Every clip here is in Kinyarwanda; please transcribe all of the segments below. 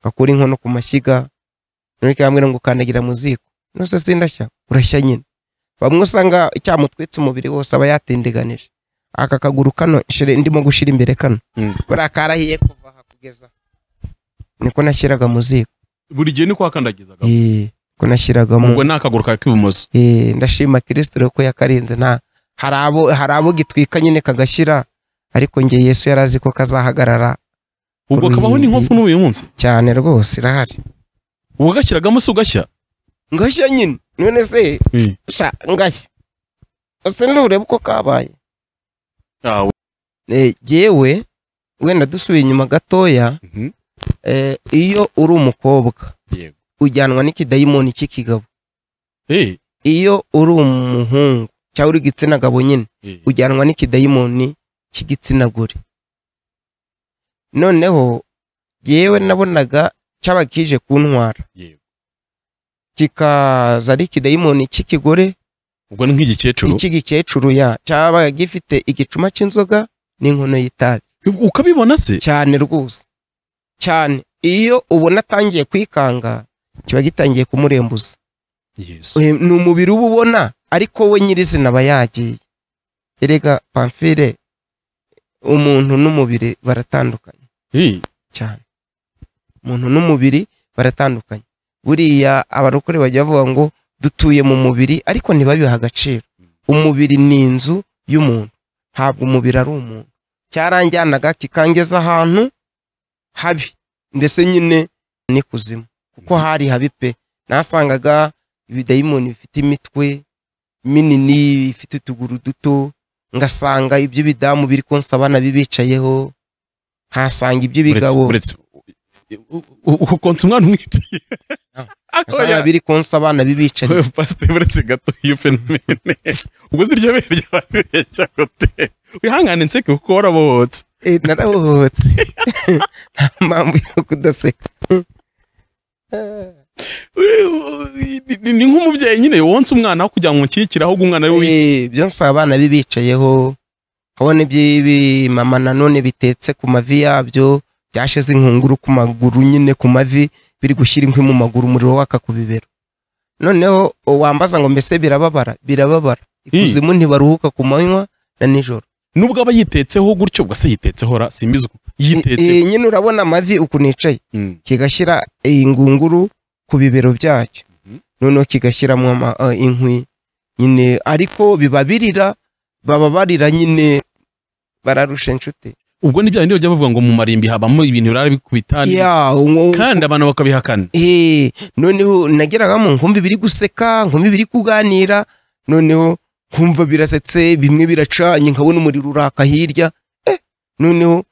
ukakura inkono ku mashyiga none ikambwira ngo ukandagira mu ziko nose sindashya urashya nyine bamwe usanga cyamutwitse umubiri wose aba yatindiganije aka kaguru kano shere ndimo gushira imbere kano Mm. buriya karahiye kuva aha kugeza aha. niko nashyiraga mu ziko buri gihe niko wakandagizaga Eh, niko nashyiragamo ubwo ni akaguru kawe k'ibumoso Eh, ndashima kirisito rero ko yakarinze nta hari abo hari abo gitwika nyine kagashyira ariko nge yesu yari azi ko kazahagarara ubwo kabaho n'inkofu n'uyu munsi cyane rwose irahari ugashyiragamo se ugashya ngashya nyine none se Eh. sha ngashya ese ndurebe uko kabaye Ah, we- Eh, jyewe wenda dusubiye inyuma gatoya Mhm. eh, iyo uri umukobwa Yego. ujyanwa n'ikidayimoni cy'ikigabo Eh, iyo uri umuhungu cyangwa uri igitsina gabo nyine eh, ujyanwa n'ikidayimoni cy'igitsina gore noneho yewe nabonaga cyaba kije kuntwara Yego. kikaza ari ikidayimoni cy'ikigore ubwo ni nk'igikecuru icy'igikecuru ya cyaba gifite igicuma cy'inzoga n'inkono y'itabi ukabibona se cyane rwose cyane iyo ubona atangiye kwikanga kiba gitangiye kumurembuza yesu Eh, ni umubiri uba ubona ariko we nyirizina aba yagiye erega pamfire umuntu n'umubiri baratandukanye Eh, cyane umuntu n'umubiri baratandukanye buriya abarokore bajya bavuga ngo dutuye mu mubiri ariko ntibabiha agaciro umubiri ni inzu y'umuntu ntabwo umubiri ari umuntu cyaranjyanaga kikangeza ahantu habi mbese nyine ni kuzimu kuko hari habi pe nasangaga ibidayimoni bifite imitwe minini bifite utuguru duto ngasanga ibyo bidamu biri konsaba nabibicayeho nkasanga uretse iby'ibigabo uretse- u- u- u- ukonsa umwana umwicaye Ah. Akoya. asanga biri konsa abana bibicariye Oya, pasiteri uretse gato iyo fenomene ubwo si iryo bere ryababeshya gote wihangane nseke kuko warabohotse Eh, narabohotse nta mpamvu yo kudaseka We- ni- ni ni nk'umubyeyi nyine wonsa umwana aho kugira ngo umushyigikire ahubwo umwana ari we wi- Eh, byo nsaba abana bibicayeho kabona iby'ibimama nanone bitetse ku mavi yabyo byashize inkunguru ku maguru nyine ku mavi biri gushyira inkwi mu maguru umuriro waka ku bibero noneho o, wambaza ngo mbese birababara birababara ikuzimu ntibaruhuka ku manywa na nijoro nubwo aba yitetseho gutyo ubwo se yitetseho ra simbizi uko Eh, yitetseho nyine urabona amavi ukuntu yicaye Mm. kigashyira ingunguru ku bibero byacyo Mhm. noneho kigashyiramo ama- eh, inkwi nyine ariko biba birira baba barira nyine bararusha inshuti ubwo ni bya bindi bajya bavuga ngo mu marimbi habamo ibintu birara bikubitana Ya, uwo- kandi abantu bakabihakana Eh, noneho nageragamo nkumva ibiri guseka nkumva ibiri kuganira noneho nkumva birasetse bimwe biracanye nkabona umuriro uraka hirya eh, noneho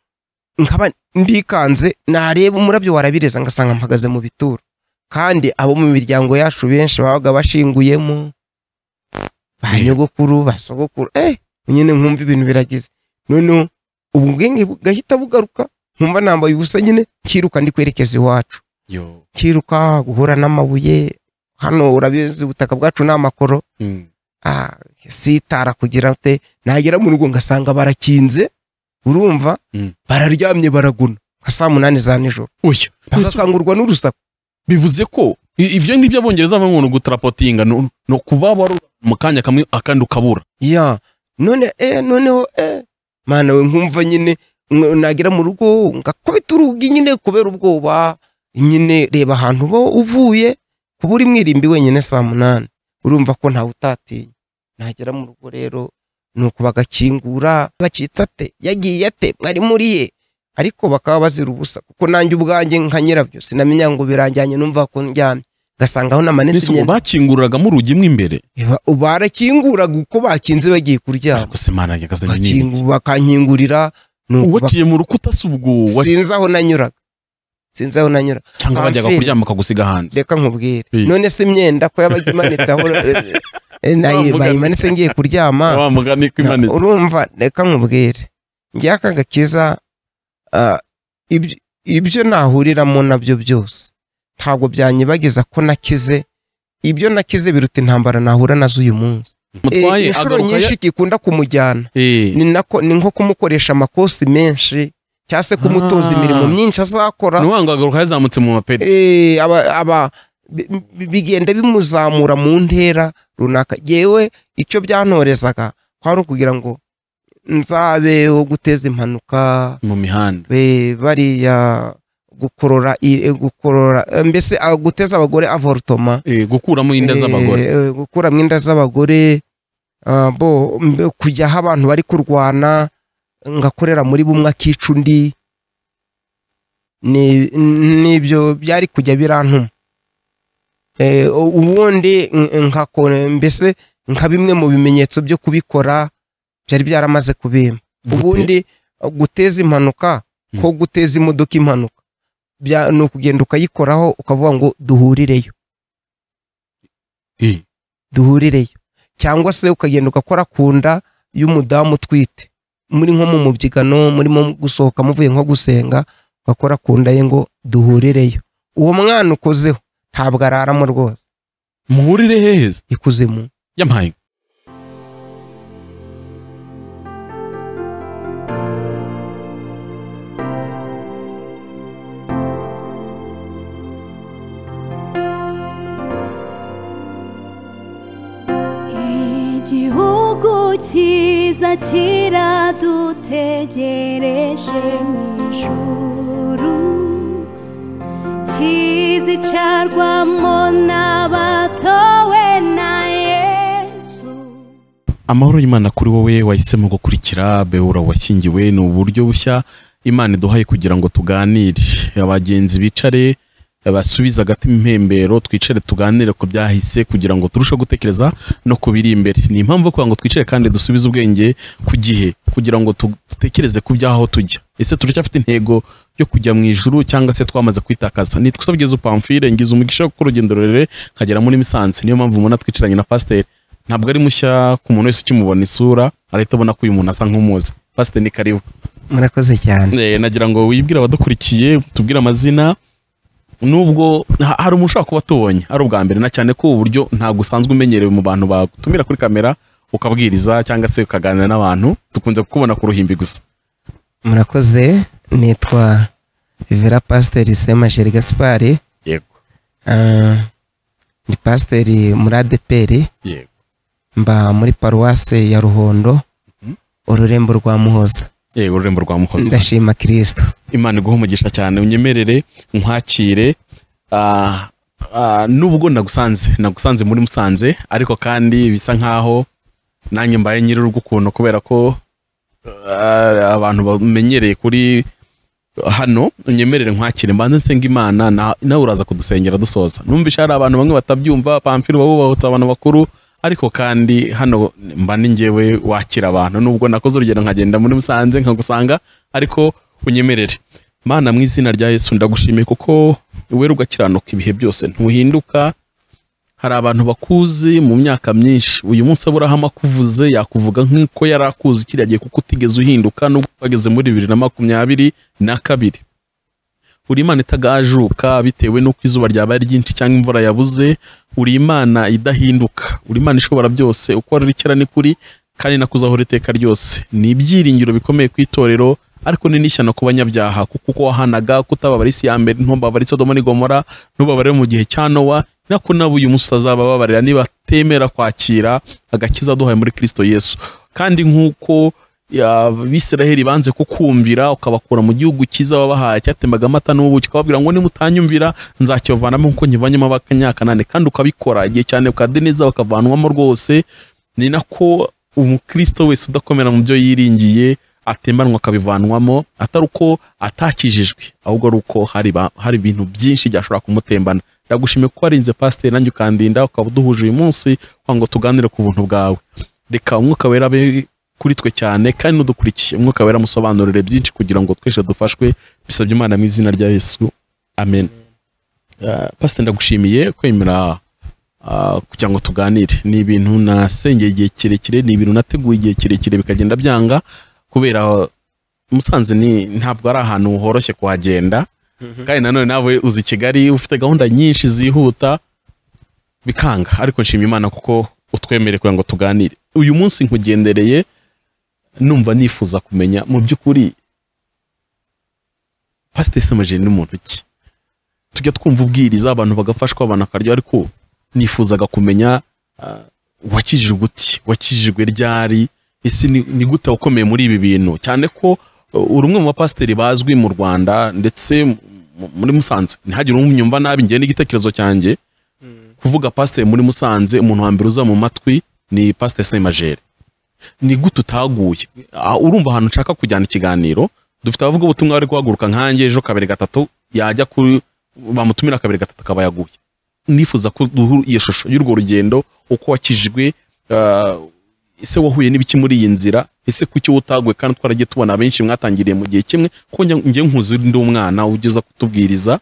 nkaba ndikanze nareba umurabyo warabireza ngasanga mpagaze mu bituro kandi abo mu miryango yacu benshi babaga bashinguyemo ba Eh. nyogokuru ba sogokuru eh nyine nkumva ibintu biragize noneho ubwenge bugahita bugaruka nkumva nambaye ubusa nyine nkiruka ndi kwerekeza iwacu yo kiruka guhura n'amabuye hano urabizi ubutaka bwacu ni amakoro Mm. Ah, sitara kugira ute nagera mu rugo ngasanga barakinze urumva Mm. bararyamye baraguna nka saa munani za nijoro oya bagakangurwa n'urusaku bivuze ko i- ivyo ngibyo abongereza bamwe ngo gutarapotinga no, no kuba wari mu kanya kamwe akandi ukabura ya none eh, noneho eh. mana we nkumva nyine ng- nagera mu rugo ngakubita urugi nyine kubera ubwoba nyine reba ahantu uba uvuye kuba uri mwirimbi wenyine saa munani urumva ko ntawe utatinya nagera mu rugo rero ni uku bagakingura bacitse ate yagiye ate mwari muriye ariko bakaba bazira ubusa kuko nanjye ubwanjye nka nyirabyo sinamenya ngo biranjyanye numva ko ndyamye ngasanga aho namanitse nisuko imyenda bakingururagamo urugi mo imbere Iba- barakinguraga uko bakinze bagiye kuryama ariko se mana nyagazaga bakingu- bakankingurira nuko bak- uwaciye mu rukuta se ubwo wa- sinzi aho nanyuraga sinzi aho nanyuraga cyangwa bajyaga Amfiri. kuryama akagusiga hanze reka nkubwire Eh. none se imyenda ko yabaga imanitse aho eh, eh, nayi- Wa mugani. bayimanitse ngiye kuryama wa mugani ko Na- imanitse urumva reka nkubwire njyaka gakiza ah, ibyo- ibyo nahuriramo nabyo byose ntabwo byanyibagiza ko nakize ibyo nakize biruta intambara nahura nazo uyu munsi Eh, mutwaye inshuro agaruka ya- nyinshi gikunda kumujyana Eh, ni nako ni nko kumukoresha amakosi menshi cyangwa se kumutoza Ah. imirimo myinshi azakora ni wa ngagaruka yazamutse mu mapeti Eh, aba aba bi- bi- bigenda bimuzamura mu ntera runaka yewe icyo byantorezaga kwari ukugira ngo nzabe wo guteza impanuka mu mihanda be- bariya gukorora i- eh, gukorora eh, mbese ah, guteza abagore avortoma Eh, gukuramo inda z'abagore Eh, eh, gukuramo inda z'abagore ah, bo mbe- kujya aho abantu bari kurwana ngakorera muri bumwe akica undi ni- nibyo byari kujya birantuma Eh, u- ubundi n- nkakora mbese nka bimwe mu bimenyetso byo kubikora byari byaramaze kubimpa Gute? ubundi guteza impanuka ko guteza imodoka impanuka bya- ni ukugenda ukayikoraho ukavuga ngo duhurireyo Eh, duhurireyo cyangwa se ukagenda ugakora ku nda y'umudamu utwite muri nko mu mubyigano murimo gusohoka muvuye nko gusenga ugakora ku nda ye ngo duhurireyo uwo mwana ukozeho ntabwo araramo rwose muhurire heza ikuzimu yampaye igihugu cyiza kiradutegereje mu ijuru kizicarwamo n'abatowe na yesu amahoro y'imana kuri wowe wahisemo gukurikira beura washyingiwe ni uburyo bushya imana iduhaye kugira ngo tuganire abagenzi bicare basubize agati impembero twicare tuganire ku byahise kugira ngo turusheho gutekereza no ku biri imbere ni impamvu yo kugira ngo twicare kandi dusubize ubwenge ku gihe kugira ngo tu- dutekereze ku by'aho tujya ese turacyafite intego yo kujya mu ijuru cyangwa se twamaze kwitakaza nitwusabyiza upamfire ngize umugisha wo gukora urugendo rurerure nkagera muri misanze niyo mpamvu mubona twicaranye na pasiteri ntabwo ari mushya ku muntu wese ukimubona isura arahita abona ko uyu muntu asa nk'umuzi pasiteri ni karibu murakoze cyane Eh, nagira ngo wibwire abadukurikiye tubwire amazina nubwo ha- hari umuntu ushobora kuba atubonye ari ubwa mbere na cyane ko ubu buryo ntabwo usanzwe umenyerewe mu bantu bagutumira kuri kamera ukabwiriza cyangwa se ukaganira n'abantu dukunze kukubona ku ruhimbi gusa murakoze nitwa rivera pasiteri semajeri gaspari yego ni pasiteri muri adeperi yego mba muri paruwase ya ruhondo ururembo rwa muhoza yego ururembo rwa muhoza ndashima kirisito imana iguha umugisha cyane unyemerere nkwakire ah, ah, nubwo nagusanze nagusanze muri musanze ariko kandi bisa nkaho nanjye mbaye nyir'urugo ukuntu kubera ko ah, abantu bamenyereye kuri hano unyemerere nkwakire mbanze nsenga imana na- nawe uraza kudusengera dusoza numvisha hari abantu bamwe batabyumva pamfiri uba wubahutse abantu bakuru ariko kandi hano mba ni njyewe wakira abantu nubwo nakoze urugendo nkagenda muri musanze nkagusanga ariko unyemerere mana mu izina rya yesu ndagushimiye kuko wera ugakiranuka ibihe byose ntuhinduka hari abantu bakuzi mu myaka myinshi uyu munsi aburahamu akuvuze yakuvuga nk'uko yari akuzi kiriya gihe kuko utigeze uhinduka nubwo wageze muri bibiri na makumyabiri na kabiri uri imana itagajuka bitewe n'uko izuba ryabaye ryinshi cyangwa imvura yabuze uri imana idahinduka uri imana ishobora byose uko wari uri kera ni kuri kandi nakuzahora iteka ryose ni ibyiringiro bikomeye ku itorero ariko ni n'ishyano ku banyabyaha kuko uko wahanaga kutababara isi ya mbere ntubabare sodoma n'i gomora ntubabarire mu gihe cya nowa nako nabo uyu munsi utazabababarira nibatemera kwakira agakiza duhaye muri kristo yesu kandi nk'uko ya- abisiraheli banze kukumvira ukabakura mu gihugu cyiza wabahaye cyatemaga amata n'ubuki ukababwira ngo nimutanyumvira nzakibavanamo nk'uko nkivanyemo abakanyakanani kandi ukabikora igihe cyane ukade neza bakavanwamo rwose ni nako umukristo wese udakomera mu byo yiringiye atemanwa akabivanwamo atari uko atakijijwe ahubwo ari uko hari ba- hari ibintu byinshi byashobora kumutembana ndagushimiye ko warinze pasiteri nanjye ukandinda ukaba uduhuje uyu munsi kugira ngo tuganire ku buntu bwawe reka umwuka wera abe kuri twe cyane kandi n'udukurikiye umwuka wera amusobanurire byinshi kugira ngo twese dufashwe bisabye imana mu izina rya yesu amen Uh, pasiteri ndagushimiye kwemera ah, kugira ngo tuganire ni ibintu nasengeye igihe kirekire ni ibintu nateguye igihe kirekire bikagenda byanga kubera musanze ni ntabwo ari ahantu horoshye kuhagenda kandi nanone nawe uzi kigali ufite gahunda nyinshi zihuta bikanga ariko nshima imana kuko utwemere kugira ngo tuganire uyu munsi nkugendereye numva nifuza kumenya mu by'ukuri pasiteri samajeri ni muntu ki tujya twumva ubwiriza abantu bagafashwa abantu akarya ariko nifuzaga kumenya ah, wakijijwe uti wakijijwe ryari ese ni ni gute wakomeye muri ibi bintu cyane ko uh, uri umwe mu bapasiteri bazwi mu rwanda ndetse mu- mu- muri musanze ntihagire umwumva nabi ngewe n'igitekerezo cyanjye kuvuga pasiteri muri musanze umuntu wa mbere uza mu matwi ni pasiteri semajeri ni gute utaguye Ah, urumva ahantu nshaka kujyana ikiganiro dufite abavuga ubutumwa bari guhaguruka nkanjye ejo kabiri gatatu yajya ku bamutumira kabiri gatatu akaba yaguye nifuza ko duhu iyo shusho y'urwo rugendo uko wakijijwe ah, ese wahuye n'ibiki muri iyi nzira ese kuki wowe utaguye kandi twaragiye tubona benshi mwatangiriye mu gihe kimwe ko njya- njye nkuzi ndi umwana ugeza kutubwiriza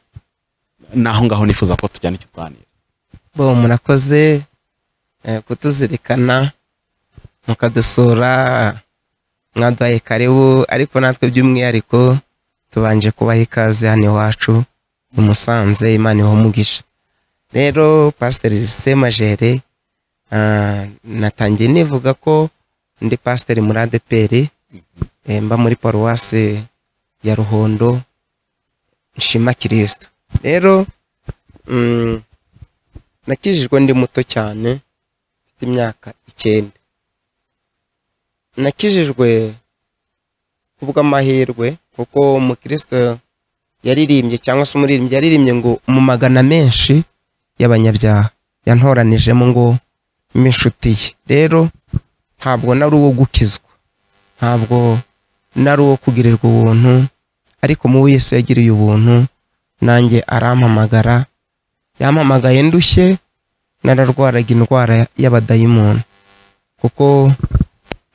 naho ngaho nifuza ko tujyana ikiganiro bo murakoze eh, kutuzirikana mukadusura mwaduhaye karibu ariko natwe by'umwihariko tubanje kubaha ikaze hano iwacu i Musanze imana iho umugisha rero pasiteri semajere ah, natangiye nivuga ko ndi pasiteri muri adeperi eh, mba muri paruwasi ya ruhondo nshima kirisito rero mm, nakijijwe ndi muto cyane mfite imyaka icyenda nakijijwe kubw'amahirwe kuko umukristo yaririmbye cyangwa se umuririmbyi yaririmbye ngo mu magana menshi y'abanyabyaha yantoranijemo ngo mbe inshuti ye rero ntabwo nari uwo gukizwa ntabwo nari uwo kugirirwa ubuntu ariko mu Yesu yagiriye ubuntu nanjye arampamagara yampamagaye ndushye nararwaraga indwara y'abadayimoni kuko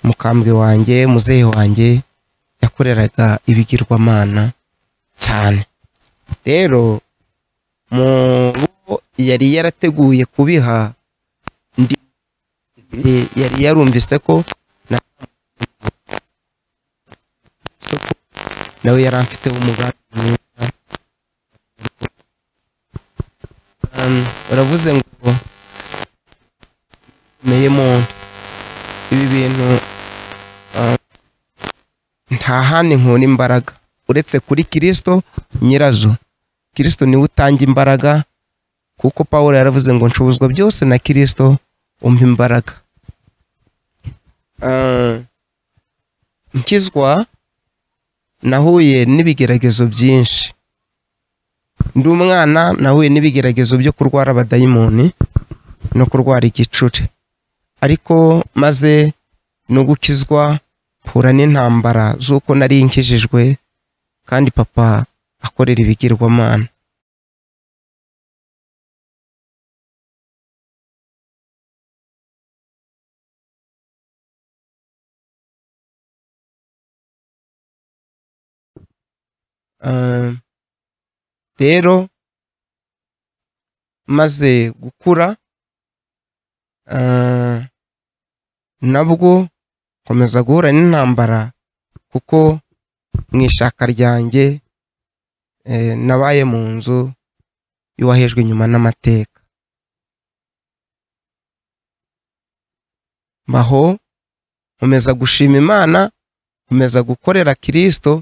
mukambwe wanjye muzehe wanjye yakoreraga ibigirwamana cyane rero mu bo yari yarateguye kubiha ndi yari yarumvise ko na- nawe yari afite umugambi mwiza Um, baravuze ngo meye muntu ibi bintu um, nta handi nkura imbaraga uretse kuri kirisito nyirazo kirisito niwe utanga imbaraga kuko paul yaravuze ngo ncubuzwa byose na kirisito umpa imbaraga Um, nkizwa nahuye n'ibigeragezo byinshi ndi umwana nahuye n'ibigeragezo byo kurwara abadayimoni no kurwara igicuri ariko maze no gukizwa mpura n'intambara z'uko nari nkijijwe kandi papa akorera ibigirwamana Ah, rero maze gukura ah, nabwo nkomeza guhura n'intambara kuko mu ishaka ryanjye eh, nabaye mu nzu y'uwahejwe inyuma n'amateka mbaho nkomeza gushima imana nkomeza gukorera kirisito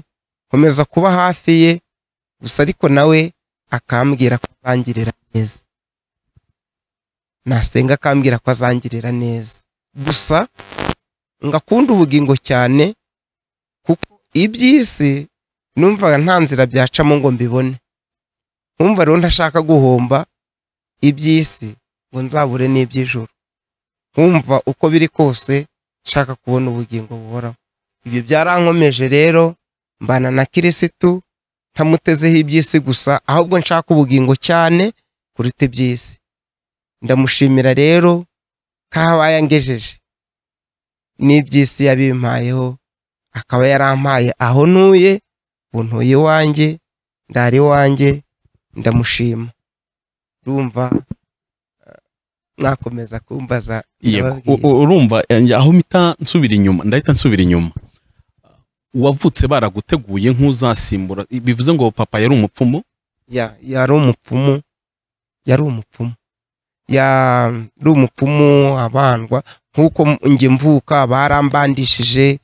nkomeza kuba hafi ye gusa ariko nawe akambwira ko azangirira neza nasenga akambwira ko azangirira neza gusa ngakunda ubugingo cyane kuko iby'isi numvaga nta nzira byacamo ngo mbibone nkumva rero ntashaka guhomba iby'isi ngo nzabure n'iby'ijoro nkumva uko biri kose nshaka kubona ubugingo buhoraho ibyo byarankomeje rero mbana na kirisitu ntamutezeho iby'isi gusa ahubwo nshaka ubugingo cyane kuruta iby'isi ndamushimira rero ko aho aba yangejeje n'iby'isi yabimpayeho akaba yarampaye aho ntuye ubu ntuye iwanjye ndari iwanjye ndamushima urumva eh, mwakomeza kumbaza Yego, u- ndababwira. u- urumva eh, aho mpita nsubira inyuma ndahita nsubira inyuma wavutse baraguteguye nk'uzasimbura bivuze ngo papa yari umupfumu ya yari umupfumu yari umupfumu yari umupfumu abandwa nk'uko m- njye mvuka barambandishije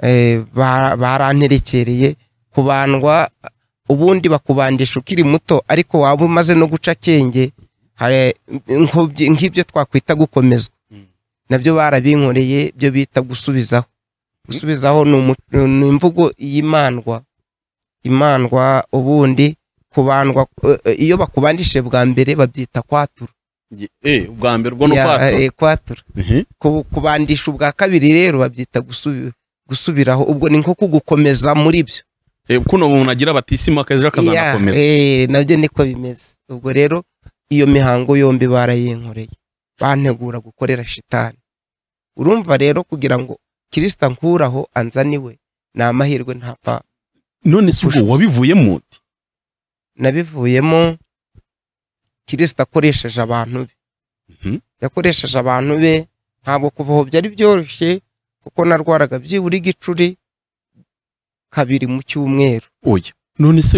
eh, bara- baranterekereye kubandwa ubundi bakubandisha ukiri muto ariko waba umaze no guca akenge hari nk'ibyo- nk'ibyo twakwita gukomezwa Mm. nabyo barabinkoreye byo bita gusubizaho gusubizaho ni umu- ni imvugo y'imandwa imandwa ubundi kubandwa eh, eh, iyo bakubandishije bwa mbere babyita kwatura eh ubwa mbere ubwo ni Ya, ubwato eh, kwatura Mhm. Ku- kubandisha ubwa kabiri rero babyita gusubi- gusubiraho ubwo ni nko kugukomeza muri byo Eh, kuno umuntu agira batisima akazi akazanakomeza eh, nabyo niko bimeze ubwo rero iyo mihango yombi barayinkoreye bantegura gukorera shitani urumva rero kugira ngo kirisita nkuraho anzaniwe ni amahirwe ntapfa none se ubwo wabivuyemo uti nabivuyemo kirisita akoresheje abantu be Mhm. yakoresheje abantu be ntabwo kuva aho byari byoroshye kuko narwaraga byibura igicuri kabiri mu cyumweru oya none se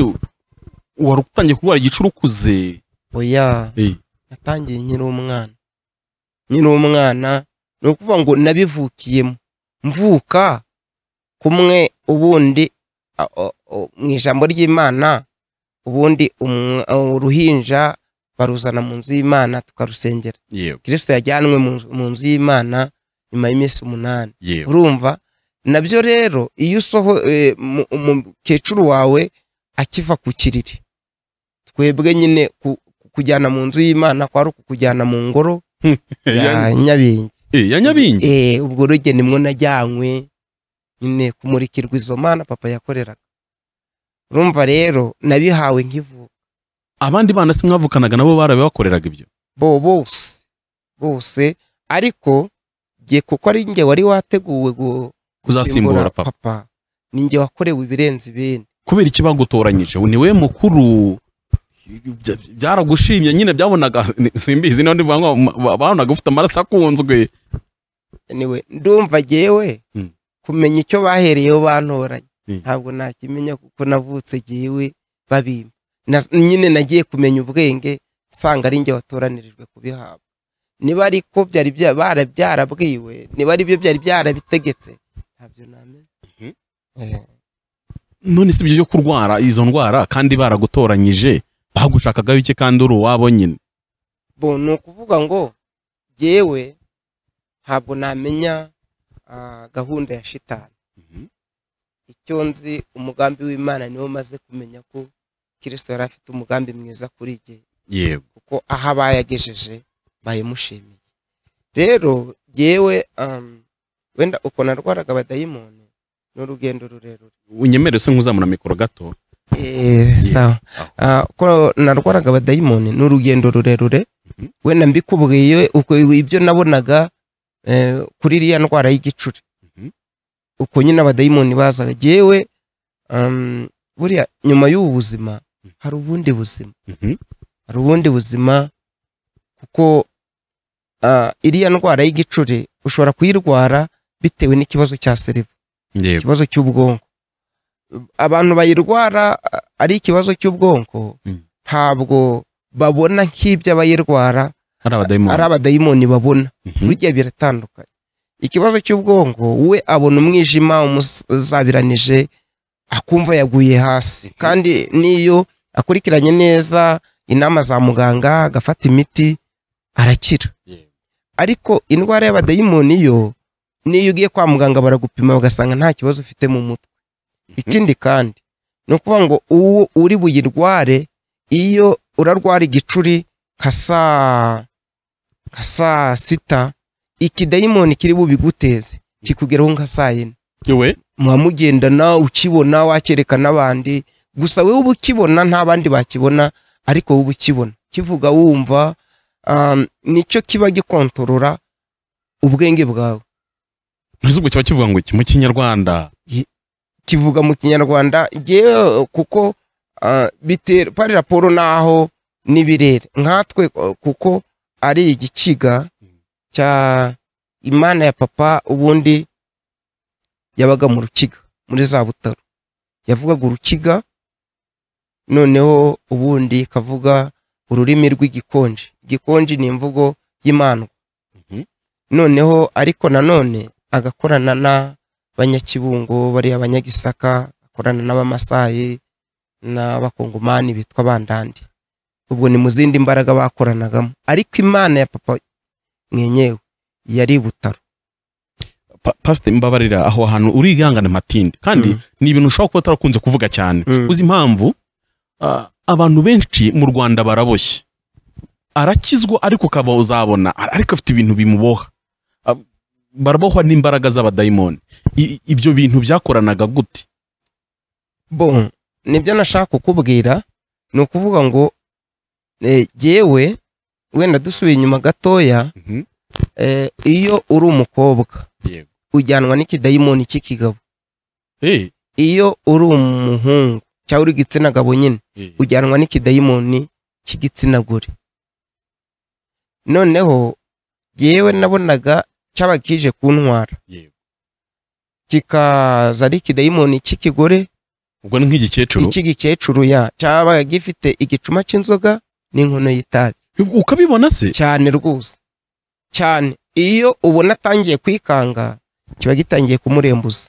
wari utangiye kurwara igicuri ukuze oya Eh, natangiye nkiri umwana nkiri umwana ni ukuvuga ngo nabivukiyemo mvuka kumwe ubundi a- o- o- mu ijambo ry'imana ubundi umwa- uruhinja baruzana mu nzu y'imana tukarusengera yewe kirisito yajyanwe mu nzu- mu nzu y'imana nyuma y'iminsi umunani yewe urumva nabyo rero iyo usoho eh, mu- umukecuru wawe akiva ku kiriri twebwe nyine ku- kujyana mu nzu y'imana kwari ukujyana mu ngoro ya Ya- nyabingi eh, ya nyabingi Eh, ubwo ruge nimwo najyanywe nyine kumurikirwa izo mana papa yakoreraga urumva rero nabihawe nk'ivuka abandi bana se mwavukanaga nabo barabibakoreraga ibyo bo bose bose ariko jye kuko ari njye wari wateguwe gu- Kuzasimbura papa. ni njye wakorewe ibirenze ibindi kubera iki bagutoranyije niwe mukuru Bya- byaragushimye nyine byabonaga simbizi niba ndivuga ngo ba- babonaga ufite amaraso akunzwe anyway, ndumva jyewe Mm. kumenya icyo bahereyeho bantoranye Mm. ntabwo nakimenya kuko navutse jyewe babimpa Na- nyine nagiye kumenya ubwenge nsanga ari njye watoranirijwe kubihabwa niba ariko byari bya- bara- byarabwiwe niba ari byo byari byarabitegetse ntabyo namenya Mhm. Eh. none si ibyo byo kurwara izo ndwara kandi baragutoranyije bagushakagaho iki kandi uri uwabo nyine bo ni ukuvuga ngo jyewe ntabwo namenya ah, gahunda ya shitani Mhm. icyo nzi umugambi w'imana niwo maze kumenya ko kirisito yari afite umugambi mwiza kuri jye yewe kuko aho abayagejeje bayimushimiye rero jyewe um, wenda uko narwaraga abadayimoni ni urugendo rurerure unyemere se nk'uzamura mikoro gato Eh, sawa Ah, ko narwaraga abadayimoni ni urugendo rurerure Mhm. wenda mbikubwiye uko ibyo nabonaga eh, kuri iriya ndwara y'igicuri Mhm. uko nyine abadayimoni bazaga yewe um, buriya nyuma y'ubu buzima hari ubundi buzima Mhm. hari ubundi buzima kuko ah, iriya ndwara y'igicuri ushobora kuyirwara bitewe n'ikibazo cya seriva yewe ikibazo cy'ubwonko abantu bayirwara a- ari ikibazo cy'ubwonko Mm. ntabwo babona nk'ibyo abayirwara ari ari abadayimoni abadayimoni babona Mhm. burya biratandukanye ikibazo cy'ubwonko we abona umwijima umuzabiranije akumva yaguye hasi kandi n'iyo akurikiranye neza inama za muganga agafata imiti arakira Yewe. ariko indwara y'abadayimoni yo niyo ugiye kwa muganga baragupima bagasanga nta kibazo ufite mu mutwe ikindi kandi ni ukuvuga ngo uwo uri buyirware iyo urarwara igicuri nka saa nka saa sita ikidayimoni kiri bubiguteze kikugeraho nka saa yine yewe muba mugendana ukibona wakereka n'abandi gusa wowe uba ukibona nta bandi bakibona ariko wowe uba ukibona kivuga wumva um, nicyo kiba gikontorora ubwenge bwawe ntuzi ubwo kiba kivuga ngo iki mu kinyarwanda kivuga mu kinyarwanda yewe kuko ah, bitera pari raporo naho n'ibirere nkatwe eh, kuko ari igikiga cya imana ya papa ubundi yabaga mu rukiga muri za butaro yavugaga urukiga noneho ubundi ikavuga ururimi rw'igikonji igikonji ni imvugo y'imandwa Mhm. noneho ariko nanone agakorana n'abanyakibungo bariya abanyagisaka akorana n'abamasayi n'abakongomani bitwa bandandi ubwo ni mu zindi mbaraga bakoranagamo ariko imana ya papa mwenyewe yari i butaro Pa- pasite mbabarira aho hantu urigangana matinde kandi Mm. ni ibintu ushobora kuba utarakunze kuvuga cyane Mm. uzi impamvu ah, abantu benshi mu rwanda baraboshye arakizwa ariko ukaba uzabona ar- ariko afite ibintu bimuboha Ah, barabohwa n'imbaraga z'abadayimoni I- ibyo bintu byakoranaga gute bon nibyo nashaka kukubwira ni ukuvuga ngo eh, jyewe wenda dusubiye inyuma gatoya eh, iyo uri umukobwa Yego. ujyanwa n'ikidayimoni cy'ikigabo Eh, iyo uri umuhungu cyangwa uri igitsina gabo nyine eh, ujyanwa n'ikidayimoni cy'igitsina gore noneho yewe nabonaga cyaba kije kuntwara yego. kikaza ari ikidayimoni cy'ikigore ubwo ni nk'igikecuru icy'igikecuru ya cyaba gifite igicuma cy'inzoga n'inkono y'itabi ukabibona se cyane rwose cyane iyo ubona atangiye kwikanga kiba gitangiye kumurembuza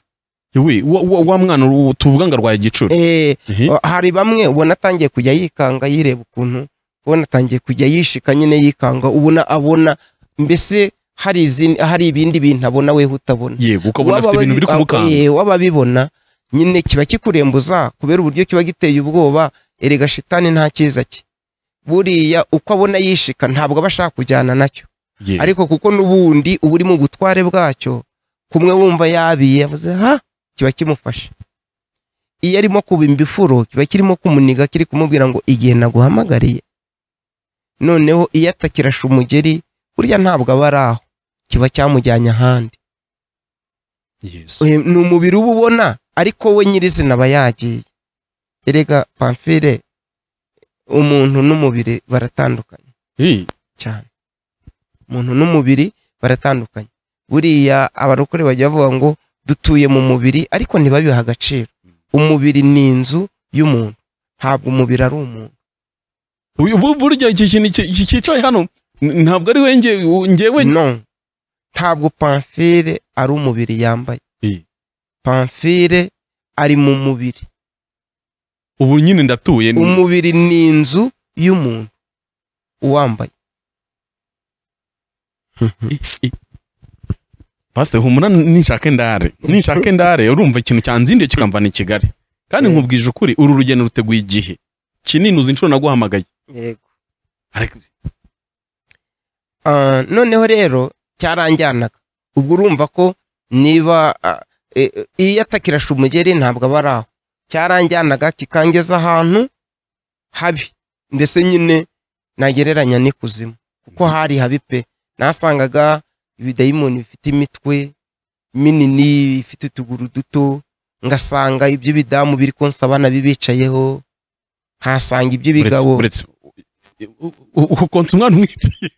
we wa, wa, wa mwana uwo tuvuga ngo arwaye igicuri eh, Ehe. Uh, hari bamwe ubona atangiye kujya yikanga yireba ukuntu ubona atangiye kujya yishika nyine yikanga ubona abona mbese hari izindi- hari ibindi bintu abona wewe utabona yego ukabona afite ibintu biri kumukanga wababibona nyine kiba kikurembuza kubera uburyo kiba giteye ubwoba erega shitani nta cyiza cye buriya uko abona yishika ntabwo aba ashaka kujyana nacyo Yego. ariko kuko n'ubundi uba uri mu butware bwacyo kumwe wumva yabiye yavuze ha kiba kimufashe iyo arimo kubimba ifuro kiba kirimo kumuniga kiri kumubwira ngo igihe naguhamagariye noneho iyo atakirasha umugeri burya ntabwo aba ari aho kiba cyamujyanye ahandi Yesu. Eh, ni umubiri uba ubona ariko we nyirizina aba yagiye erega pamfire umuntu n'umubiri baratandukanye Eh, cyane umuntu n'umubiri baratandukanye buriya abarokore bajya bavuga ngo dutuye mu mubiri ariko ntibabiha agaciro umubiri ni inzu y'umuntu ntabwo umubiri ari umuntu Uyu- bu- burya iki kintu ki- ki- cyicaye hano n- ntabwo ari wenge ngewe no ntabwo pamfire ari umubiri yambaye Eh, pamfire ari mu mubiri ubu nyine ndatuye ni- umubiri ni inzu y'umuntu uwambaye pasite humura ninshake ndare ninshake ndare urumva ikintu cyanzindiye kikamvana i kigali kandi Eh. nkubwije ukuri uru rugendo ruteguye igihe kinini uzi inshuro naguhamagaye yego Ariko- Ah, noneho rero cyaranjyanaga ubwo urumva ko niba ah, e- e- iyo atakirasha umugeri ntabwo aba ari aho cyaranjyanaga kikangeza ahantu habi mbese nyine nagereranya n'ikuzimu kuko hari habi pe nasangaga ibidayimoni bifite imitwe minini bifite utuguru duto ngasanga iby'ibidamu biri konsabana bibicayeho nkasanga uretse iby'ibigabo uretse u- u- u- ukonsa umwana umwicaye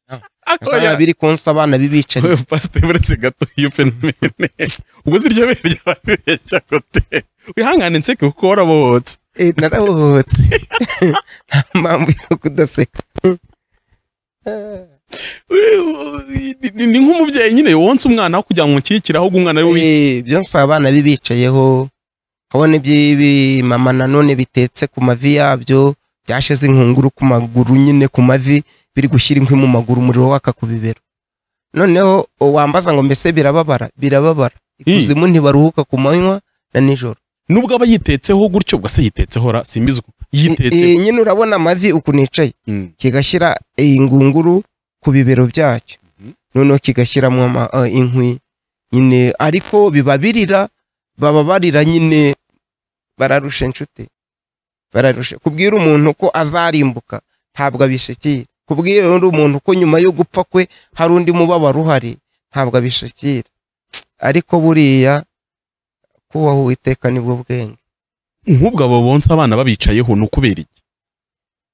Ah. Akoya. nkasanga biri konsabana bibicaye Oya, pasiteri uretse gato iyo fenomene ubwo si iryo bere ryababeshya kote wihangane nseke kuko warabohotse Eh, narabohotse nta mpamvu yo kudaseka We- we- ni- ni ni nk'umubyeyi nyine wonsa umwana aho kugira ngo umushyigikire ahubwo umwana we wi- Eh, ibyo nsaba abana bibicayeho kabona iby'ibimama nanone bitetse ku mavi yabyo byashize inkunguru ku maguru nyine ku mavi biri gushyira inkwi mu maguru umuriro waka ku bibero noneho wambaza ngo mbese birababara birababara ikuzimu ntibaruhuka ku manywa na nijoro nubwo aba yitetseho gutyo ubwo se yitetseho ra simbizi uko yitetse Eh, nyine urabona amavi ukuntu yicaye Mm. kigashyira iyi ngunguru ku bibero byacyo Mhm. noneho kigashyiramo ama- eh, inkwi nyine ariko biba birira baba barira nyine bararusha inshuti bararusha kubwira umuntu ko azarimbuka ntabwo abishikira kubwira undi umuntu ko nyuma yo gupfa kwe hari undi mubabaro uhari ntabwo abishikira ariko buriya kubaho uwiteka nibwo bwenge nk'ubwo abo bonsa abana babicayeho ni ukubera iki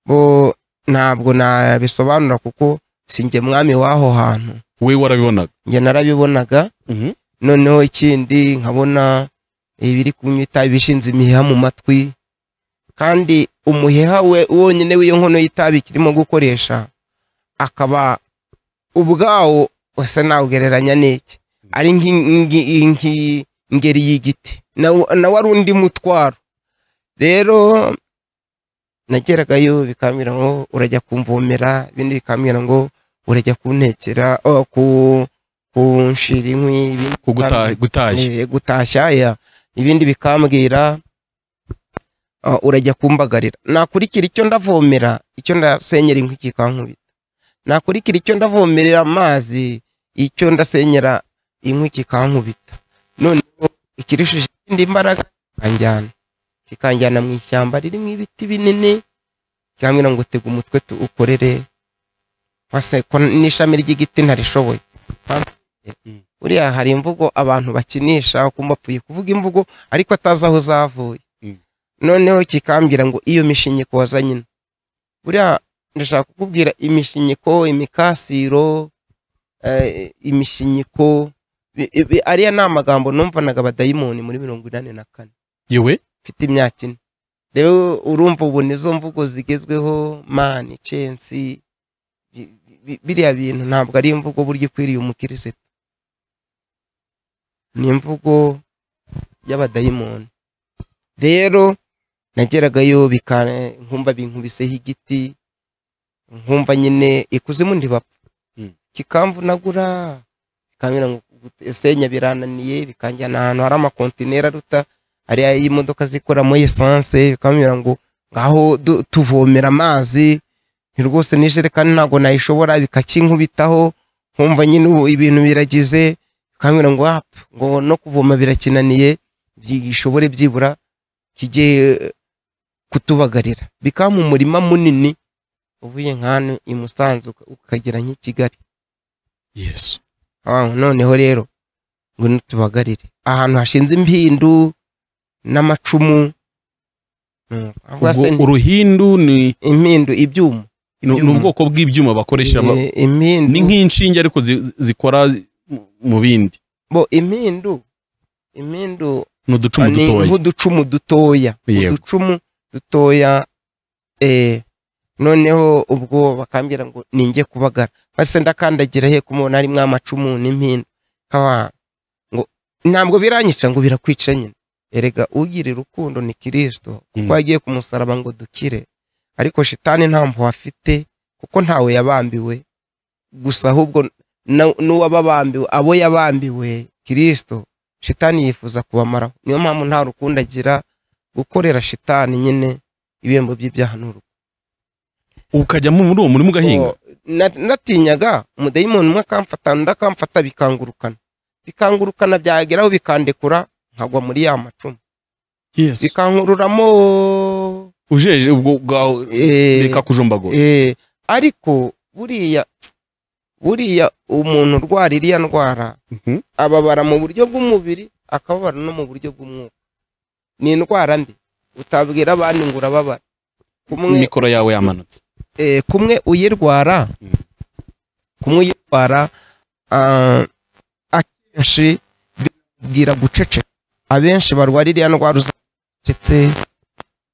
bo ntabwo nabisobanura kuko sinjye mwami w'aho hantu we warabibonaga njye narabibonaga noneho ikindi nkabona ibiri kunywa itabi bishinze imiheha mu matwi kandi umuheha we wonyine w'iyo nkono y'itabi kirimo gukoresha akaba ubwawo wese nawugereranya n'iki ari nk'i- nk'i- nk'i- nk'ingeri y'igiti nawo nawo ari undi mutwaro rero nageragayo bikambwira ngo urajya kumvomera ibindi bikambwira ngo urajya kuntekera oh, ku kunshira inkwi ibindi ku guta- bikambwira- gutashya Eh, gutashya ya ibindi bikambwira ah, urajya kumbagarira nakurikira icyo ndavomera icyo ndasenyera inkwi kikankubita nakurikira icyo ndavomerera amazi icyo ndasenyera inkwi kikankubita noneho ikirishije indi mbaraga kikanjyana kikanjyana mu ishyamba ririmo ibiti binini cyangwa ngo tega umutwe tu- ukorere wase ko n'ishami ry'igiti ntarishoboye buriya hari imvugo abantu bakinisha ukumva apfuye kuvuga imvugo ariko atazi aho zavuye Mm. noneho kikambwira ngo iyo mishinyiko wazanye ino buriya ndashaka kukubwira imishinyiko imikasiro eh, imishinyiko bi- bi- ariya ni amagambo numvanaga abadayimoni muri mirongo inani na kane yewe mfite imyaka ine rero urumva ubu nizo mvugo zigezweho mani censi bi- bi- biriya bintu ntabwo ari imvugo burya ikwiriye umukirisitu ni imvugo y'abadayimoni rero nageragayo bika- nkumva binkubiseho igiti nkumva nyine ikuzimu ntibapfa Mm. kikamvunagura bikambwira ngo senya birananiye bikanjyana ahantu hari amakontineri aruta hariya y'imodoka zikoramo esanse bikambwira ngo ngaho du- tuvomera amazi ni rwose n'ijerekani ntabwo nayishobora bikakinkubitaho nkumva nyine ubu ibintu biragize bikambwira ngo apfa ngo no kuvoma birakinaniye bishobore byibura kijye eh, kutubagarira bikampa umurima munini uvuye nk'ahantu i Musanze uka- ukagera nk'i Kigali yesu Ah, noneho rero ngo nutubagarire ahantu hashinze impindu n'amacumu Mm, ahubwo Ubwo se ni uruhindu ni impindu ibyuma ni ni Ibyuma. ubwoko bw'ibyuma bakoresha ba- Eh, impindu ni nk'inshinge ariko zi- zi- zikora zi- mu bindi bo impindu impindu ni uducumu ni dutoya nk'uducumu dutoya Yego. uducumu dutoya eh, noneho ubwo bakambwira ngo ninjye kubagara basi ndakandagira he kumubona harimo amacumu n'impindu kaba ngo ntabwo biranyica ngo birakwica nyine erega ugira urukundo ni kirisito kuko Mm. yagiye ku musaraba ngo dukire ariko shitani nta mpuhwe afite kuko ntawe yabambiwe gusa ahubwo na- n'uwababambiwe abo yabambiwe kirisito shitani yifuza kubamaraho niyo mpamvu nta rukundo agira gukorera shitani nyine ibihembo by'ibyaha ni urukundo ukajyamo muri uwo murima ugahinga na- natinyaga umudayimoni umwe akamfata undi akamfata bikangurukana bikangurukana byageraho bikandekura nkagwa muri ya macumu yesu bikankururamo ujeje ubwo bwawe eh, bikakujumbagura eh, ariko buriya buriya umuntu urwara iriya ndwara Mhm. ababara mu buryo bw'umubiri akababara no mu buryo bw'umwuka ni indwara mbi utabwira abandi ngo urababara kumwe mikoro yawe yamanutse eh, kumwe uyirwara Mm. kumwe uyirwara ah, akenshi bwira guceceka abenshi barwara iriya ndwara uzacecetse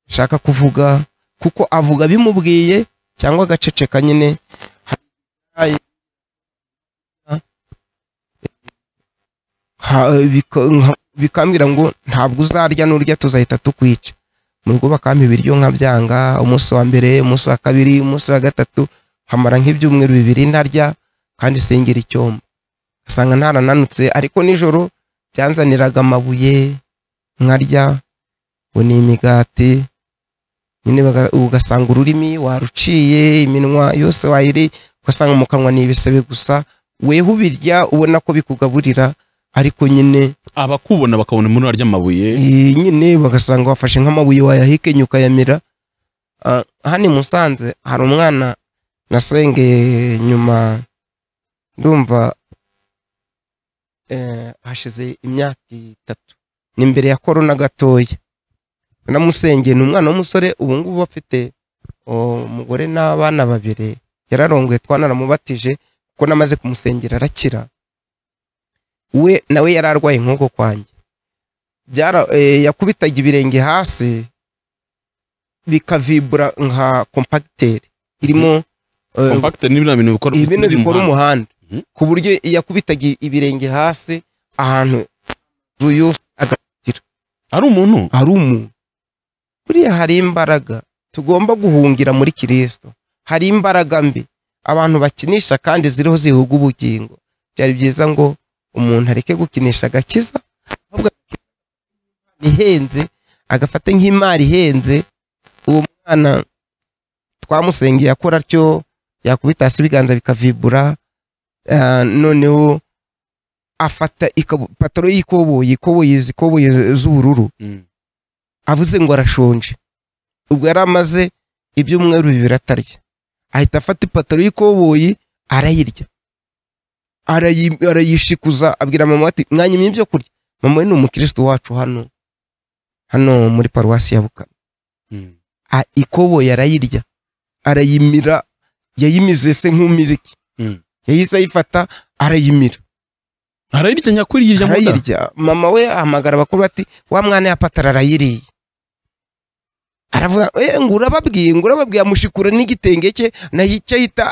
shaka kuvuga kuko avuga bimubwiye cyangwa agaceceka nyine Hari- Ha- bika- nka- bikambwira ngo ntabwo uzarya n'urya tuzahita tukwica mu rugo bakampa ibiryo nkabyanga umunsi wa mbere umunsi wa kabiri umunsi wa gatatu nkamara nk'ibyumweru bibiri ntarya kandi sengera icyombo asanga ntarananutse ariko nijoro byanzaniraga amabuye nkarya ngo ni imigati nyine baga- ugasanga ururimi waruciye iminwa yose wayiri ugasanga mu kanwa ni ibisebe gusa weho ubirya ubona ko bikugaburira ariko nyine abakubona bakabona muri urarya amabuye iyi nyine bagasanga wafashe nk'amabuye wayahekenya ukayamira Ah, hano i musanze hari umwana nasengeye nyuma ndumva eh, hashize imyaka itatu ni imbere ya korona gatoya namusengeye ni umwana w'umusore ubu ngubu afite oh, umugore n'abana babiri yararongoye twanaramubatije kuko namaze kumusengera arakira we nawe yari arwaye nk'uko kwanjye byara eh, yakubitaga ibirenge hasi bikavibura nka kompagiteri irimo eh, compactor ni bino bintu bikora ibi bintu bitsindira bikora umuhanda. umuhanda Mhm. ku buryo yakubitaga ibirenge hasi ahantu ruyu ari umuntu ari umuntu buriya hari imbaraga tugomba guhungira muri kirisito hari imbaraga mbi abantu bakinisha kandi ziriho zihuga ubugingo byari byiza ngo umuntu areke gukinisha agakiza ahubwo agakina impano ihenze agafate nk'imari ihenze uwo mwana twamusengeye akora atyo yakubita hasi ibiganza bikavibura ah, noneho afata ikabu- ipataro y'ikoboyi ikoboyi zikoboyi z'ubururu avuze ngo arashonje ubwo yari amaze ibyumweru bibiri atarya ahita afata ipataro y'ikoboyi arayirya Arayi- arayishikuza abwira mama we ati mwanya imwe ibyo kurya mama we ni umukirisitu wacu hano hano muri paruwasi ya bukana A- ikoboyi arayirya arayimira yayimize se nk'umiriki Mm. yahise ayifata arayimira arayirya nyakuri yirya mu nda arayirya mama we ahamagara abakuru bati wa mwana ya patara arayiriye aravuga "Eh, ngo urababwiye ngo urababwiye amushikura n'igitenge cye nacyo ahita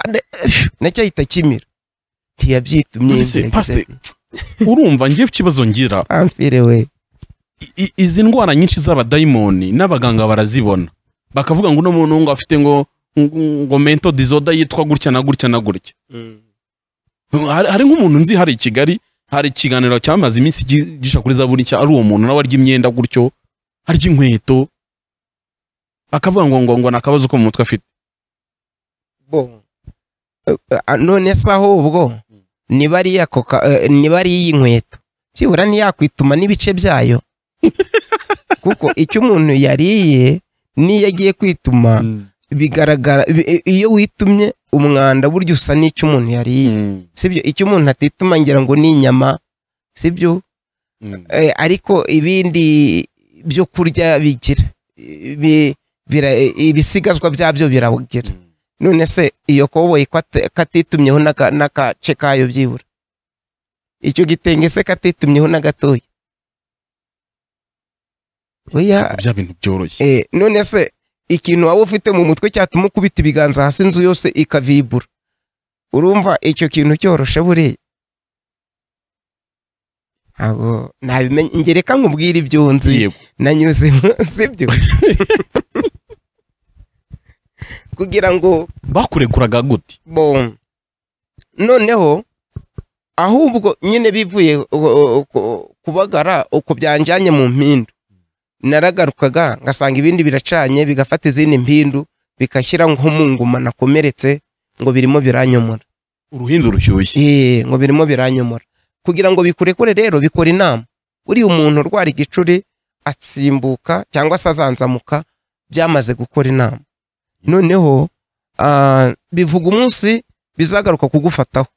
nacyo ahita kimira ntiyabyitumye None se, pastor, urumva ngiye ikibazo ngira amfire we I- i- izi ndwara nyinshi z'abadayimoni n'abaganga barazibona bakavuga ngo uno muntu ngo afite ngo ngo- ngo mento dizoda yitwa gutya na gutya na gutya hari hari nk'umuntu nzi hari i kigali hari ikiganiro cyamaze iminsi gi- gisha kuri zaburi cya ari uwo muntu nawe arya imyenda gutyo arya inkweto bakavuga ngo ngo ngo ni akabazo ko mu mutwe afite bo Eh, none se aho ubwo niba ari iya koka eh, niba ari iyi nkweto byibura ntiyakwituma n'ibice byayo kuko icyo umuntu yariye n'iyo agiye kwituma bigaragara bi- i- iyo witumye umwanda burya usa n'icyo umuntu yariye Mm, sibyo icyo umuntu atituma ngira ngo ni inyama sibyo mm. Eh, ariko ibindi byo kurya bigira Ibi- bira- ibisigazwa byabyo biragira none se iyo koboyi ko ate- katitumyeho n'aka- n'agace kayo byibura icyo gitenge se katitumyeho n'agatoya oya bya bintu byoroshye eh, none se ikintu waba ufite mu mutwe cyatuma ukubita ibiganza hasi inzu yose ikavibura urumva icyo kintu cyoroshe buriya ntabwo nabimenye ngere ka nkubwire ibyo nzi Yego. nanyuze sibyo kugira ngo bakurekuraga gute bon noneho ahubwo nyine bivuye uh, uh, ku- kubagara uko byanjyanye mu mpindu naragarukaga ngasanga ibindi biracanye bigafata izindi mpindu bikashyira nko mu nguma nakomeretse ngo birimo biranyomora uruhindu rushyushye Eh, ngo birimo biranyomora kugira ngo bikurekure rero bikora inama uriya umuntu urwara igicuri atsimbuka cyangwa se azanzamuka byamaze gukora inama noneho ah, bivuga umunsi bizagaruka kugufataho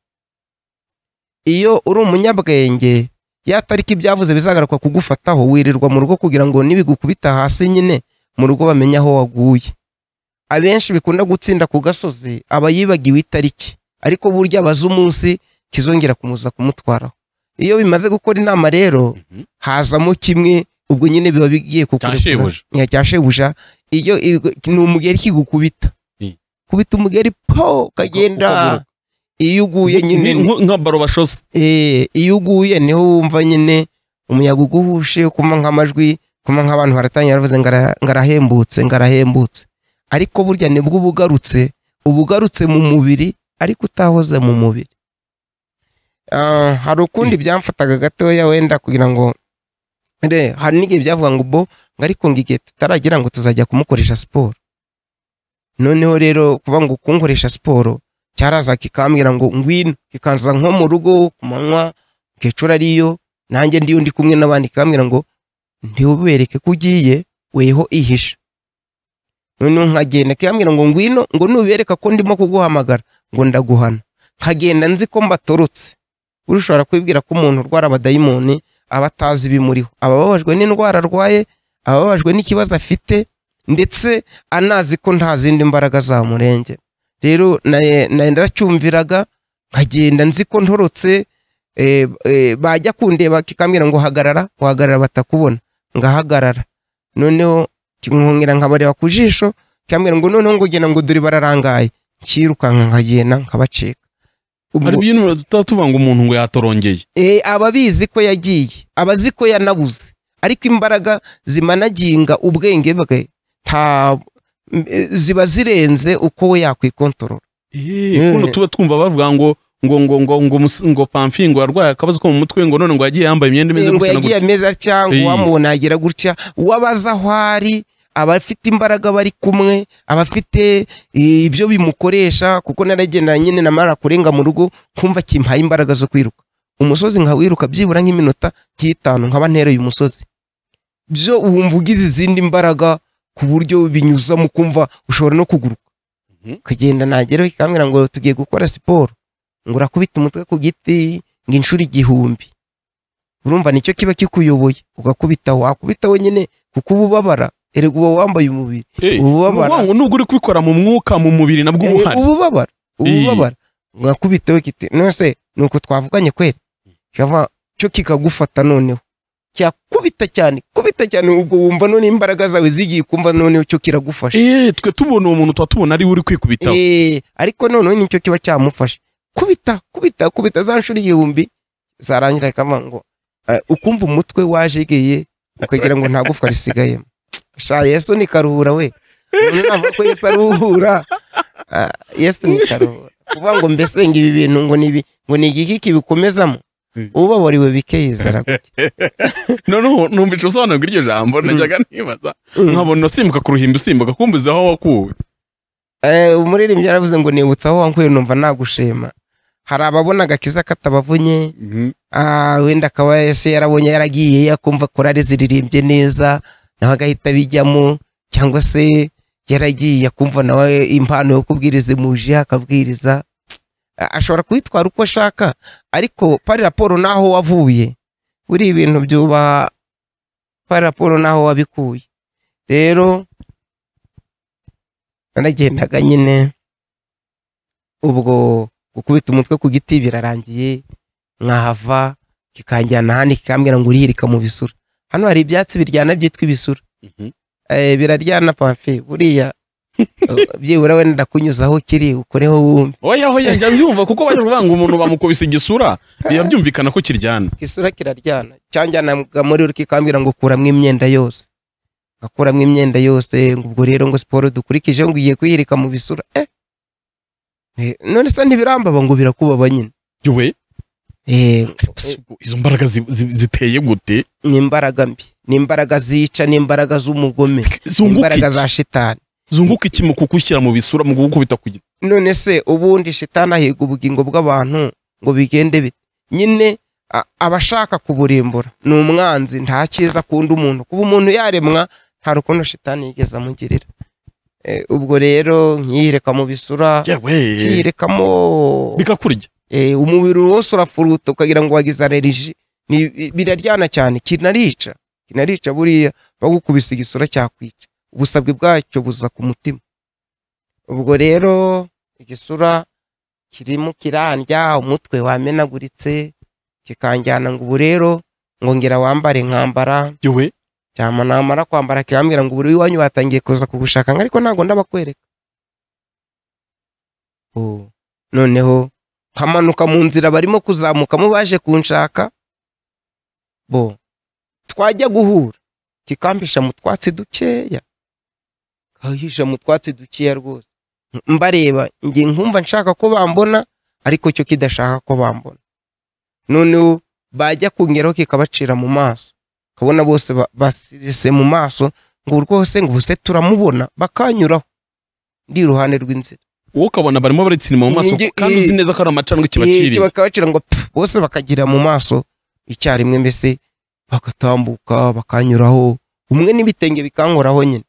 iyo uri umunyabwenge yatarika ibyavuze bizagaruka kugufataho wirirwa mu rugo kugira ngo nibigukubita hasi nyine mu rugo bamenye aho waguye abenshi bikunda gutsinda ku gasozi aba yibagiwe itariki ariko burya abaza umunsi kizongera kumuza kumutwaraho iyo bimaze gukora inama rero Mhm. hazamo kimwe ubwo nyine biba bigiye kukurekura Cyashebuja. Ya, cyashebuja iyo iyo- ni umugeri kigukubita Eh. kubita umugeri po kagenda ukaguruka. iyo uguye nyine Nk- nk- nka baro bashoze Eh, iyo uguye niho wumva nyine umuyaga uguhushe kuma nk'amajwi kuma nk'abantu baratangira bavuze ngo ara- ngo arahembutse ngo arahembutse ariko burya nibwo uba ugarutse uba ugarutse mu mubiri ariko utahoze mu mubiri Ah, hari ukundi byamfataga gatoya wenda kugira ngo Re, hari n'igihe byavuga ngo bo ngo ariko ngo igihe tutaragira ngo tuzajya kumukoresha siporo noneho rero kuba ngo kunkoresha siporo cyaraza kikambwira ngo ngwino kikanza nko mu rugo ku manywa kecura ariyo nanjye ndiyo ndi kumwe n'abandi kikambwira ngo ntiwubereke ko ugiye weho ihisha noneho nkagenda kikambwira ngo ngwino ngo nubereka ko ndimo kuguhamagara ngo ndaguhana nkagenda nzi ko mbatorotse buriya ushobora kwibwira ko umuntu urwara abadayimoni aba atazi ibimuriho aba ababajwe n'indwara arwaye aba ababajwe n'ikibazo afite ndetse anazi ko nta zindi mbaraga zamurenge rero naye- naye naracyumviraga nkagenda nzi ko ntorotse eh, eh, bajya kundeba kikambwira ngo hagarara wahagarara batakubona ngahagarara noneho kinkongera nkabareba ku jisho kikambwira ngo noneho ngo genda ngo dore bararangaye nkirukanka nkagenda nkabacika Ubwo- hari ibintu tuba tuvuga ngo umuntu ngo yatorongeye Eh, aba abizi ko yagiye aba azi ko yanabuze ariko imbaraga zimanaginga ubwenge bwe nta m- ziba zirenze uko we yakwikontorora Eh, kuno tuba twumva bavuga ngo ngo ngo ngo ngo mus- ngo pamfi ngo arwaye akabazo ko mu mutwe ngo none ngo yagiye yambaye imyenda imeze ngo gutya na yagiye gutya ameza cyangwa Eh. uwamubona yagira gutya uwabaza aho ari abafite imbaraga bari kumwe abafite eh, ibyo bimukoresha kuko naragendana nyine na mara kurenga mu rugo kumva kimpaye imbaraga zo kwiruka umusozi nkawiruka byibura nk'iminota nk'itanu nkaba ntereye umusozi byo wumva ugize izindi mbaraga ku buryo binyuzamo kumva ushobora no kuguruka Mhm. kugenda nageraho ikambwira ngo tugiye gukora siporo ngo urakubita umutwe ku giti ngo inshuro igihumbi urumva nicyo kiba kikuyoboye ugakubita wakubita wenyine kuko uba ubabara erega uba wambaye umubiri Eh, ububabara. umugongo nubwo uri kubikora mu mwuka mu mubiri nabwo uba Eh, uhari uba ubabara uba Iyi. ubabara ugakubita we kiti nose ni uko twavuganye kweri cyava cyo kikagufata noneho cyakubita cyane kubita cyane ubwo wumva none imbaraga zawe zigiye kumva noneho cyo kiragufasha Eh, twe tubona uwo muntu tuba tubona ari we uri kwikubitaho Eh, ariko noneho nicyo kiba cyamufashe kubita kubita kubita za nshuro igihumbi zarangira akava ngo eh, ukumva umutwe wajegeye ukagira ngo nta gufwa risigayemo sha yesu ni karuhura we Umuntu navuga ko yesu aruhura Ah, yesu ni karuhura kuvuga ngo mbese ngo ibi bintu ngo ni ibi- ngo ni igiki kibikomezamo Mm. ubabariwe bikeyizara gutya noneho numva usobanura iryo jambo najyaga nibaza nkabona usimbuka ku ruhimbi usimbuka kumbuza aho wakuwe Eh, umuririmbyi yaravuze ngo nibutsa aho wankuye numva nagushima hari ababona agakiza katabavunye Ah, wenda akaba ese yarabonye yaragiye yakumva korari ziririmbye neza nawe agahita abijyamo cyangwa se yaragiye akumva nawe impano yo kubwiriza imuje akabwiriza Ah, ashobora kubitwara uko ashaka ariko pari raporo n'aho wavuye buriya ibintu byuba pari raporo n'aho wabikuye rero naragendaga nyine ubwo gukubita umutwe ku giti birarangiye nkahava kikanjyana ahandi kikambwira ngo urihirika mu bisura hano hari ibyatsi biryana byitwa ibisura Eh, biraryana pamfe buriya eh, byibura wenda ndakunyuza aho kiri ukureho wumve oya oya njya mbyumva kuko bajya kuvuga ngo umuntu bamukubise igisura biba byumvikana ko kiryana isura kiraryana cyanjyanaga muri uri kikambwira ngo kuramo imyenda yose ngakuramo imyenda yose ngo ubwo rero ngo siporo dukurikije ngo ugiye kwihirika mu bisura eh Eh, none se ntibirambaba ngo birakubaba nyine yowe eh izo mbaraga zi- zi- ziteye gute ni imbaraga mbi ni imbaraga zica ni imbaraga z'umugome ni zunguka imbaraga iki za shitani zunguka iki mu kugushyira mu bisura mu kugukubita ku giti none se ubundi shitani ahiga ubugingo bw'abantu ngo bigende bite nyine a- abashaka kuburimbura ni umwanzi nta cyiza akunda umuntu kuba umuntu yaremwa nta rukundo shitani yigeze amugirira Eh, ubwo rero nkiyireka mu bisura yewe nkiyirekamo bikakurya eh, umubiri wose urafuruta ukagira ngo wagize aleriji Ni- bi- biraryana cyane kinarica kinarica buriya bagukubise igisura cyakwica ubusabwe bwacyo buza ku mutima ubwo rero igisura kirimo kirandya umutwe wamenaguritse kikanjyana ngo ubu rero ngongera wambare nkambara yewe cyama namara kwambara kibambwira ngo buri iwanyu batangiye kuza kugushaka ngo ariko ntabwo ndabakwereka Oh, noneho nkamanuka mu nzira barimo kuzamukamo baje kunshaka bo twajya guhura kikampisha mu twatsi dukeya kahisha mu twatsi dukeya rwose mbareba njye nkumva nshaka ko bambona ariko cyo kidashaka ko bambona noneho bajya kungeraho kikabacira mu maso kabona bose ba- basirise mu maso ngo rwose ngo ubuse turamubona bakanyuraho ndi iruhande rw'inzira wowe ukabona barimo baritsinima mu maso Iyi- kandi uzi iyi- neza ko ari amacandwe Iki kibaciriye bakabacira ngo pfu, bose bakagira mu maso icyarimwe mbese bagatambuka bakanyuraho umwe n'ibitenge bikankoraho nyine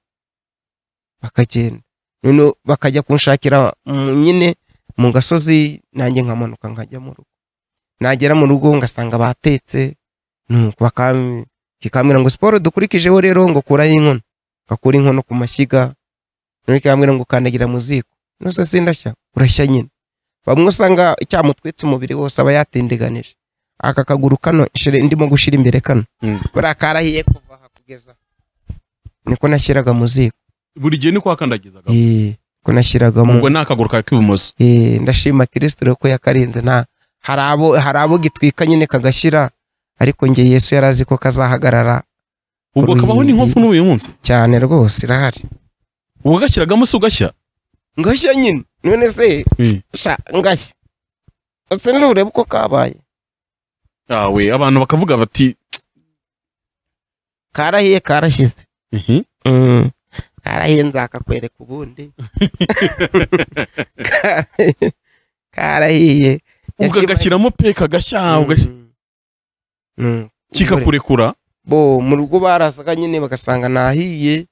bakagenda noneho bakajya kunshakira mm, nyine mu gasozi nanjye nkamanuka nkajya mu rugo nagera mu rugo ngasanga batetse nuko bakam- kikambwira ngo siporo dukurikijeho rero ngo kuraho inkono ngakura inkono ku mashyiga noneho kikambwira ngo kandagira mu ziko nose sindashya urashya nyine bamwe usanga cyamutwitse umubiri wose aba yatindiganije aka kaguru kano shere ndimo gushira imbere kano Mm. buriya karahiye kuva aha kugeza aha. niko nashyiraga mu ziko buri gihe niko wakandagizaga Eh, niko nashyiragamo ubwo ni akaguru kawe k'ibumoso Eh, ndashima kirisito rero ko yakarinze nta hari abo hari abo gitwika nyine kagashyira ariko njye yesu yari azi ko kazahagarara ubwo kabaho n'inkofu n'uyu munsi cyane rwose irahari wagashyiragamo se ugashya ngashya nyine none se Eh. sha ngashya ese nturebe uko kabaye yawe abantu bakavuga bati karahiye karashyize "Ihi, Mm. karahiye nzakakwereka ubundi Karahiye- karahiye ukagashyiramo pe kagashya ugashya- Mm. Mm. kikakurekura bo mu rugo barasaga nyine bagasanga nahiye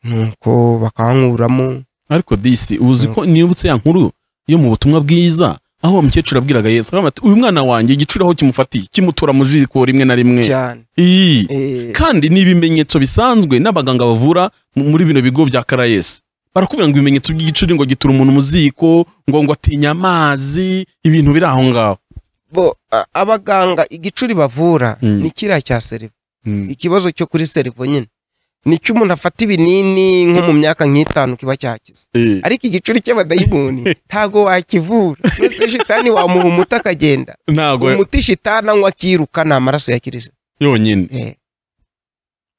nuko bakankuramo ariko disi uzi ko nibutse ya nkuru yo mu butumwa bwiza aho uwo mukecuru abwiraga yesu akavuga ati uyu mwana wanjye igicuri aho kimufatiye kimutora mu jiko rimwe na rimwe cyane iyi Eh, kandi ni ibimenyetso bisanzwe n'abaganga bavura mu- muri bino bigo bya karayesi barakubwira ngo ibimenyetso by'igicuri ngo gitura umuntu mu ziko ngo ngo atinya amazi ibintu biri aho ngaho bo a- abaganga igicuri bavura Mm. ni kiriya cya serivo ikibazo cyo kuri serivo nyine nicyo umuntu afata ibinini nko mu myaka nk'itanu kiba cyakize Eh, ariko igicuri cy'abadayimoni ntago wakivura mbese shitani wamuha umuti akagenda ntabwo umuti shitani anywa akiruka ni amaraso ya kirisito yonyine Eh.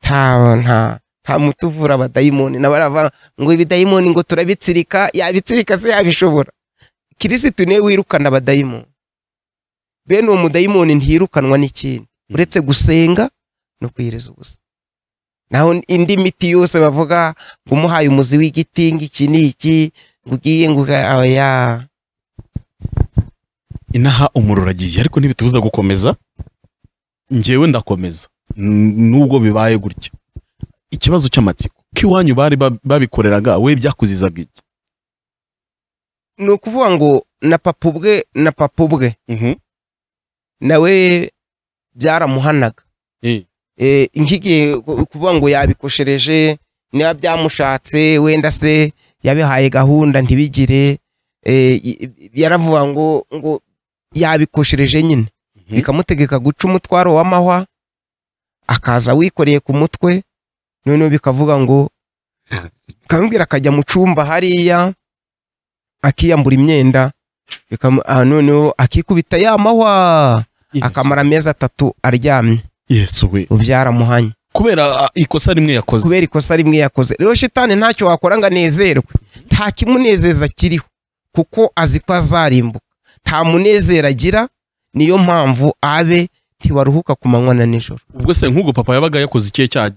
nta nta nta muti uvura abadayimoni nabo baravuga ngo ibidayimoni ngo turabitsirika yabitsirika se yabishobora kirisitu niwe wirukana abadayimoni bene uwo mudayimoni ntiyirukanwa n'ikindi Mm. uretse gusenga no kwiyiriza ubusa naho indi miti yose bavuga ngo umuhaye umuzi w'igiti ngo iki ni iki ngo ugiye ngo uga- oya inaha umuriro uragiye ariko ntibitubuza gukomeza njyewe ndakomeza N- nubwo bibaye gutya ikibazo cy'amatsiko k'iwanyu bari ba- babikoreraga we byakuzizaga iki ni ukuvuga ngo na papa ubwe na papa ubwe nawe byaramuhanaga Eh, eh, nk'igihe ku- kuvuga ngo yabikoshereje niba byamushatse wenda se yabihaye gahunda ntibigire eh, i- i- yaravuga ngo ngo yabikoshereje nyine Mhm. bikamutegeka guca umutwaro w'amahwa akaza wikoreye ku mutwe noneho bikavuga ngo kamubwira akajya mu cyumba hariya akiyambura imyenda bikamu- ah, noneho akikubita ya mahwa Yesu. akamara amezi atatu aryamye yesu we byaramuhanye kubera ah, ikosa rimwe yakoze kubera ikosa rimwe yakoze rero shitani ntacyo wakora ngo anezerwe nta kimunezeza kiriho kuko azi ko azarimbuka nta munezero agira niyo mpamvu abe ntibaruhuka ku manywa na nijoro ubwo se nk'ubwo papa yabaga yakoze ikihe cyaha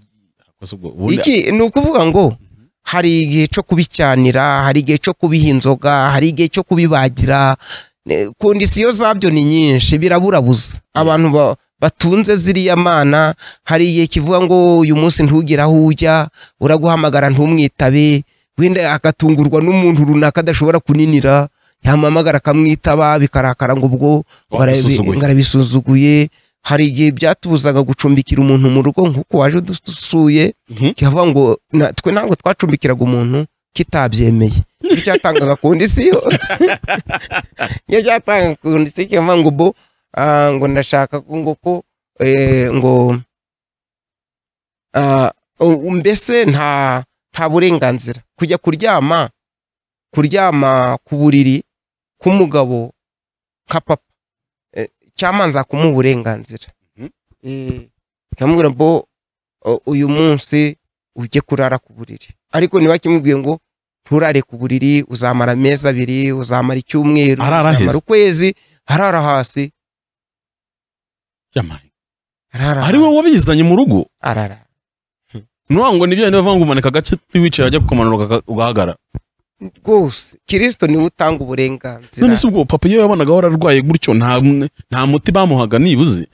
yakoze ubwo ubundi iki ni ukuvuga ngo hari igihe cyo kubicyanira hari igihe cyo kubiha inzoga hari igihe cyo kubibagira ne- kondisiyo zabyo ni nyinshi biraburabuza abantu ba- batunze ziriya mana hari igihe kivuga ngo uyu munsi ntugire aho ujya uraguhamagara ntumwitabe wenda agatungurwa n'umuntu runaka adashobora kuninira yamuhamagara akamwitaba bikarakara ngo ubwo Wamusuzuguye. ngarabisuzuguye hari igihe byatubuzaga gucumbikira umuntu mu rugo nk'uko waje dusuye Mhm. kivuga ngo na- twe ntabwo twacumbikiraga umuntu kitabyemeye iyo cyatangaga kondisiyo iyo cyatangaga kondisiyo kivuga ngo bo ah, ngo ndashaka ko- ngo ko eh, ngo ah, u- mbese nta nta burenganzira kujya kuryama kuryama ku buriri k'umugabo nka papa eh, cyamanza kumuha uburenganzira Mhm. Eh, ikamubwira bo o- uyu munsi ujye kurara ku buriri ariko niba kimubwiye ngo nturare ku buriri uzamara amezi abiri uzamara icyumweru Arara aheze. uzamara ukwezi arara hasi Yamaye. arara ari we wabizanye mu rugo arara nuvuga ngo nibyo niba bavuga ngo umanika agace wicaye ajya kukamanura ugaga- ugahagarara rwose kirisito niwe utanga uburenganzira none se ubwo papa iyo yabonaga ahora arwaye gutyo nta nta muti bamuhaga nibuze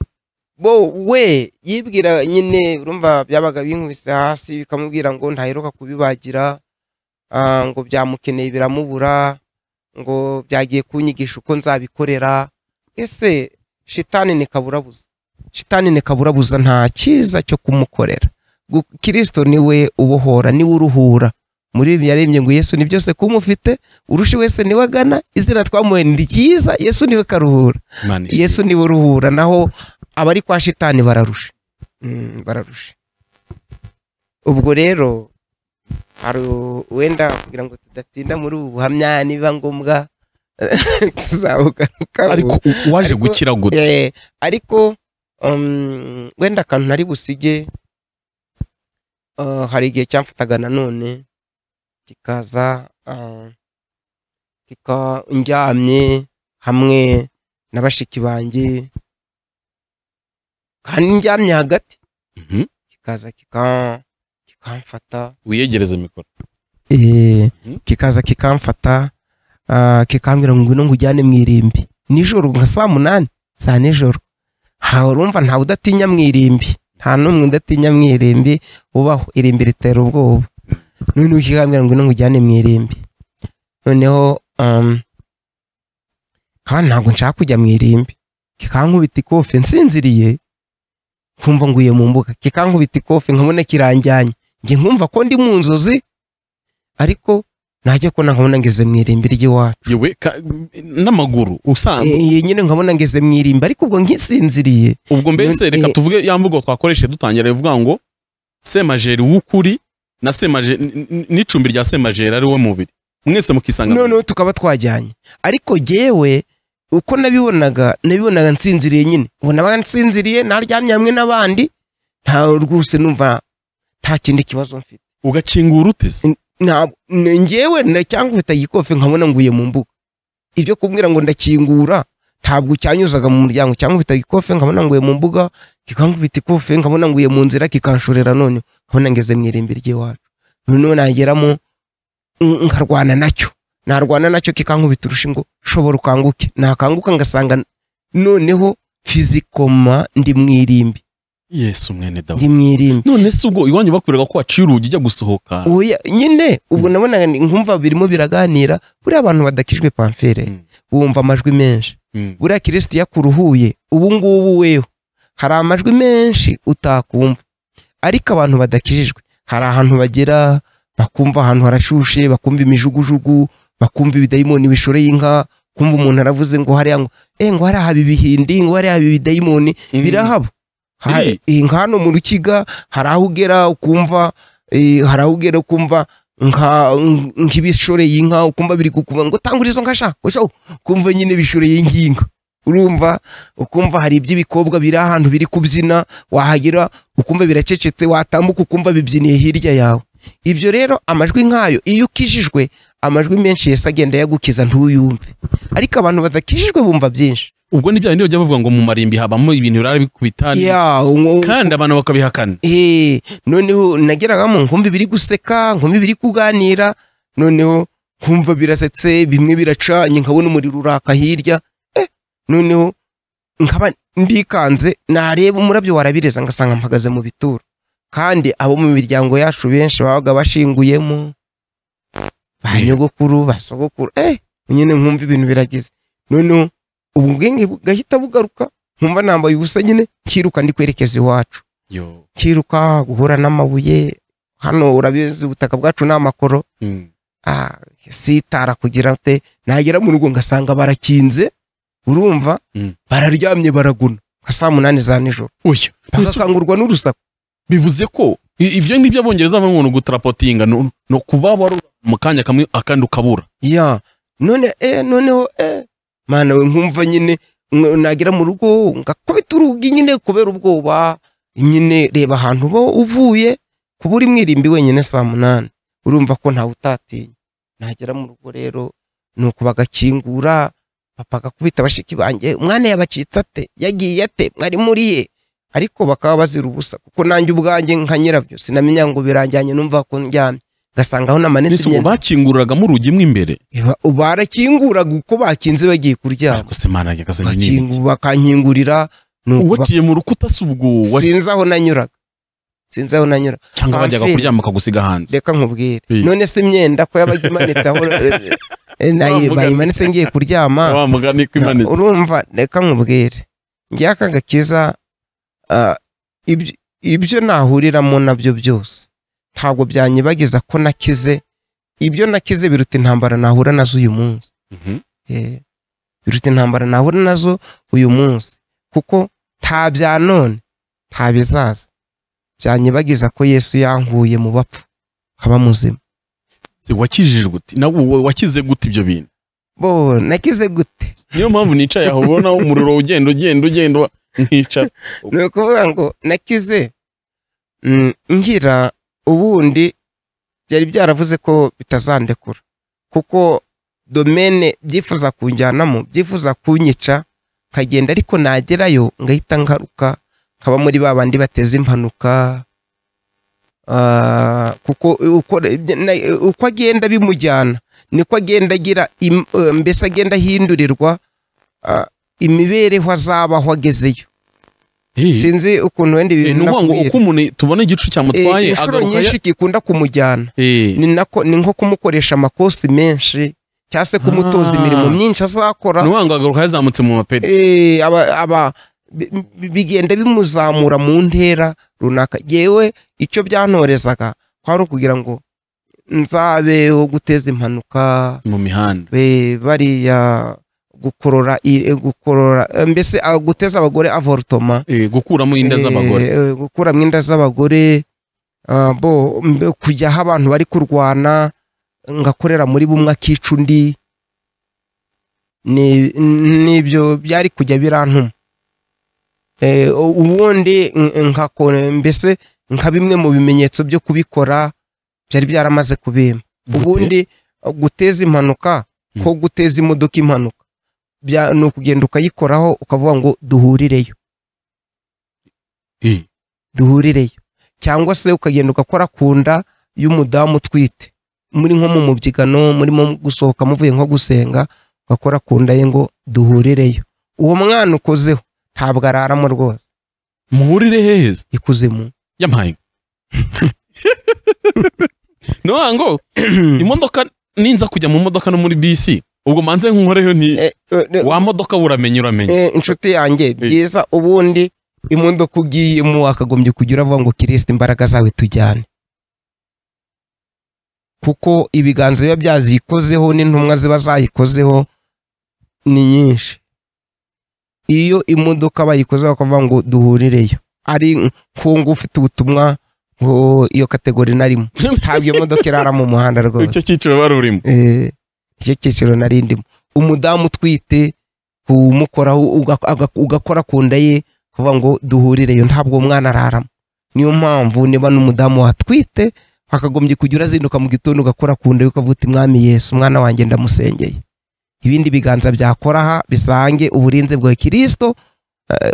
bo we yibwira nyine urumva byabaga binkubise hasi bikamubwira ngo ntaheruka kubibagira ah, ngo byamukeneye biramubura ngo byagiye kunyigisha uko nzabikorera ese shitani ni kaburabuza shitani ni kaburabuza nta cyiza cyo kumukorera Gu- kirisito niwe ubohora niwe uruhura muri ibi yarembye ngo yesu ni byose kumufite urusha wese niwe agana izina twamuhaye ni ryiza yesu niwe karuhura Imana ishimwe. yesu niwe uruhura naho abari kwa shitani bararusha Mm, bararusha ubwo rero hari u- wenda kugira ngo tudatinda muri ubu buhamya niba ngombwa tuzabugaruka ariko u- waje Ariko- gukira gute ariko um, wenda akantu nari busige uh, hari igihe cyamfataga nanone kikaza ah, kika ndyamye hamwe na bashiki banjye kandi ndyamye hagati Mhm. kikaza kika- kikamfata wiyegereze mikoro Eh, Mhm. kikaza kikamfata ah, kikambwira ngo ngwino ngujyane mu irimbi nijoro nka saa munani saa nijoro ntawe urumva ntawe udatinya mu irimbi nta n'umwe udatinya mu irimbi ubaho irimbi ritera ubwoba noneho kikambwira ngo ngwino ngujyane mu irimbi noneho um, kandi ntabwo nshaka kujya mu irimbi kikankubita ikofe nsinziriye nkumva nguye mu mbuga kikankubita ikofe nkabona kiranjyanye njye nkumva ko ndi mu nzozi ariko najya kubona nkabona ngeze mu irimbi ry'iwacu yewe ka- n'amaguru usanzwe Eh, nyine nkabona ngeze mu irimbi ariko ubwo nkisinziriye ubwo mbese Eh, reka eh. tuvuge ya mvugo twakoresheje dutangira ivuga ngo semajeri w'ukuri na semajeri n- n- n'icumbi rya semajeri ari we mubiri mwese mukisanga mu- noneho tukaba twajyanye ariko jyewe uko nabibonaga nabibonaga nsinziriye nyine ubona nabaga nsinziriye naryamye hamwe n'abandi nta rwose numva nta kindi kibazo mfite ugakingura uteze Nta- ni njyewe na- cyangwa ufite igikofe nkabona nguye mu mbuga ibyo kumbwira ngo ndakingura ntabwo cyanyuzaga mu muryango cyangwa ufite igikofe nkabona nguye mu mbuga kikankubita ikofe nkabona nguye mu nzira kikanshorera noneho nkabona ngeze mu irimbi ry'iwacu noneho nageramo n- nkarwana nacyo narwana nacyo kikankubita urushingo shobora ukanguke nakanguka ngasanga n- noneho fizikoma ndi mu irimbi yesu mwene dawidi ndi mu irimbi none se ubwo iwanyu bakurega ko waciye urugi ujya gusohoka Oya, nyine ubwo nabonaga ni- nkumva birimo biraganira buriya abantu badakijwe pamfere Mm. bumva amajwi menshi Mm. buriya kirisitiya kuruhuye ubu ngubu weho hari amajwi menshi utakumva ariko abantu badakijijwe hari ahantu bagera bakumva ahantu harashushe bakumva imijugujugu bakumva ibidayimoni bishoreye inka kumva umuntu aravuze ngo hariya ngo eh ngo hariya haba ibihindi ngo hariya haba ibidayimoni Mm. birahaba Ha- Biri. eh, nka hano mu rukiga hari aho ugera ukumva eh, hari aho ugera ukumva nka ng- nk'ibishoreye inka ukumva biri kukuba ngo tangura izo nka sha usha ukumva nyine bishoreye inkinga urumva ukumva hari iby'ibikobwa biri ahantu biri kubyina wahagera ukumva biracecetse watambuka ukumva bibyiniye hirya yawe ibyo rero amajwi nk'ayo iyo ukijijwe amajwi menshi yesi agenda yagukiza ntuyumve ariko abantu badakijijwe bumva byinshi ubwo ni bya bindi bajya bavuga ngo mu marimbi habamo ibintu birara bikubita ni- Ya, ngo- kandi abantu bakabihakana Eh, noneho nageragamo nkumva ibiri guseka nkumva ibiri kuganira noneho nkumva birasetse bimwe biracanye nkabona umuriro uraka hirya eh, noneho nkaba ndikanze nareba umurabyo warabireza ngasanga mpagaze mu bituro kandi abo mu miryango yacu benshi babaga bashinguyemo ba nyogokuru ba sogokuru eh nyine nkumva ibintu biragize noneho ubwenge bugahita bugaruka nkumva nambaye ubusa nyine nkiruka ndi kwerekeza iwacu yo kiruka guhura n'amabuye hano urabizi ubutaka bwacu ni amakoro Mm. ah, sitara kugira ute nagera mu rugo ngasanga barakinze urumva Mm. bararyamye baraguna nka saa munani za nijoro oya Yesu, bagakangurwa n'urusaku bivuze ko i- ivyo nibyo abongereza bavuga ngo gutarapotinga no no kuba warura mu kanya kamwe akandi ukabura ya none eh, noneho eh. mana we nkumva nyine nk- nagera mu rugo ngakubita urugi nyine kubera ubwoba nyine reba ahantu uba uvuye kuba uri mwirimbi wenyine saa munani urumva ko ntawe utatinya nagera mu rugo rero ni uku bagakingura papa agakubita bashiki banjye umwana yabacitse ate yagiye ate mwari muriye ariko bakaba bazira ubusa kuko nanjye ubwanjye nka nyirabyo sinamenya ngo biranjyanye numva ko ndyamye ngasanga aho namanitse nese ubwo imyenda bakingururagamo urugi mo imbere Iba- barakinguraga uko bakinze bagiye kuryama ariko se mana yagazaga Bakingu- bakanyingurira ni uku bak- uwaciye mu rukuta se ubwo wa- sinzi aho nanyuraga sinzi aho nanyuraga cyangwa bajyaga Pamfile. kuryama akagusiga hanze reka nkubwire Iyi. none se imyenda ko yabaga imanitse aho eh, eh, nayi- Wa mugani. bayimanitse ngiye kuryama wa mugani ko Na- imanitse urumva reka nkubwire njyaka gakiza ah, ibyo- ibyo nahuriramo nabyo byose ntabwo byanyibagiza ko nakize ibyo nakize biruta intambara nahura nazo uyu munsi Mhm. Eh, biruta intambara nahura nazo uyu munsi kuko nta bya none nta bizaza byanyibagiza ko yesu yankuye mu bapfu nkaba muzima Se wakijijwe uti nawe wa- wakize gute ibyo bintu bo nakize gute niyo mpamvu nicaye aho ubona umuriro ugenda ugenda ugenda nkicara ni ukuvuga ngo nakize mm, ngira ubundi byari byaravuze ko bitazandekura kuko domene byifuza kunjyanamo byifuza kunyica nkagenda ariko nagerayo ngahita ngaruka nkaba muri ba bandi bateza impanuka Ah, kuko ukora- na- uko agenda bimujyana niko agenda agira im- eh, mbese agenda ahindurirwa ah, imibereho azabaho agezeyo Eh, sinzi ukuntu wenda ibi eh, ni bintu ukuvuga ngo nakubwira. uko umuntu tubona igicu Eh, cyamutwaye inshuro agaruka ya- nyinshi gikunda kumujyana Eh, ni nako ni nko kumukoresha amakosi menshi cyangwa se kumutoza Ah. imirimo myinshi ni azakora ukuvuga ngo agaruka yazamutse mu mapeti Eh, aba aba bi- bi- bigenda bimuzamura mu ntera runaka yewe icyo byantorezaga kwari ukugira ngo nzabe wo guteza impanuka mu mihanda be- bariya gukorora i- gukorora eh, mbese ah, guteza abagore avortoma Eh, gukuramo inda z'abagore Eh, eh, gukuramo inda z'abagore ah, bo mbe- kujya aho abantu bari kurwana ngakorera muri bumwe akica undi ni- nibyo byari kujya birantuma Eh, u- ubundi n- nkakora mbese nka bimwe mu bimenyetso byo kubikora byari byaramaze kubimpa ubundi eh, guteza impanuka Mm. ko guteza imodoka impanuka bya- ni ukugenda ukayikoraho ukavuga ngo duhurireyo Eh, duhurireyo cyangwa se ukagenda ugakora ku nda y'umudamu utwite muri nko mu mubyigano murimo gusohoka muvuye nko gusenga ugakora ku nda ye ngo duhurireyo uwo mwana ukozeho ntabwo araramo rwose muhurire heza ikuzimu yampaye ni ukuvuga ngo imodoka ninza kujya mu modoka no muri bisi ubwo manze nkoreho ni Eh, eh, eh, wa modoka buramenye uramenye eh, inshuti yanjye byiza ubundi imodoka ugiyemo wakagombye kujya uravuga ngo kirisita imbaraga zawe tujyane kuko ibiganza biba byazikozeho n'intumwa ziba zayikozeho ni nyinshi iyo imodoka bayikoze bakavuga ngo duhurireyo ari nkungu ufite ubutumwa ngo iyo kategori narimo ntabwo iyo modoka irara mu muhanda rwose icyo cyiciro wari urimo Eh, icyo cyiciro nari ndimo umudamu utwite umukoraho uga- aga- ugakora ku nda ye kuvuga ngo duhurireyo ntabwo uwo mwana araramo niyo mpamvu niba n'umudamu watwite wakagombye kujya urazinduka mu gitondo ugakora ku nda ye ukavuta umwami yesu umwana wanjye ndamusengeye ibindi biganza byakora aha bisange uburinzi bwa kirisito eh,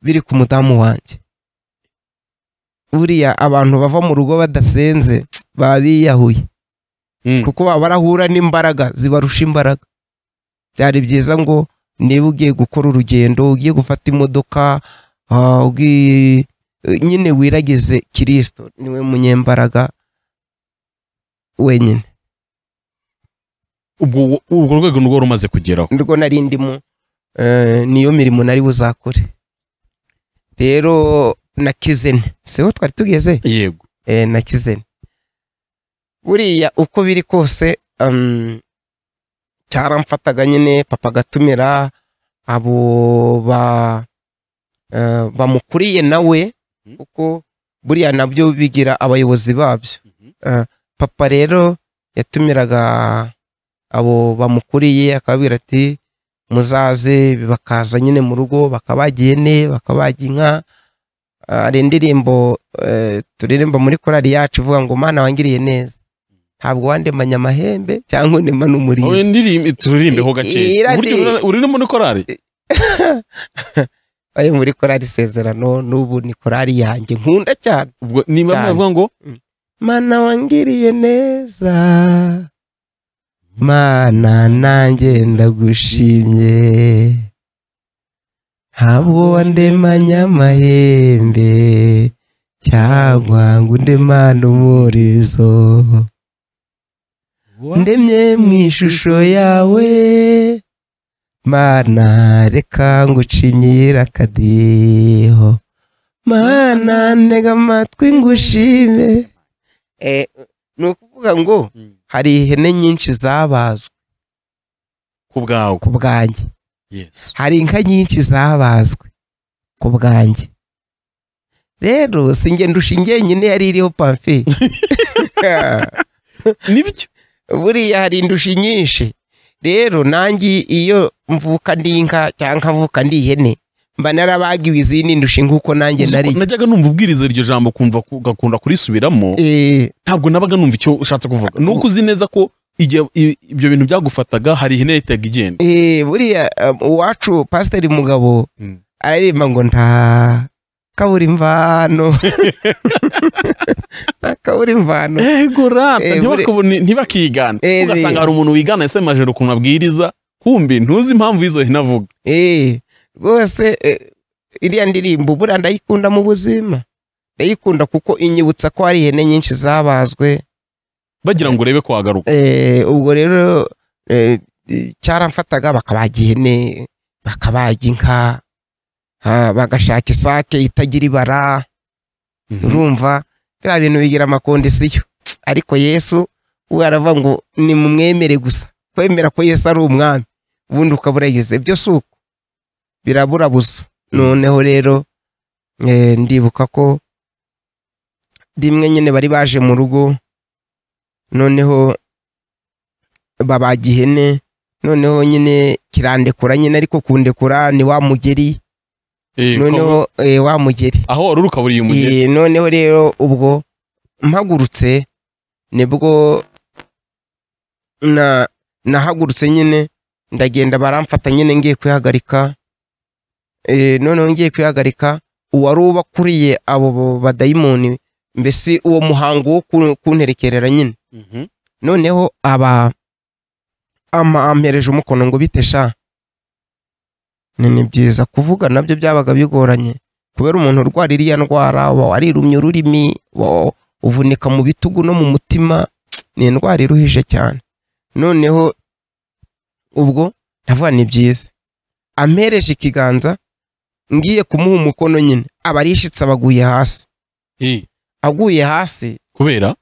biri ku mudamu wanjye buriya abantu bava mu rugo badasenze baba biyahuye Mm. kuko baba barahura n'imbaraga zibarusha imbaraga byari byiza ngo niba ugiye gukora urugendo ugiye gufata imodoka ah, ugiye nyine wiragize kirisito niwe munyembaraga wenyine ubwo urwo rwego ni rwo rumaze kugeraho nirwo nari ndimo eh, niyo mirimo nari buzakore rero na kizene siho twari tugeze yego eh, na kizeni buriya uko biri kose um, cyaramfataga nyine papa agatumira abo ba eh, bamukuriye nawe Mhm. kuko buriya nabyo bigira abayobozi babyo Mhm. Eh, papa rero yatumiraga abo bamukuriye akababwira ati muzaze bakaza nyine mu rugo bakabagiye ine bakabaga inka hari indirimbo eh, turirimba muri korali yacu ivuga ngo mana wangiriye neza ntabwo wandemanya amahembe cyangwa undema n'umurizo Oya, ndirimbe turirimbeho gake I- irandi- burya uri- uri no muri korari ayo muri korali isezerano n'ubu ni korali yanjye nkunda cyane ubwo niba Cyane. bavuga ngo mana wangiriye neza mana nanjye ndagushimye ntabwo wandemanya amahembe cyangwa ngo undemane umurizo ndemye mu ishusho yawe mana reka ngucinyira akadiho mana ntega amatwi ngushime ni ukuvuga ngo Mm. hari ihene nyinshi zabazwe ku bwawe ku bwanjye yesu hari inka nyinshi zabazwe ku bwanjye rero si ngenda ushingiye nyine yari iriho pamfi nibyo buriya hari indushi nyinshi rero nanjye iyo mvuka ndi inka cyangwa nkavuka ndi ihene mba narabagiwe izindi ndusha inkuko nanjye nari najyaga numva ubwiriza iryo jambo kumva ku- ugakunda kurisubiramo Eh, ntabwo nabaga numva icyo ushatse kuvuga ni uko uzi neza ko igihe i- ibyo bintu byagufataga hari ihene yahitaga igenda eh, buriya um, uwacu pasiteri mugabo Mm. araririmba ngo nta kabura imvano nta kabura imvano ego rata Eh, buri- ntibakabone- ntibakigana Eh, ugasanga eh. hari umuntu wigana ese majoro ku mabwiriza kumbi ntuzi impamvu y'izo hene avuga Eh, rwose eh, iriya ndirimbo buriya ndayikunda mu buzima ndayikunda kuko inyibutsa ko hari ihene nyinshi zabazwe bagira ngo urebe ko wagaruka Eh, ubwo rero eh, cyaramfataga bakabaga ihene bakabaga inka ah, bagashaka isake itagira ibara urumva biriya bintu bigira amakondisiyo ariko yesu we aravuga ngo ni mumwemere gusa kwemera ko yesu ari umwami ubundi ukaba urayize byo si uko biraburabuza noneho rero eh, ndibuka ko rimwe nyine bari baje mu rugo noneho babaga ihene noneho nyine kirandekura nyine ariko kundekura ni wa mugeri Eh, ko- noneho eh, wa mugeri aho wari uri ukaba uriye umugeni Iyi, noneho rero ubwo mpagurutse nibwo na nahagurutse nyine ndagenda baramfata nyine ngiye kwihagarika Eh, noneho ngiye kwihagarika uwari ubakuriye abo bo- badayimoni mbese uwo muhango wo ku- kunterekerera nyine Mhm. noneho aba ama ampereje umukono ngo bite sha ni ni byiza kuvuga nabyo byabaga bigoranye kubera umuntu urwara iriya ndwara uba warirumye ururimi uba uvunika mu bitugu no mu mutima ni indwara iruhije cyane noneho ubwo ndavuga ni byiza ampereje ikiganza ngiye kumuha umukono nyine aba arishitse abaguye hasi Eh, aguye hasi kubera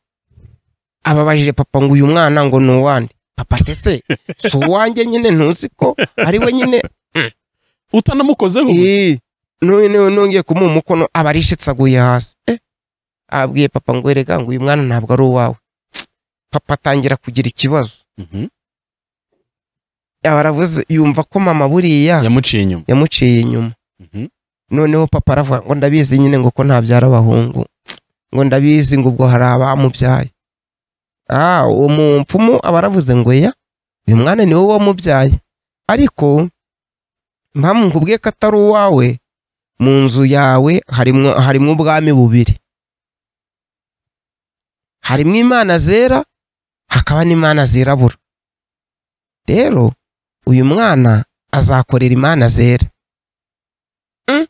ababajije papa ngo uyu mwana ngo ni uwande papa tese si uwanjye nyine ntuzi ko ari we nyine utanamukozeho gusa. Ii, n'uyu niwe nongeye kumuha umukono aba arishitse aguye hasi Eh, abwiye papa ngo erega ngo uyu mwana ntabwo ari uwawe papa atangira kugira ikibazo Mhm. aba aravuze yumva ko mama buriya yamuciye inyuma yamuciye inyuma Mhm. noneho papa aravuga ngo ndabizi nyine ngo ko ntabyara abahungu ngo ndabizi ngo ubwo hari abamubyaye ah uwo mupfumu aba aravuze ngo ya uyu mwana ni wowe wamubyaye ariko mpamvu nkubwiye ko atari uwawe mu nzu yawe harimo harimo ubwami bubiri harimo imana zera hakaba n'imana zirabura rero uyu mwana azakorera imana zera Mm.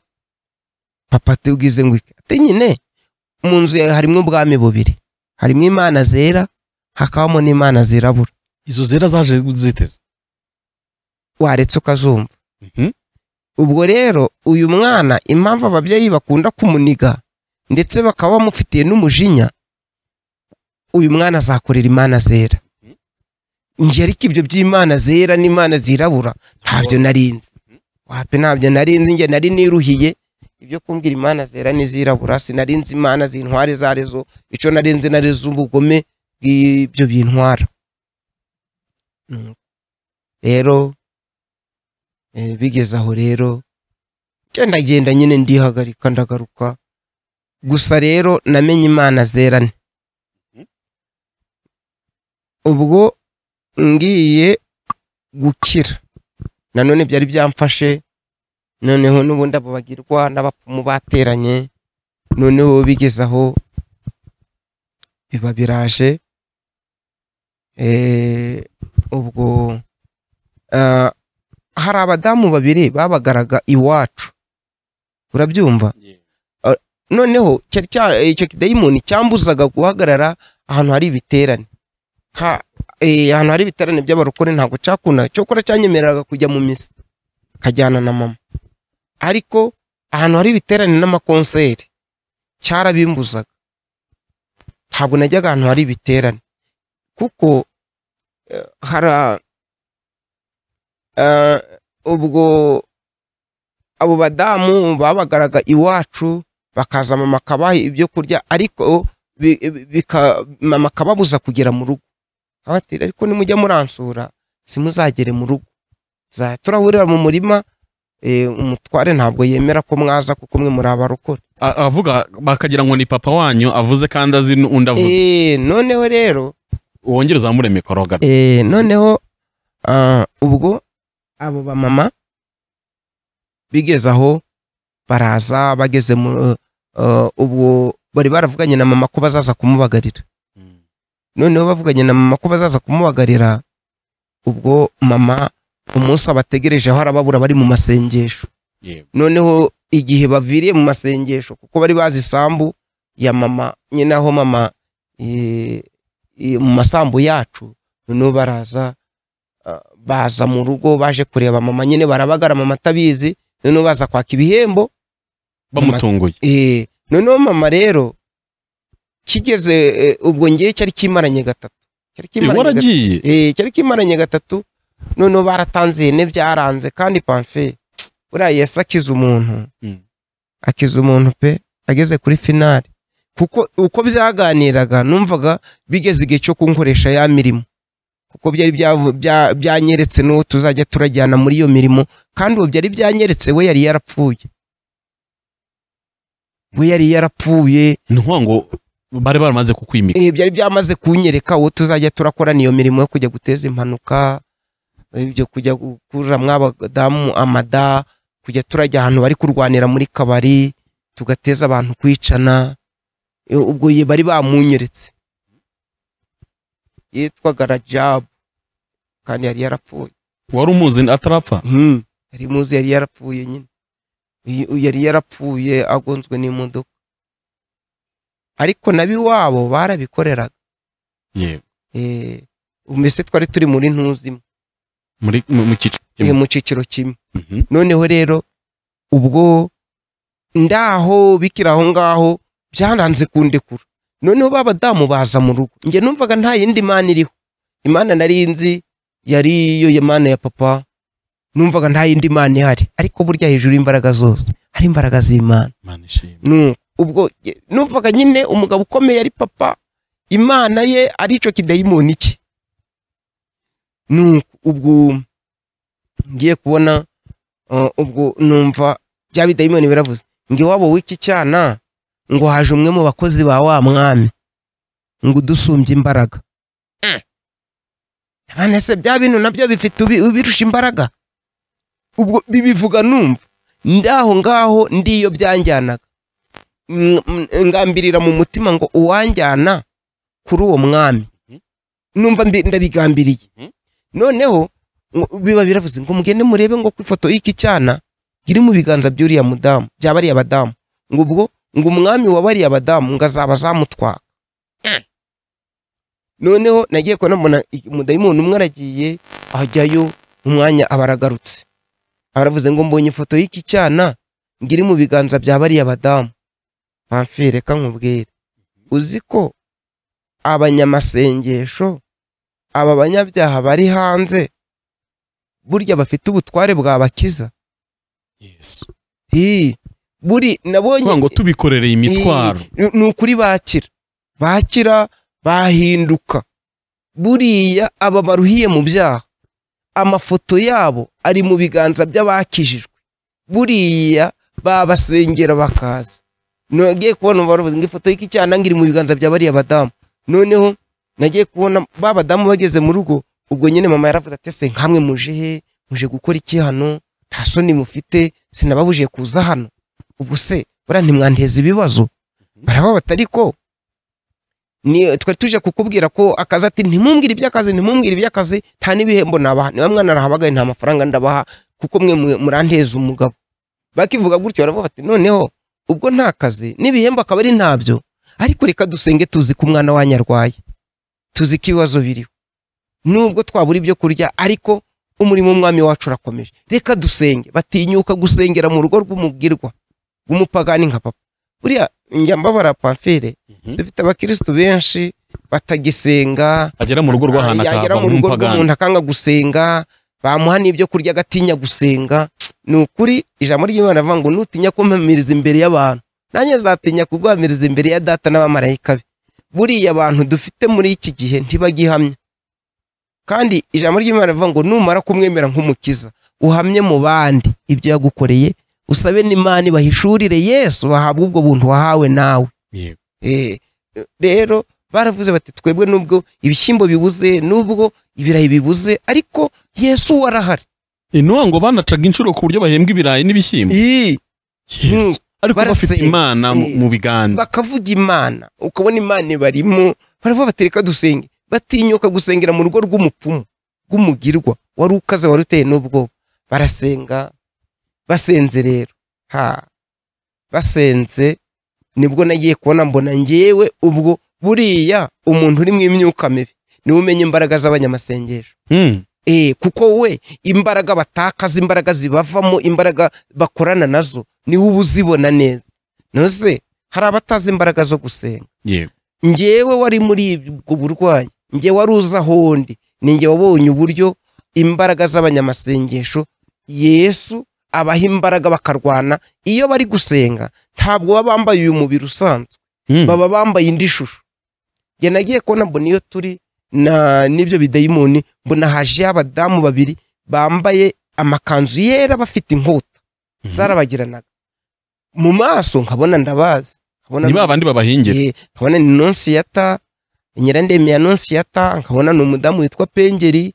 papa tugize ngo iki? ati nyine mu nzu yawe harimo ubwami bubiri harimo imana zera hakabamo n'imana zirabura izo zera zaje ziteze waretse ukazumva Mhm. ubwo rero uyu mwana impamvu ababyeyi bakunda kumuniga ndetse bakaba bamufitiye n'umujinya uyu mwana azakorera imana zera njye ariko ibyo by'imana zera n'imana zirabura ntabyo narinzi wapi ntabyo narinzi njye nari niruhiye ibyo kumbwira imana zera n'izirabura sinarinzi imana zintware izo arizo icyo narinzi narizo ubugome bw'ibyo bintwara Mm. rero Eh, bigeze aho rero ngenda ngenda nyine ndihagarika ndagaruka gusa rero namenye imana zerane ubwo ngiye gukira nanone byari byamfashe noneho n'ubundi abo bagirwa n'abapfumu bateranye noneho bigeze aho biba biraje eh, ubwo ah, hari abadamu babiri babagaraga iwacu urabyumva noneho cyari cya- icyo kidayimoni cyambuzaga guhagarara ahantu hari ibiterane Nka- eh, ahantu hari ibiterane by'abarokore ntabwo cyakundaga cyokora cyanyemereraga kujya mu misa nkajyana na mama ariko ahantu hari ibiterane n'amakonseri cyarabimbuzaga ntabwo najyaga ahantu hari ibiterane kuko eh, hari Eh, ubwo abo badamu babagaraga iwacu bakaza mama akabaha ibyo kurya ariko bi- bi- bika- mama akababuza kugera mu rugo abatira ariko nimujya muransura simuzagere mu rugo Za- turahurira mu murima eh, umutware ntabwo yemera ko mwaza kuko umwe muri abarokore A- avuga bakagira ngo ni papa wanyu avuze kandi azi n'undi avuze Eh, noneho rero wongere uzamure mikoro gato eh, noneho ah, ubwo abo bamama bigeze aho baraza bageze mu eh, ubwo bari baravuganye na mama ko bazaza kumubagarira Mm. noneho bavuganye na mama ko bazaza kumubagarira ubwo mama umunsi abategerejeho arababura bari mu masengesho Yego. noneho igihe baviriye mu masengesho kuko bari bazi isambu ya mama nyine aho mama eh, eh, mu masambu yacu noneho baraza ah, baza mu rugo baje kureba mama nyine barabagara mama atabizi noneho baza kwaka ibihembo bamutunguye Eh, noneho mama rero kigeze eh, ubwo ngewe cyari kimaranye gatatu cyari Eh, kimaranye gatatu. waragiye Eh, cyari kimaranye gatatu noneho baratanze ihene byaranze kandi pamfe buriya yesu akiza umuntu Mm. akiza umuntu pe ageze kuri finari kuko uko byaganiraga numvaga bigeze igihe cyo kunkoresha ya mirimo kuko byari byavu- bya- byanyeretse n'uwo tuzajya turajyana muri iyo mirimo kandi uwo byari byanyeretse we yari yarapfuye we yari yarapfuye ni ukuvuga ngo bari baramaze kukwimika Eh, byari byamaze kunyereka uwo tuzajya turakorana iyo mirimo yo kujya guteza impanuka ibyo kujya gukurira mw'abadamu amada kujya turajya ahantu bari kurwanira muri kabari tugateza abantu kwicana Eh, ubwo ye bari bamunyeretse yitwaga rajabu kandi yari yarapfuye wari umuzi atarapfa Hmm. yari muzi yari yarapfuye nyine Uyu- uyu yari yarapfuye agonzwe n'imodoka ariko nabiwabo barabikoreraga Yego. eh, mbese twari turi muri ntuzi imwe, muri mu mu cyiciro eh, kimwe mu cyiciro kimwe Mhm. noneho rero ubwo ndaho bikira aho ngaho byaranze kundekura noneho ba badamu baza mu rugo njye numvaga nta yindi mana iriho imana nari nzi yari iyo mana ya papa numvaga nta yindi mana ihari ariko burya hejuru y'imbaraga zose hari imbaraga z'imana Imana ishimwe. Nu- ubwo ye- numvaga nyine umugabo ukomeye ari papa imana ye ari icyo kidayimoni cye Nuko ubwo ngiye kubona uh, ubwo numva bya bidayimoni biravuze ngo iwabo w'iki cyana ngo haje umwe mu bakozi ba wa mwami ngo udusumbye imbaraga Mm. None se bya bintu nabyo bifite ubi- ubirusha imbaraga ubwo bibivuga numva ndaho ngaho ndiyo byanjyanaga Mm, mm, ngambirira mu mutima ngo uwanjyana kuri uwo mwami Mhm. numva mbi- ndabigambiriye Mhm. noneho ngo- biba biravuze ngo mugende murebe ngo ku ifoto y'iki cyana iri mu biganza by'uriya mudamu bya bariya badamu ngo ubwo ngo umwami wa bariya badamu ngo azaba azamutwaka noneho nagiye kubona mbona i- umudayimoni umwe aragiye ajyayo umwanya aba aragarutse aba aravuze ngo mbonye ifoto y'iki cyana ngo iri mu biganza bya bariya badamu pamfire reka nkubwire uzi ko abanyamasengesho aba banyabyaha bari hanze burya bafite ubutware bwabakiza Yesu. Hi, buri nabonye kuvuga ngo tubikorereye imitwaro Ni- ni ukuri bakira bakira bahinduka buriya aba baruhiye mu byaha amafoto yabo ari mu biganza by'abakijijwe buriya babasengera bakaza nagiye kubona baruvuze ngo ifoto y'iki cyana ngo iri mu biganza bya bariya badamu noneho nagiye kubona ba badamu bageze mu rugo ubwo nyine mama yaravuze ati ese nkamwe muje he muje gukora iki hano nta soni mufite sinababujije kuza hano ubwo se buriya ntimwanteza ibibazo barababata ariko ni twari tuje kukubwira ko akazi ati ntimumbwire iby'akazi ntimumbwire iby'akazi nta n'ibihembo nabaha niba mwana arahabagaye nta mafaranga ndabaha kuko mwe mu- muranteza umugabo bakivuga gutyo baravuga bati noneho ubwo nta kazi n'ibihembo akaba ari ntabyo ariko reka dusenge tuzi ko umwana wanyu arwaye tuzi ko ibibazo biriho nubwo twabura ibyo kurya ariko umurimo w'umwami wacu urakomeje reka dusenge batinyuka gusengera mu rugo rw'umugirwa w'umupagani nka papa buriya njya mbabara pamfire Mhm. dufite abakirisitu benshi batagisenga agera mu rugo rw'ahantu yagera akahava mu rugo nk'umupagani rw'umuntu akanga gusenga bamuha n'ibyo kurya agatinya gusenga ni ukuri ijambo ry'imana rivuga ngo nutinya kumpamiriza imbere y'abantu nanjye nzatinya kugwamiriza imbere ya data n'abamarayika be buriya abantu dufite muri iki gihe ntibagihamya kandi ijambo ry'imana rivuga ngo numara kumwemera nk'umukiza uhamye mu bandi ibyo yagukoreye usabe n'imana ibahishurire yesu bahabwe ubwo buntu wahawe nawe Yego. Eh, rero baravuze bati twebwe nubwo ibishyimbo bibuze nubwo ibirayi bibuze ariko yesu warahari intuwa ngo banacaga inshuro ku buryo bahembwa ibirayi n'ibishyimbo Ii, Yesu. ariko bafite barasenga. imana mu- Eh. mu biganza bakavuga imana ukabona imana ibarimo baravuga bati reka dusenge batinyuka gusengera mu rugo rw'umupfumu rw'umugirwa wari ukaze wari uteye n'ubwoba barasenga basenze rero ha basenze nibwo nagiye kubona mbona ngewe ubwo buriya umuntu uri mu imyuka mibi niwe umenya imbaraga z'abanyamasengesho Mm. Eh, kuko we imbaraga batakaza imbaraga zibavamo imbaraga bakorana nazo niwe uba uzibona neza nose hari abatazi imbaraga zo gusenga yego njyewe wari muri ubwo burwayi njye wari uzi aho ndi ni njye wabonye uburyo imbaraga z'abanyamasengesho yesu abaha imbaraga bakarwana iyo bari gusenga ntabwo baba bambaye uyu mubiri usanzwe Mm. baba bambaye indi shusho njye nagiye kubona mbona iyo turi na n'ibyo bidayimoni mbona haje abadamu babiri bambaye amakanzu yera bafite inkota Mhm. zarabagiranaga mu maso nkabona ndabazi nkabona ni ba bandi babahingira Eh, nkabona ni nonsiyata nyirandemi ya nonsiyata nkabona ni umudamu witwa pengeri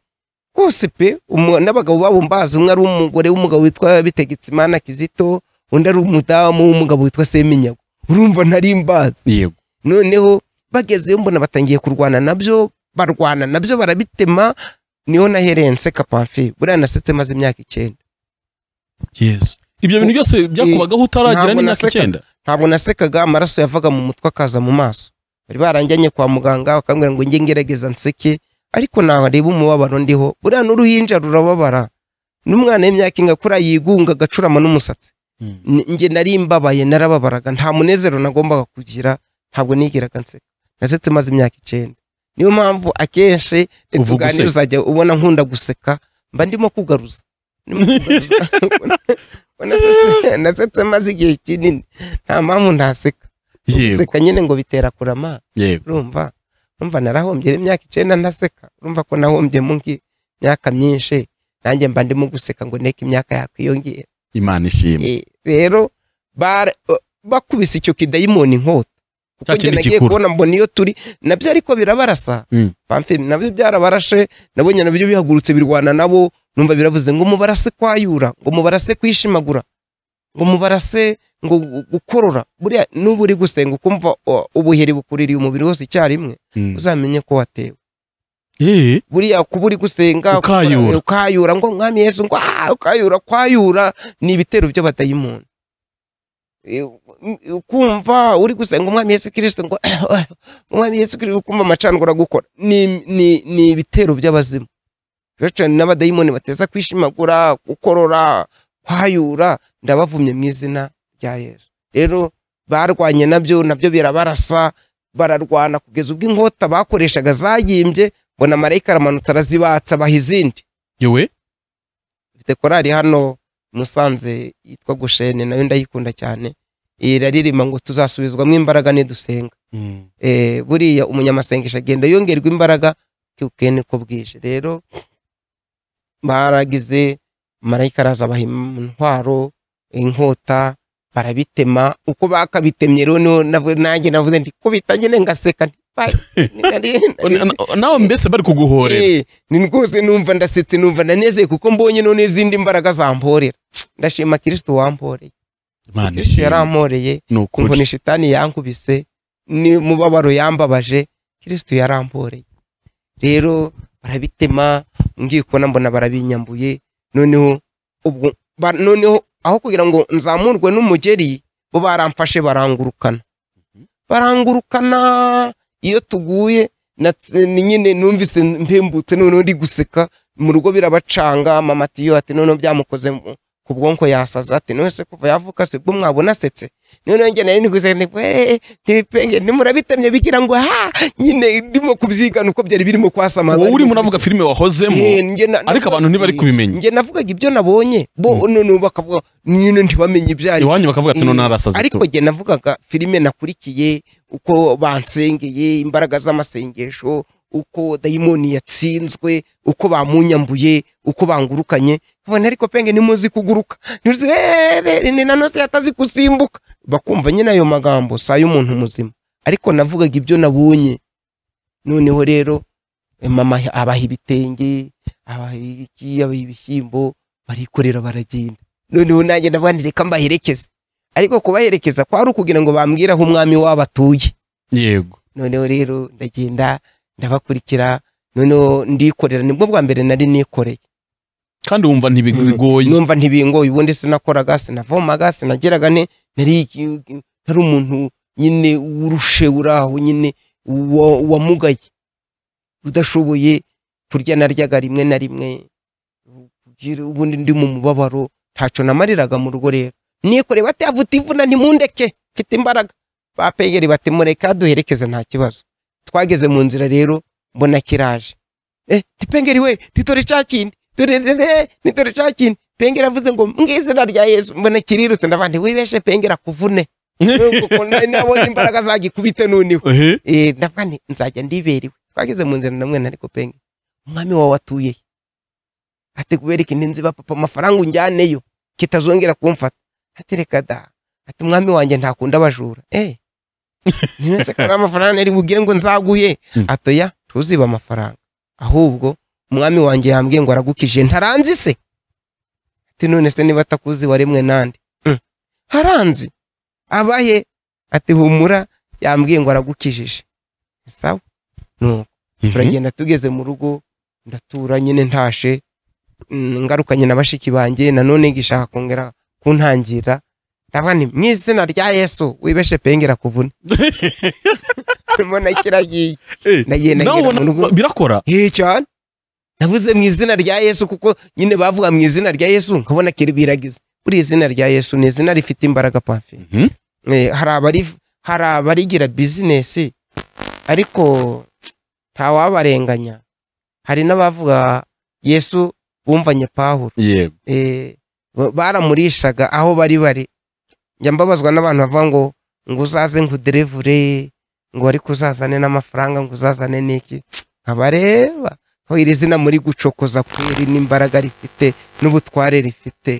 rwose pe umu- n'abagabo babo mbazi umwe ari umugore w'umugabo witwa bitegitsimana kizito undi ari umudamu w'umugabo witwa seminyago urumva ntari mbazi yego noneho bagezeyo mbona batangiye kurwana nabyo barwana nabyo barabitema niho nahereye nseka pamfi buriya nasetse maze imyaka icyenda yesu ibyo bintu byose byakubagaho utaragira Ntabwo n'imyaka naseka. icyenda ntabwo nasekaga amaraso yavaga mu mutwe akaza mu maso bari baranjyanye kwa muganga bakambwira ngo njye ngerageza nseke ariko naho areba umubabaro ndiho buriya n'uruhinja rurababara n'umwana w'imyaka ingakura yigunga agacurama n'umusatsi Mm. Ni- njye nari mbabaye narababaraga nta munezero nagombaga kugira ntabwo nigeraga nseka nasetse maze imyaka icyenda niyo mpamvu akenshi Uvuga tuganira useka. uzajya ubona nkunda guseka mba ndimo kugaruza Ndimo kugaruza. Ubona nasetse- nasetse maze igihe kinini nta mpamvu ntaseka yego guseka nyine ngo bitera kurama yego urumva urumva narahombye rero imyaka icyenda ntaseka urumva ko nahombye mu ngi- myaka myinshi nanjye mba ndimo guseka ngo ndeke imyaka yakwiyongera imana ishimwe Eh, rero bara- eh, bakubise icyo kidayimoni inkota Cya kuko njye kindi nagiye gikuru. kubona mbona iyo turi nabyo ariko birabarasa Mm. Pamfile, nabyo byarabarashe nabonye nabyo bihagurutse birwana nabo numva biravuze ngo mubarase kwayura ngo mubarase kwishimagura ngo mubarase ngo gu- gukorora buriya nuba uri gusenga ukumva o, ubuheri bukuririye umubiri wose icyarimwe Mm. uzamenye ko watewe Eh, buriya kuba uri gusenga ukora- Ukayura. ukayura ngo mwami yesu ngo "Ah, ukayura kwayura ni ibitero by'abadayimoni Eh, u- ukumva uri gusenga umwami yesu kirisito ngo umwami yesu kirisito ukumva amacango uragukora ni, ni, ni ibitero by'abazimu rero cyane n'abadayimoni bateza kwishimagura gukorora kwayura ndabavumye mu izina rya yesu rero barwanye nabyo nabyo birabarasa bararwana kugeza ubwo inkota bakoreshaga zayimbye mbona marayika aramanutse arazibatsa abaha izindi yewe mfite korali hano i musanze yitwa gushene nayo ndayikunda cyane iraririmba ngo tuzasubizwamo imbaraga nidusenga Mm. Eh, buriya umunyamasengesho agenda yongerwa imbaraga kuko niko bwije rero baragize marayika araza abaha intwaro inkota barabitema uko bakabitemye rero niho navu- nanjye navuze nti kubita nyine ngaseka nti, "Bye." Nari- nari- Na- na- nawe mbese bari kuguhorera Eh, ni rwose numva ndasetse numva ndanezeye kuko mbonye none izindi mbaraga zamporera ndashima kirisito wamporeye imana kirisito ishimwe yaramporeye ni ukuri kumvuna shitani yankubise ni mubabaro yambabaje kirisito yaramporeye rero barabitema ngiye kubona mbona barabinyambuye noneho ubwo ba- noneho aho kugira ngo nzamurwe n'umugeri bo baramfashe barangurukana barangurukana iyo tuguye natse- ni nyine numvise mpembutse noneho ndi guseka mu rugo birabacanga mama tiyo ati noneho byamukoze mu- ku bwonko yasaza ati none se kuva yavuka se bwo mwabona asetse noneho njye nari niguseka nti "Eh, ntibipenge ntimurabitemye bigira ngo ha nyine ndimo kubyigana uko byari birimo kwasama wowe urimo uravuga filime wahozemo ariko abantu ntibari kubimenya. njye navugaga ibyo nabonye bo noneho bakavuga nyine ntibamenye ibyo ari byo." iwanyu bakavuga ati none arasaze ariko njye navugaga filime nakurikiye uko bansengeye imbaraga z'amasengesho uko dayimoni yatsinzwe uko bamunyambuye uko bangurukanye kubona ariko penge nimuzi kuguruka ntiruzi eeeeh ni nanose yatazi kusimbuka bakumva nyine ayo magambo si ay'umuntu muzima ariko navugaga ibyo nabonye noneho rero eh, mama abaha ibitenge abaha iki abaha ibishyimbo barikorera baragenda noneho nanjye ndabona reka mbaherekeze ariko kubaherekeza kwari ukugira ngo bambwire aho umwami wabo atuye yego noneho rero ndagenda ndabakurikira noneho ndikorera nibwo bwa mbere nari nikoreye kandi wumva ntibigoye numva ntibingoye ubundi sinakoraga sinavomaga sinageraga ne nari iki- nari umuntu nyine wurushe uri aho nyine wa- wamugaye udashoboye kurya naryaga rimwe na rimwe kugira- ubundi ndi mu mubabaro ntacyo namariraga mu rugo rero nikoreye bati avuta ivuna ntimundeke mfite imbaraga bapegeri bati mureka duherekeze nta kibazo twageze mu nzira rero mbona kiraje eh tipengeri we nitore cya kindi dore dore nitore cya kindi pengeri avuze ngo mu izina rya yesu mbona kirirutse ndabandi wibeshe pengeri akuvune kuko nari nabonye imbaraga zagikubite noneho Ehe. eh ndavuga nti nzajya ndiberiwe twageze mu nzira namwe ariko penge umwami wawe atuye he ati kubereka indi nziba papa amafaranga unjyaneyo kitazongera kumfata ati reka da ati umwami wanjye ntakunda abajura eh ntibese ko ari amafaranga nari bubwire ngo nzaguhe Mm. atoya tuziba amafaranga ahubwo umwami wanjye yambwiye ngo aragukije ntaranzi se ati none se niba atakuzi waremwe nande Mm. haranzi abahe ati humura yambwiye ngo aragukijije sawa nuko turagenda tugeze mu rugo ndatura nyine ntashe mm, ngarukanye na bashiki banjye nanone gishaka kongera kuntangira ndavuga nti mu izina rya yesu wibeshe pengera kuvuna mbona kiragiye Eh, ndagenda nawe ngera mu rugo ubona birakora hehe cyane navuze mu izina rya yesu kuko nyine bavuga mu izina rya yesu nkabona kiri biragiza buri izina rya yesu ni izina rifite imbaraga pafe Mhm. Eh, hari abari- hari abarigira bizinesi ariko ntawabarenganya hari n'abavuga yesu bumvanye pawulo yego Eh, ba- baramurishaga aho bari bari njya mbabazwa n'abantu bavuga ngo ngo uzaze ngo uderevure ngo ariko uzazane n'amafaranga ngo uzazane n'iki nkabareba ko iri zina muri gucokoza kuri n'imbaraga rifite n'ubutware rifite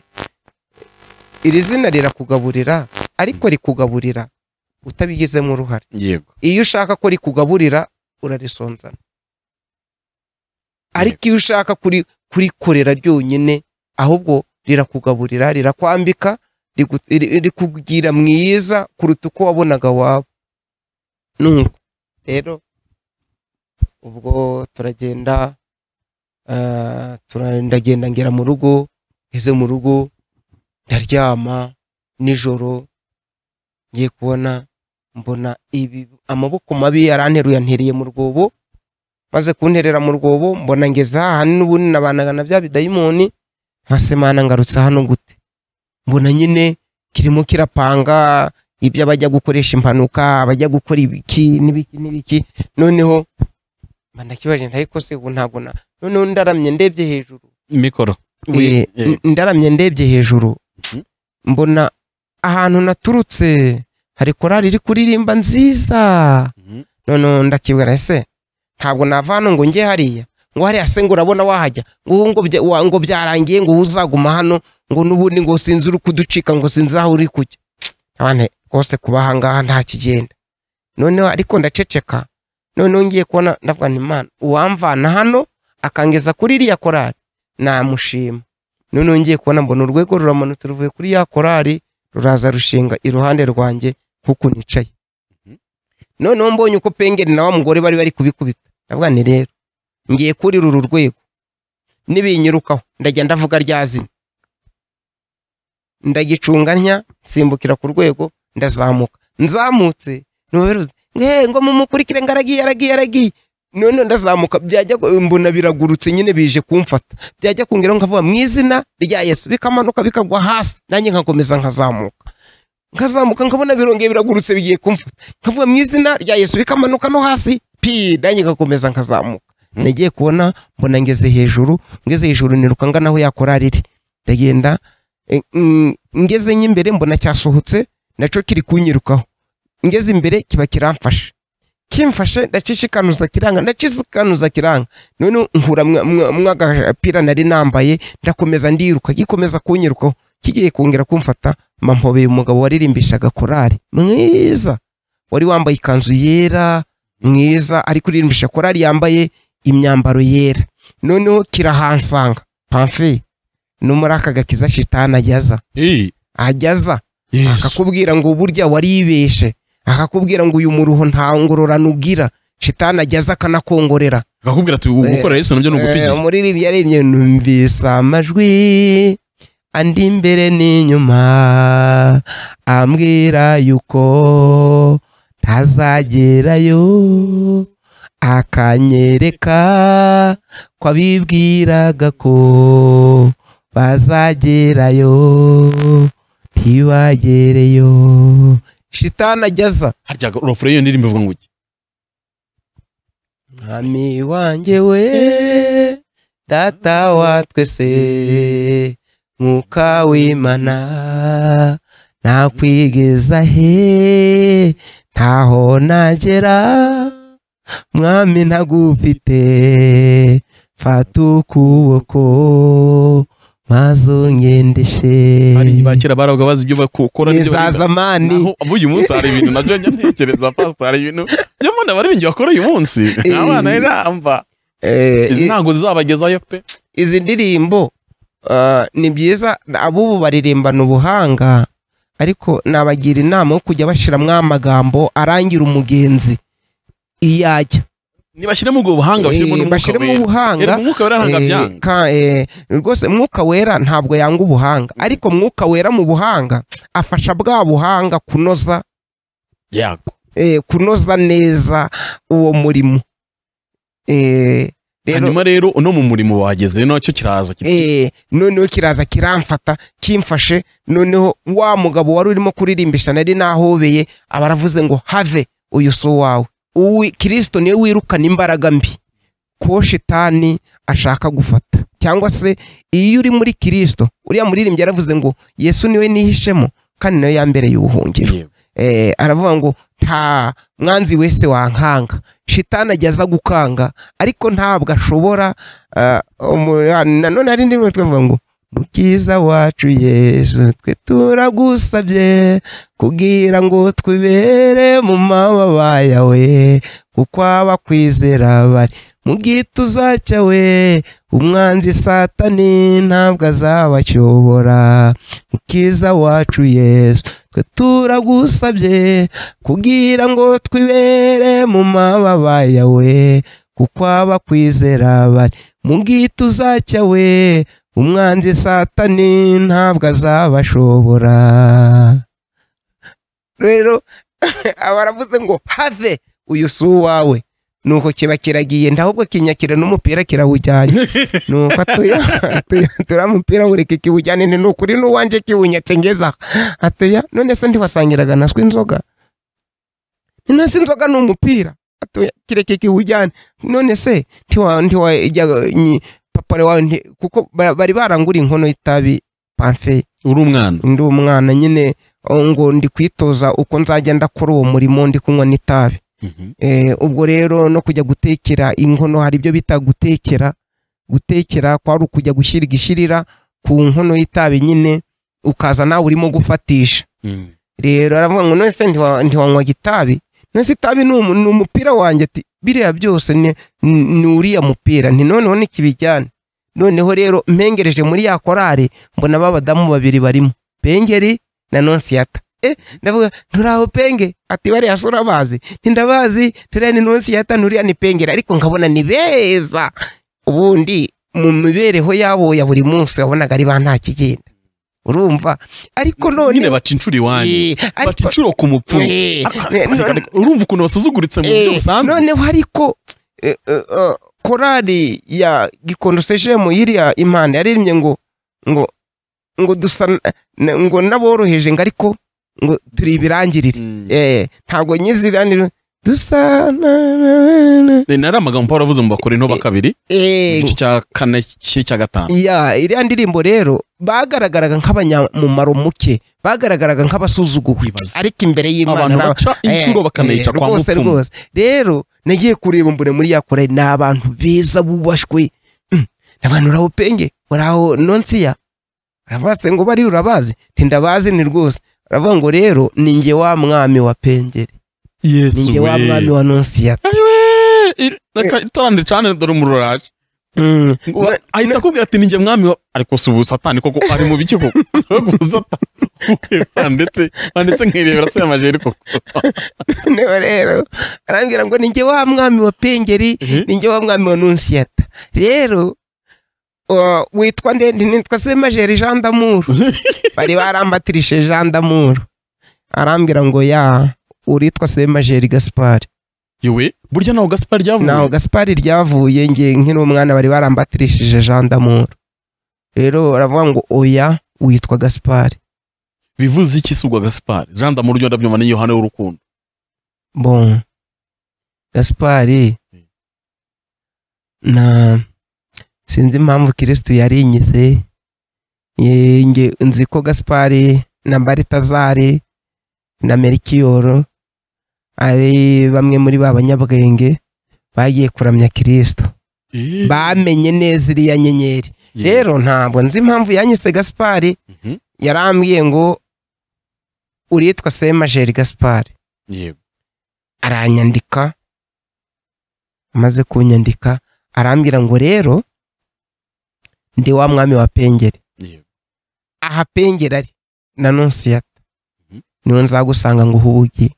iri zina rirakugaburira ariko rikugaburira utabigizemo uruhare yego iyo ushaka ko rikugaburira urarisonzana ariko iyo ushaka kuri- kurikorera ryonyine ahubwo rirakugaburira rirakwambika rigu- ri- rikugira mwiza kuruta uko wabonaga waba nuko rero ubwo turagenda ah, tura- ndagenda ngera mu rugo ngeze mu rugo ndaryama nijoro ngiye kubona mbona ibi amaboko mabi yaranteruye antereye mu rwobo maze kunterera mu rwobo mbona ngeze aha n'ubundi nabanaga na bya bidayimoni nkasemana ngarutse hano gute mbona nyine kirimo kirapanga ibyo abajya gukoresha impanuka abajya gukora ibiki n'ibiki n'ibiki noneho mba ndakibaje nti ariko se ubu ntabwo na noneho ndaramye ndebye hejuru mikoro Eh, Eh, ndaramye ndebye hejuru Mhm. mbona ahantu naturutse hari korari iri kuririmba nziza mhm. noneho ndakibwira ese ntabwo nava hano ngo njye hariya ngo hariya se ngo urabona wahajya ngo ubu ngo bya- wa- ngo byarangiye ngo ubu uzaguma hano ngo n'ubundi ngo sinzi uri kuducika ngo sinzi aho uri kujya abane rwose kuba aha ngaha nta kigenda noneho ariko ndaceceka noneho ngiye kubona ndavuga nti imana uwamvana hano akangeza kuri iriya korari namushima noneho ngiye kubona mbona urwego ruramanutse ruvuye kuri ya korari ruraza rushinga iruhande rwanjye kuko nicaye noneho mbonye uko pengeri na wa mugore bari bari kubikubita ndavuga ni rero ngiye kurira uru rwego nibinyirukaho ndajya ndavuga rya zina ndagicunga ntya nsimbukira ku rwego ndazamuka nzamutse ntuberuze nge ngo mumukurikire ngo aragiye aragiye aragiye noneho ndazamuka byajya ku- mbona biragurutse nyine bije kumfata byajya kungeraho nkavuga mu izina rya yesu bikamanuka bikagwa hasi nanjye nkakomeza nkazamuka nkazamuka nkabona birongeye biragurutse bigiye kumfata nkavuga mu izina rya yesu bikamanuka no hasi pi nanjye ngakomeza nkazamuka Mhm. nagiye kubona mbona ngeze hejuru ngeze hejuru niruka ngana aho yakorari iri ndagenda eh, mm, ngeze nk'imbere mbona cyasohotse nacyo kiri kunyirukaho ngeze imbere kiba kiramfashe kimfashe ndakishikanuza kiranga ndakishikanuza kiranga none nkura mwa- mwa- mw'agapira nari nambaye ndakomeza ndiruka gikomeza kunyirukaho kigiye kongera kumfata mpampobeye umugabo waririmbishaga korari mwiza wari wambaye ikanzu yera mwiza ariko uririmbisha korari yambaye imyambaro yera noneho kirahansanga pamfe no muri aka gakiza shitani ajyaza Eh, ajyaza Yesu. akakubwira ngo burya waribeshe akakubwira ngo uyu muruho nta ngororano ugira shitani ajyaza akanakongorera akakubwira ati gukora yesu nabyo ni Eh, ugutegeka muri ribi yarebye numvise amajwi andi imbere n'inyuma ambwira yuko ntazagerayo akanyereka ko abibwiraga ko bazagerayo ntibagereyo shitani ajyaza harya urofure y'iyo ndirimbo ivuga ngo iki mwami wanjye we data wa twese mwuka w'imana nakwigeza he ntaho nagera mwami ntagufite mfata ukuboko maze ungendeshe hari bakera baravuga bazi ibyo bakora n'ibyo za baririmba. zamani Naho abo uyu munsi hari ibintu nabyo njya ntekereza pastor hari ibintu byo mbona abaririmbyi bakora uyu munsi Eh. abana iramba Eh, izi ntabwo zizabagezayo pe izi ndirimbo ah, ni byiza abubu baririmbana ubuhanga ariko nabagira inama yo kujya bashyiramo amagambo arangira umugenzi iyo ajya nibashyiremo ubwo buhanga bashyiremo Eh, n'umwuka bashyiremo wera ubuhanga Reba umwuka wera ntabwo eh, abyanga ka- eh, rwose mwuka wera ntabwo yanga ubuhanga ariko mwuka wera mu buhanga afasha bwa buhanga kunoza yago eh, kunoza neza uwo murimo Eh, rero- hanyuma rero uno mu murimo wageze nacyo kiraza kiti Eh, noneho kiraza kiramfata kimfashe noneho wa mugabo wari urimo kuririmba nari nahobeye aba aravuze ngo have uyu si uwawe uwi kirisito niwe wirukana imbaraga mbi ko shitani ashaka gufata cyangwa se iyo uri muri kirisito uriya muririmbyi yaravuze ngo yesu niwe nihishemo kandi nawe yambereye ubuhungiro yewe. eh, aravuga ngo nta mwanzi wese wankanga shitani ajya aza gukanga ariko ntabwo ashobora ah, umu- nanone hari indi rimwe twavuga ngo mukiza wacu yesu twe turagusabye kugira ngo twibere mu mababa yawe kuko abakwizera bari mu gituza cyawe umwanzi satani ntabwo azabacyobora mukiza wacu yesu twe turagusabye kugira ngo twibere mu mababa yawe kuko abakwizera bari mu gituza cyawe umwanzi satani ntabwo azabashobora rero aba aravuze ngo have uyu si uwawe nuko kiba kiragiye ndahubwo kinyakira n'umupira kirawujyanye nuko atuya atuya turamupira ureke kiwujyane ni ukuri n'uwanje kiwunyatse ngeza aha. atuya none se ntiwasangiraga naswe inzoga none se inzoga ni umupira atuya kireke kiwujyane none se ntiwa ntiwajya nyi- papa wawe nti- kuko ba- bari barangura inkono y'itabi pamfe uri umwana ndi umwana nyine oh, ngo ndi kwitoza uko nzajya ndakora uwo murimo ndi kunywa n'itabi Mhm. Eh, ubwo rero no kujya gutekera inkono hari ibyo bita gutekera gutekera kwari ukujya gushyira igishirira ku nkono y'itabi nyine ukaza nawe urimo gufatisha Mhm. rero aravuga ngo none se ntiwa- ntiwanywaga itabi none se itabi ni umu- ni umupira wanjye ati biriya byose ni- ni ni uriya mupira nti noneho nikibijyane noneho rero mpengereje muri ya korari mbona b'abadamu babiri barimo pengeri na nonsiyata eh ndavuga nturaho penge ati bariya so urabazi ntindabazi turiya ni nonsiyata nturiya ni pengeri ariko nkabona ni beza ubundi mu mibereho yabo ya buri munsi wabonaga ari ba nta kigenda urumva ariko none nyine baca inshuro iwanyu Eh, baca ariko- inshuro ku mupfumu Eh, Ariko- eh, ariko- none- ariko- urumva ukuntu basuzuguritse mu buryo eh, busanzwe noneho ariko eh, eh, eh, korali ya gikondo sejemu yiriya impanda yaririmbye ngo ngo ngo dusa na- ngo n'aboroheje ngo ariko ngo turi ibirangirire Mhm. Eh, ntabwo nyiziranire dusa na na- na- Eh, nari amagambo paul avuze mu bakora intoba kabiri Ego. igice cya kane cy'icya gatanu ya iriya ndirimbo rero bagaragaraga nk'abanyamumaro muke bagaragaraga nk'abasuzuguwe Kwibaza. ariko imbere y'imana abantu ni aba- baca inshuro Eh, bakanayica eh, kwa rwose, mupfumu rwose. rero nagiye kureba mbona muri ya kore ni abantu beza bubashwe Mm. n'abantu uraho penge uraho nonsiya uravuga se ngo bari urabazi nti ndabazi ni rwose uravuga ngo rero ni njye wa mwami wa pengeri ni yesu njye we wa mwami wa nonsiya Ayiwe! Iri- aka- itara ndicane dore umuriro uraje Mm. Ngo- ahita akubwira ati ninjye mwami wa ariko si ubusatani koko ari mu biki koko ubusatani banditse banditse nkirebera se amajeri koko noneho rero arambwira ngo ni njye wa mwami wa pengeri ni njye wa mwami wa nunsiyata rero uh, witwa ndende nitwa se majeri jean d'amour bari barambatirije jean d'amour arambwira ngo ya uritwa se majeri gaspard yewe burya naho gasipa naho ryavuye gaspard ryavuye nge nkiri umwana bari barambatirishije jean d'amour rero baravuga ngo oya witwa gaspard bivuze iki si ubwa gasipari jean damu ryo ndabyumva ni yohani w'urukundo bon gaspard na sinzi impamvu kirisitu yarinyize Ye- nge- nzi ko gaspard na baritazari na merikiyoro ari bamwe muri ba banyabwenge bagiye kuramya kirisitu Eh, bamenye neza iriya nyenyeri ye- rero ntabwo nzi impamvu yanyise gaspard Mhm, yarambwiye ngo uritwa semajeri gaspard yego aranyandika amaze kunyandika arambwira ngo rero ndi wa mwami wa pengeri yego aha pengeri ari na nonsiyata Mhm. niwe nzagusanga ngo uhubuge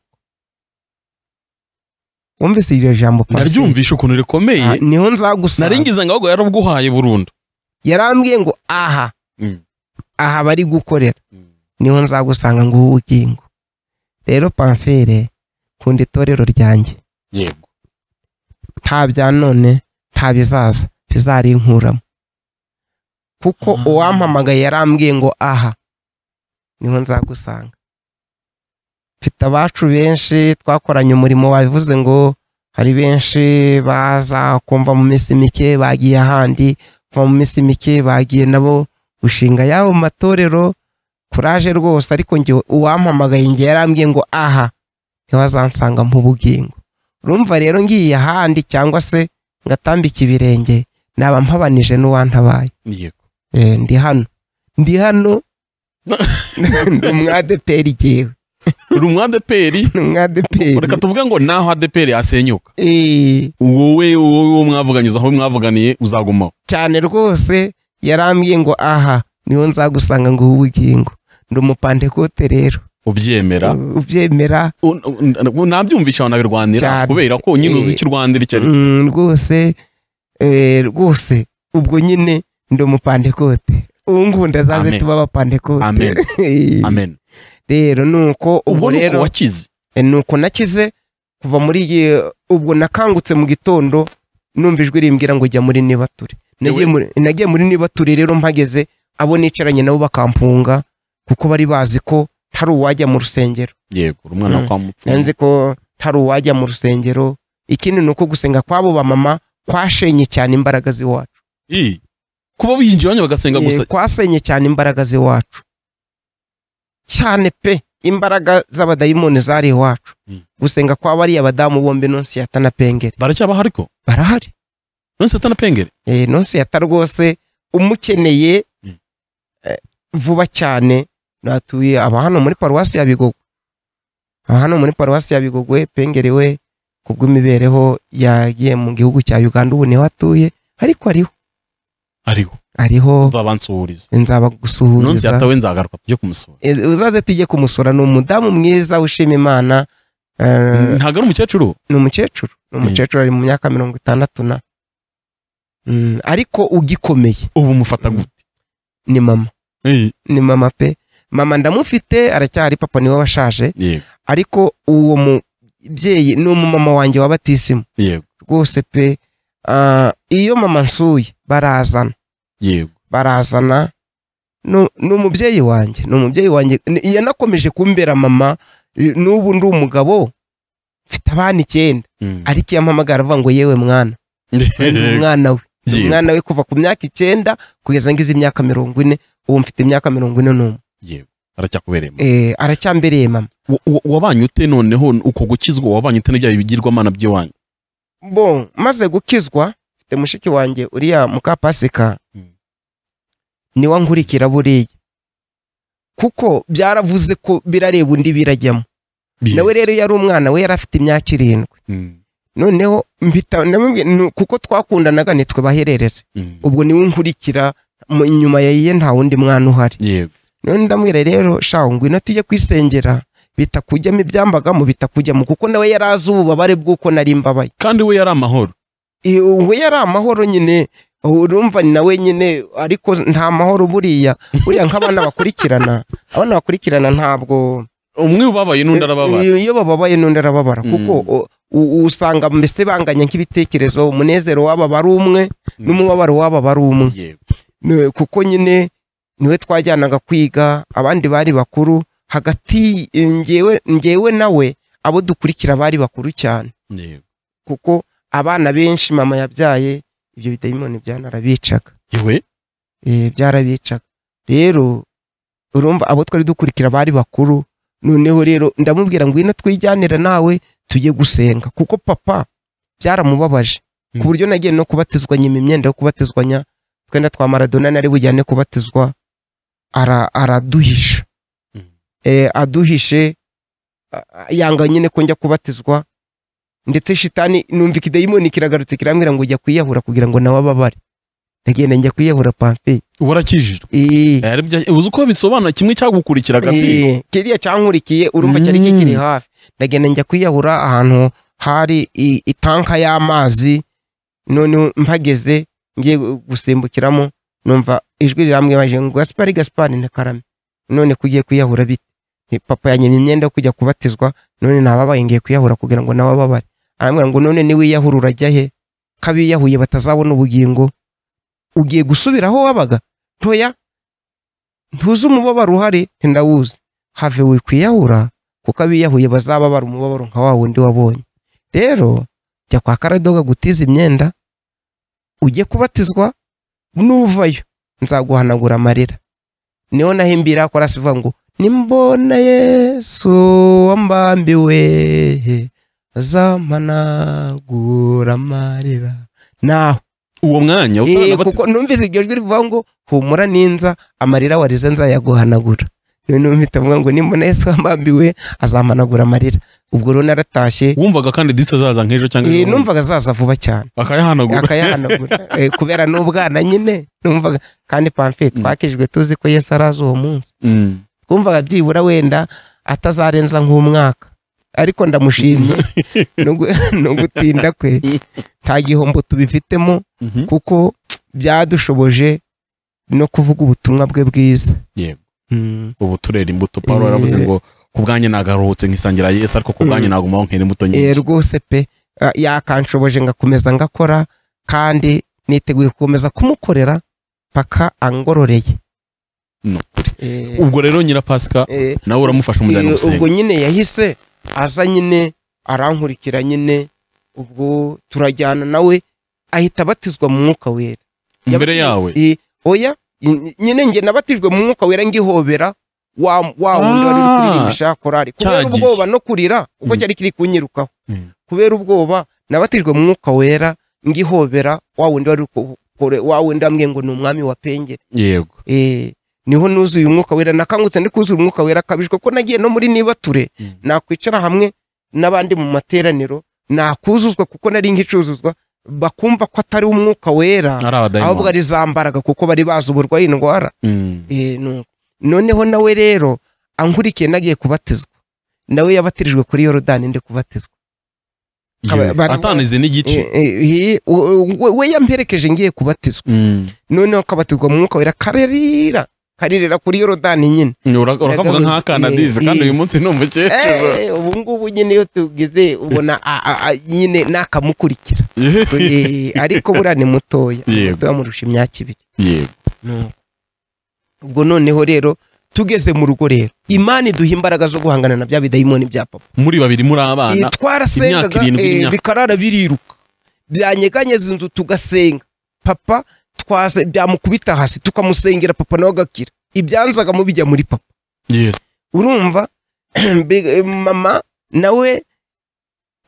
wumvise iryo jambo pamfili? ndaryumvisha ukuntu rikomeye Ah, niho nzagusanga nari ngize ngo ahubwo yarabguhaye burundu yarambwiye ngo aha Mm, aha bari gukorera mm. niho nzagusanga ngo uhubugingo rero pamfere kunda itorero ryanjye yego nta bya none nta bizaza bizarinkuramo kuko Ah. uwampamagaye yarambwiye ngo aha niho nzagusanga mfite abacu benshi twakoranye umurimo wabivuze ngo hari benshi baza kumva mu minsi mike bagiye ahandi kuva mu minsi mike bagiye nabo gushinga yabo matorero kuraje rwose ariko njye uwampamagaye njye yarambwiye ngo aha niho azansanga mu bugingo urumva rero ngiye ahandi cyangwa se ngatambika ibirenge naba mpabanije n'uwantabaye yego Eh, ndi hano ndi hano ni umwadeperi igihe uri umwadeperi ni umwadeperi reka tuvuge ngo naho adeperi yasenyuka Eh, wowe wowe uwo mwavuganyiza aho mwavuganiye uzagumaho cyane rwose yarambwiye ngo aha niho nzagusanga ngo ubugingo ndi umupantekote rero ubyemera ubyemera Un- un- nabyumvisha wanabirwanira Cyane. kubera ko nyine uzi Eh, icyo urwanira icyo ari cyo Mm, rwose eh, rwose ubwo nyine ndi umupantekote ubu ngubu ndazaze Amen. tuba abapantekote amen amen rero nuko ubwo ubu ni uko rero wakize e, nuko nakize kuva muri iyi- ubwo nakangutse mu gitondo numva ijwi rimbwira ngo jya muri nibature nagiye Ewe. muri, nagiye muri nibature rero mpageze abo nicaranye nabo bakampunga kuko bari bazi ko hari uwajya mu rusengero yego uri umwana Mm. kwa mupfu nanze ko hari uwajya mu rusengero ikindi ni uko gusenga kw'abo bamama kwashenye cyane imbaraga z'iwacu Ii, kuba binjiye iwanyu bagasenga gusa Eh, kwasenye cyane imbaraga z'iwacu cyane pe imbaraga z'abadayimoni zari iwacu Mm. gusenga kwa bariya badamu bombi nonsiyata na pengeri baracyaba hariko barahari nonse tana pengere Eh, nonsiyata rwose umukeneye Mm. eh, vuba cyane natuye aba hano muri paruwasi ya bigogwe aba hano muri paruwasi ya bigogwe pengeri we kubw'imibereho yagiye mu gihugu cya uganda ubu niho atuye ariko ariho ariho ariho nzabansuhuriza nonse nzabagusuhuriza yatawe nzagaruka tujye kumusura Eh, uzaze tujye kumusura ni umudamu mwiza wishima imana eh, ntago ari umukecuru ni umukecuru ni umukecuru ari mu myaka mirongo itandatu na Mm, ariko ugikomeye ubu mufata gute ni mama Ii, ni mama pe mama ndamufite aracyari papa niwe washaje yego ariko uwo mubyeyi ni umumama wanjye wa batisimu yego rwose pe ah, iyo mama nsuye barazana yego barazana Nu- ni umubyeyi wanjye ni umubyeyi wanjye Ni- yanakomeje kumbera mama i- n'ubu ndi umugabo mfite abana icyenda Mm. ariko iyo ampamagara avuga ngo yewe mwana uyu ni umwana we Ni Yewe. umwana we kuva ku myaka icyenda kugeza ngize imyaka mirongo ine ubu mfite imyaka mirongo ine n'umwe Yewe. aracyakubereye mama. Eh, aracyambereye mama Wa- wa- wabanye ute noneho uko gukizwa wabanye ute n'ibyaha bigirwamana by'iwanyu bo maze gukizwa mfite mushiki wanjye uriya mukapasika Mm. niwe nkurikira buriya kuko byaravuze ko birareba undi birajyamo nawe rero yari umwana we yari afite imyaka irindwi Mm. noneho mpita namubwi- nu- kuko twakundanaga nitwe baherereze Mm. ubwo niwe nkurikira mu- inyuma ya ye nta wundi mwana uhari Yewe. none ndamwira rero shaho ngwino tujye kwisengera bitakujyamo ibyambagamo bitakujyamo kuko nawe yari azi ububabare bw'uko nari mbabaye kandi we yari amahoro Eh, ubu yari amahoro nyine urumva ni nawe nyine ariko nta mahoro buriya buriya nk'abana bakurikirana abana bakurikirana ntabwo umwe ubabaye n'undi arababara iyo bababaye n'undi arababara Mm. kuko u- u- usanga mbese banganya nk'ibitekerezo umunezero w'aba bari umwe n'umubabaro w'aba bari umwe Yewe. Ni- kuko nyine niwe twajyanaga kwiga abandi bari bakuru hagati eh, ngewe ngewe nawe abo dukurikira bari bakuru cyane Yewe. kuko abana benshi mama yabyaye ibyo bidayimoni byanarabicaga Yewe. Eh, byarabicaga rero urumva abo twari dukurikira bari bakuru noneho rero ndamubwira ngo ino twijyanira nawe tujye gusenga kuko papa byaramubabaje ku Mm. buryo nagiye no kubatizwa nyuma imyenda yo kubatizwanya twenda twa maradona nari bujyane kubatizwa ara- araduhisha Mm. eh, aduhishe a- a- yanga nyine ko njya kubatizwa ndetse shitani numva ikidayimoni kiragarutse kirambwira ngo ujya kwiyahura kugira ngo nawe ababare ndagenda njya kwiyahura pamfe ubu arakijijwe Eh, Eh, aribyo- uzi uko bisobanura kimwe cyagukurikiraga pe eh, kiriya cyankurikiye urumva cyari Mm. kikiri hafi ndagenda njya kwiyahura ahantu hari i- itanka y'amazi none mpageze ngiye gu- gusimbukiramo numva ijwi rirambwibaje ngo gaspari gaspari na karame none kugiye kwiyahura bite Ni papa yanyemye imyenda yo kujya kubatizwa none nababaye ngiye kwiyahura kugira ngo nawe ababare arambwira ngo none niwiyahura urajya he ko abiyahuye batazabona ubugingo ugiye gusubira aho wabaga ntoya ntuzi umubabaro uhari ntindawuzi have wikwiyahura kuko abiyahuye bazababara umubabaro nka wa wundi wabonye rero jya kwa karadoga gutiza imyenda ujye kubatizwa nuvayo nzaguhanagura amarira niho nahimbira korasi ivuga ngo nimbona yesu wambambiwe azampanagura amarira naho uwo mwanya Eh, utana bati- kuko numvise iryo jwi rivuga ngo humura ninza amarira warize nzayaguhanagura none numvise avuga ngo nimbona yesu wambambiwe azampanagura amarira ubwo rero naratashye wumvaga kandi disi azaza nk'ejo cyangwa Eh, ejo bundi. numvaga azaza vuba cyane akayahanagura akayahanagura Eh, kubera n'ubwana nyine numvaga kandi pamfe twakijwe tuzi ko yesu araza uwo munsi Mm. twumvaga byibura wenda atazarenza nk'umwaka ariko ndamushimye no- no gutinda kwe nta gihombo tubifitemo Mhm. kuko byadushoboje no kuvuga ubutumwa bwe bwiza Yego. Mm. ubu turera imbuto paul yaravuze Eh. ngo ku bwanjye nagaruhutse nkisangira yesu ariko ku bwanjye nagumaho nkera imbuto Eh, nyinshi rwose pe ah, yakanshoboje ngakomeza ngakora kandi niteguye gukomeza kumukorera paka angororeye Ni ukuri. Eh, ubwo rero nyirapasika eh, nawe uramufasha umujyana eh, ubwo gusenga nyine yahise aza nyine arankurikira nyine ubwo turajyana nawe ahita abatizwa mu mwuka wera imbere yawe Eh, oya ny- nyine njye nabatijwe mu mwuka wera ngihobera wa wa wundi wari uri Ah, kuririmba korari kubera cyagiye. ubwoba no kurira ubwo Mm. cyari kiri kunyirukaho Mm. kubera ubwoba nabatijwe mu mwuka wera ngihobera wa wundi wari uri ku- kure- wa wundi wambwiye ngo ni umwami wa pengeri yego Eh, niho nuzuye umwuka wera nakangutse ndi kuzuye umwuka wera akabijwe ko nagiye no muri nibature Mm. nakwicara hamwe n'abandi mu materaniro nakuzuzwa kuko nari nk'icuzuzwa bakumva ko atari umwuka wera ahubwo ari abadayimoni ari za mbaraga kuko bari bazi uburwayi indwara Mm. Eh, nuko. noneho nawe rero ankurikiye nagiye kubatizwa nawe yabatirijwe kuri yorodani ndi kubatizwa Yewe. Aba- bari- atanize n'igice Eh, eh, eh, u- u- we we yamperekeje ngiye kubatizwa Mm. noneho akabatizwa mu mwuka wera karerira karirira kuri yorodani nyine Ura- urakavuga Nagaruze. nk'akana Eh, dizi kandi eh. uyu munsi ni umukecuru Eh, ubu ngubu nyine iyo tugize ubona a- a- a- nyine nakamukurikira Eh, ariko buriya ni mutoya Yego. mutoya amurusha imyaka ibiri yego ubwo noneho rero tugeze mu rugo rero imana iduha imbaraga zo guhangana na bya bidayimoni bya papa muri babiri muri abana twarasengaga imyaka irindwi eh, y'imyaka. bikarara biriruka byanyeganyeza inzu tugasenga papa twase byamukubita hasi tukamusengera papa nawe agakira ibyanzagamo bijya muri papa yes urumva Bi- mama nawe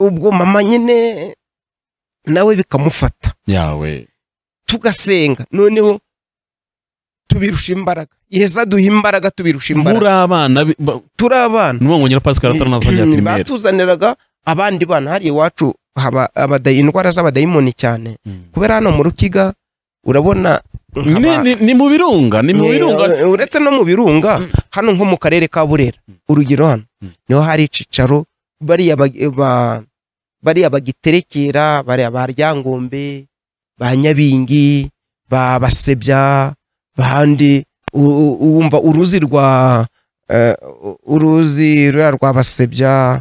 ubwo mama nyine nawe bikamufata yawe tugasenga noneho tubirusha imbaraga yeheza duha imbaraga tubirusha imbaraga muri abana bi- ba- turi abana ni uwo pascal ataranazanye ya primaire batuzaniraga abandi bana hariya iwacu haba abada- indwara z'abadayimoni cyane Mm. kubera hano mu rukiga urabona nkaba- Ni- ni- ni mu birunga ni mu Eh, birunga eh, uretse no mu birunga Mm. hano nko mu karere ka burera urugero hano Mm. niho hari icicaro bariya ba- ba- bariya bagiterekera bariya ba ryangombe ba nyabingi ba basebya bahandi u- u- wumva uruzi rwa eh, u- uruzi ruriya rwa basebya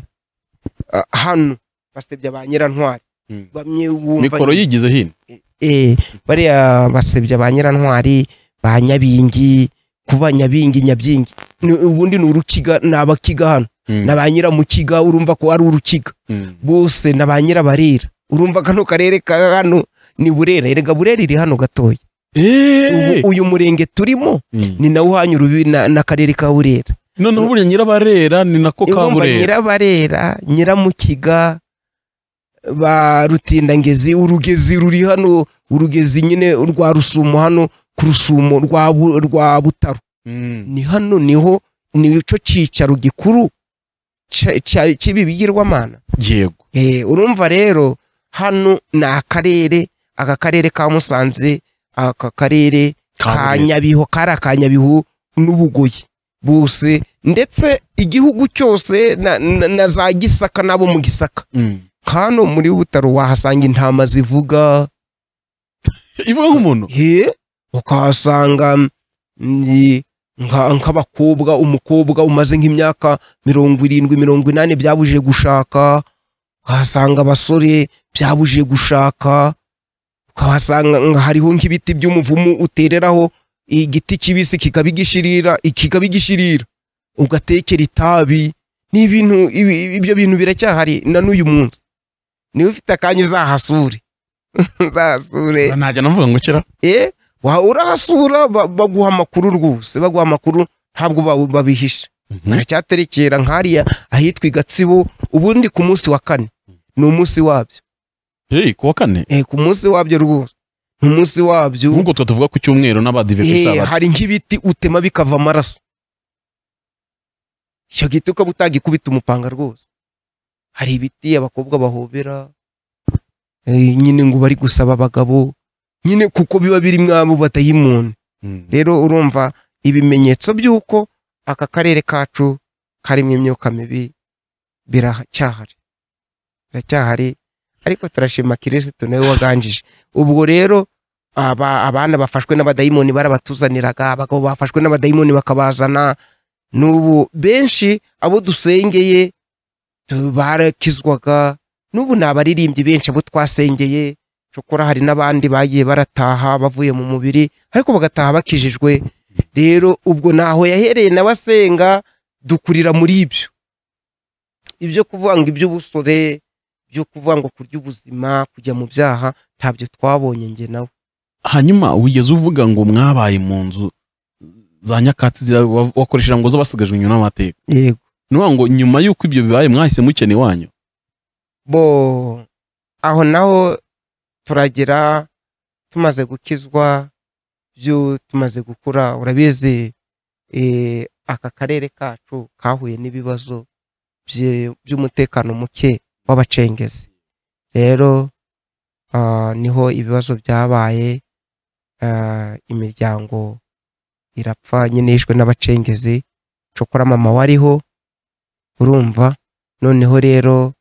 eh, hano basebya ba nyirantwari Mm. bamwe wumva mikoro yigize hino eh, bariya basebya ba nyirantwari ba nyabingi kuba nyabingi nyabyingi Ni- ubundi ni urukiga ni abakiga hano Mm. ni ba nyiramukiga urumva ko ari urukiga Mm. bose ni ba nyirabarera urumva kano karere ka hano ni burera erega burera iri hano gatoya Eh. Ubu- uyu murenge turimo Mm. ni nawo uhanye urubibi na- n'akarere ka burera noneho buriya nyirabarera ni nako urumva kaburera nyirabarera nyiramukiga ba rutindangezi urugezi ruri hano urugezi nyine rwa rusumo hano ku rusumo rwa Bu- rwa butaro Mm. ni hano niho nico cicaro gikuru ca- ca- cy'ibi bigirwamana yego Eh, urumva rero hano ni akarere aka karere ka musanze aka karere ka Kaburera. nyabihu kari aka nyabihu n'ubugoyi bose ndetse igihugu cyose na, na, na za gisaka n'abo mu gisaka Mm. hano muri butaro wahasanga intama zivuga ivuga nk'umuntu he ukahasanga mm, nka- nk'abakobwa umukobwa umaze nk'imyaka mirongo irindwi mirongo inani byabujije gushaka ukahasanga abasore byabujije gushaka ukahasanga nka- hariho nk'ibiti by'umuvumu utereraho igiti kibisi kikaba igishirira kikaba igishirira ugatekera itabi ni ibintu ibi- ibyo bintu biracyahari na n'uyu munsi niba ufite akanya uzahasure uzahasure najya navuga ngo kera eh wa- urahasura ba- baguha amakuru rwose baguha amakuru ntabwo ba- babihisha baracyaterekera nk'ariya ahitwa i gatsibo ubundi ku munsi wa kane ni umunsi wabyo hey, kuwa kane eh ku munsi wabyo rwose ni umunsi wabyo nk'uko twe tuvuga ku cyumweru n'abadive ku eh isabato hari nk'ibiti utema bikava amaraso icyo giti ukaba utagikubita umupanga rwose hari ibiti abakobwa bahobera eh, nyine ngo bari gusaba abagabo nyine kuko biba birimo abo badayimoni Mm. rero urumva ibimenyetso by'uko aka karere kacu karimo imyuka mibi biracyahari biracyahari ariko turashima kirisitu nawe waganjije ubwo rero aba abana bafashwe n'abadayimoni barabatuzaniraga abagabo bafashwe n'abadayimoni bakabazana n'ubu benshi abo dusengeye tu- barakizwaga n'ubu ni abaririmbyi benshi abo twasengeye cokora hari n'abandi bagiye barataha bavuye mu mubiri ariko bagataha bakijijwe rero ubwo naho yahereye nawe asenga dukurira muri ibyo ibyo kuvuga ngo iby'ubusore byo kuvuga ngo kurya ubuzima kujya mu byaha ntabyo twabonye njye nawe hanyuma wigeze uvuga ngo mwabaye mu nzu za nyakatsi zira- wa- wakoresheje ngo zo basigajwe inyuma n'amateka yego ni ukuvuga ngo nyuma y'uko ibyo bibaye mwahise mukena iwanyu bo aho naho turagera tumaze gukizwa byo tumaze gukura urabizi eh, aka karere kacu kahuye n'ibibazo bye- by'umutekano muke w'abacengezi rero ah, niho ibibazo byabaye ah, imiryango irapfa nyine yishwe n'abacengezi cokora mama wariho urumva noneho rero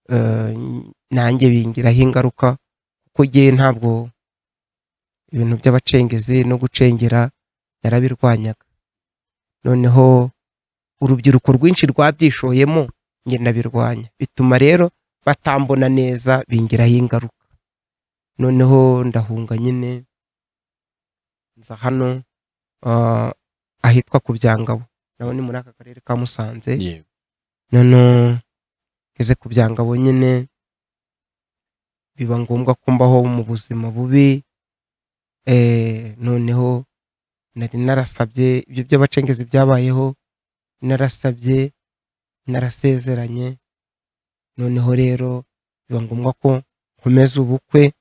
eh, nanjye bingiraho ingaruka kuko ngewe ntabwo ibintu by'abacengezi no gucengera narabirwanyaga noneho urubyiruko rwinshi rwabyishoyemo njye ndabirwanya bituma rero batambona neza bingiraho ingaruka noneho ndahunga nyine nza hano ah, ahitwa ku byangabo naho ni muri aka karere ka musanze yego noneho ngeze ku byangabo nyine biba ngombwa ko mbaho mu buzima bubi eh, noneho nari narasabye ibyo by'abacengezi byabayeho narasabye narasezeranye noneho rero biba ngombwa ko nkomeza ubukwe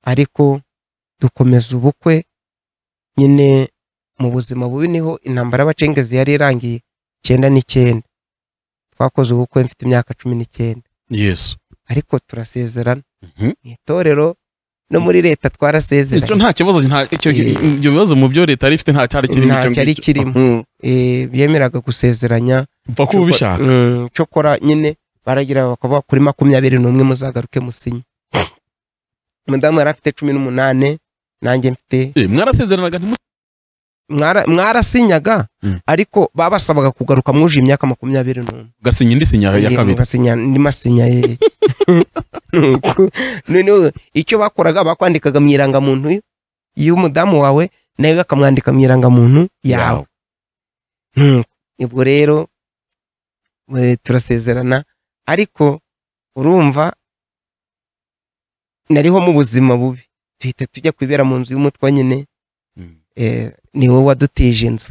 ariko dukomeza ubukwe nyine mu buzima bubi niho intambara y'abacengezi yari irangiye icyenda n'icyenda twakoze ubukwe mfite imyaka cumi n'icyenda yesu ariko turasezerana Mhm. mu itorero no muri leta icyo twarasezeranye nta kibazo nta icyo Eh. ibyo bibazo mu byo leta yari ifite nta cyari kirimo Nta icyo cyari ngicyo. kirimo. Mhm. Eh, biyemeraga gusezeranya upfa kuba ubishaka Mm, cyokora nyine baragira bakavuga kuri makumyabiri n'umwe muzagaruke musinye umudamu yari afite cumi n'umunani nanjye mfite Eh, mwarasezeranaga ntimusa mwara- mwarasinyaga Mm. ariko babasabaga kugaruka mwuje imyaka makumyabiri n'umwe ugasinya indi sinya ya Yego, kabiri ngasinya andi masinya ye Nuko- noneho icyo bakoraga bakwandikaga mu irangamuntu y'umudamu wawe nawe bakamwandika mu irangamuntu yawe Nuko, ubwo rero eh, turasezerana ariko urumva nariho mu buzima bubi duhita tujya kwibera mu nzu y'umutwa nyine Mhm. eh, ni wowe wadutije inzu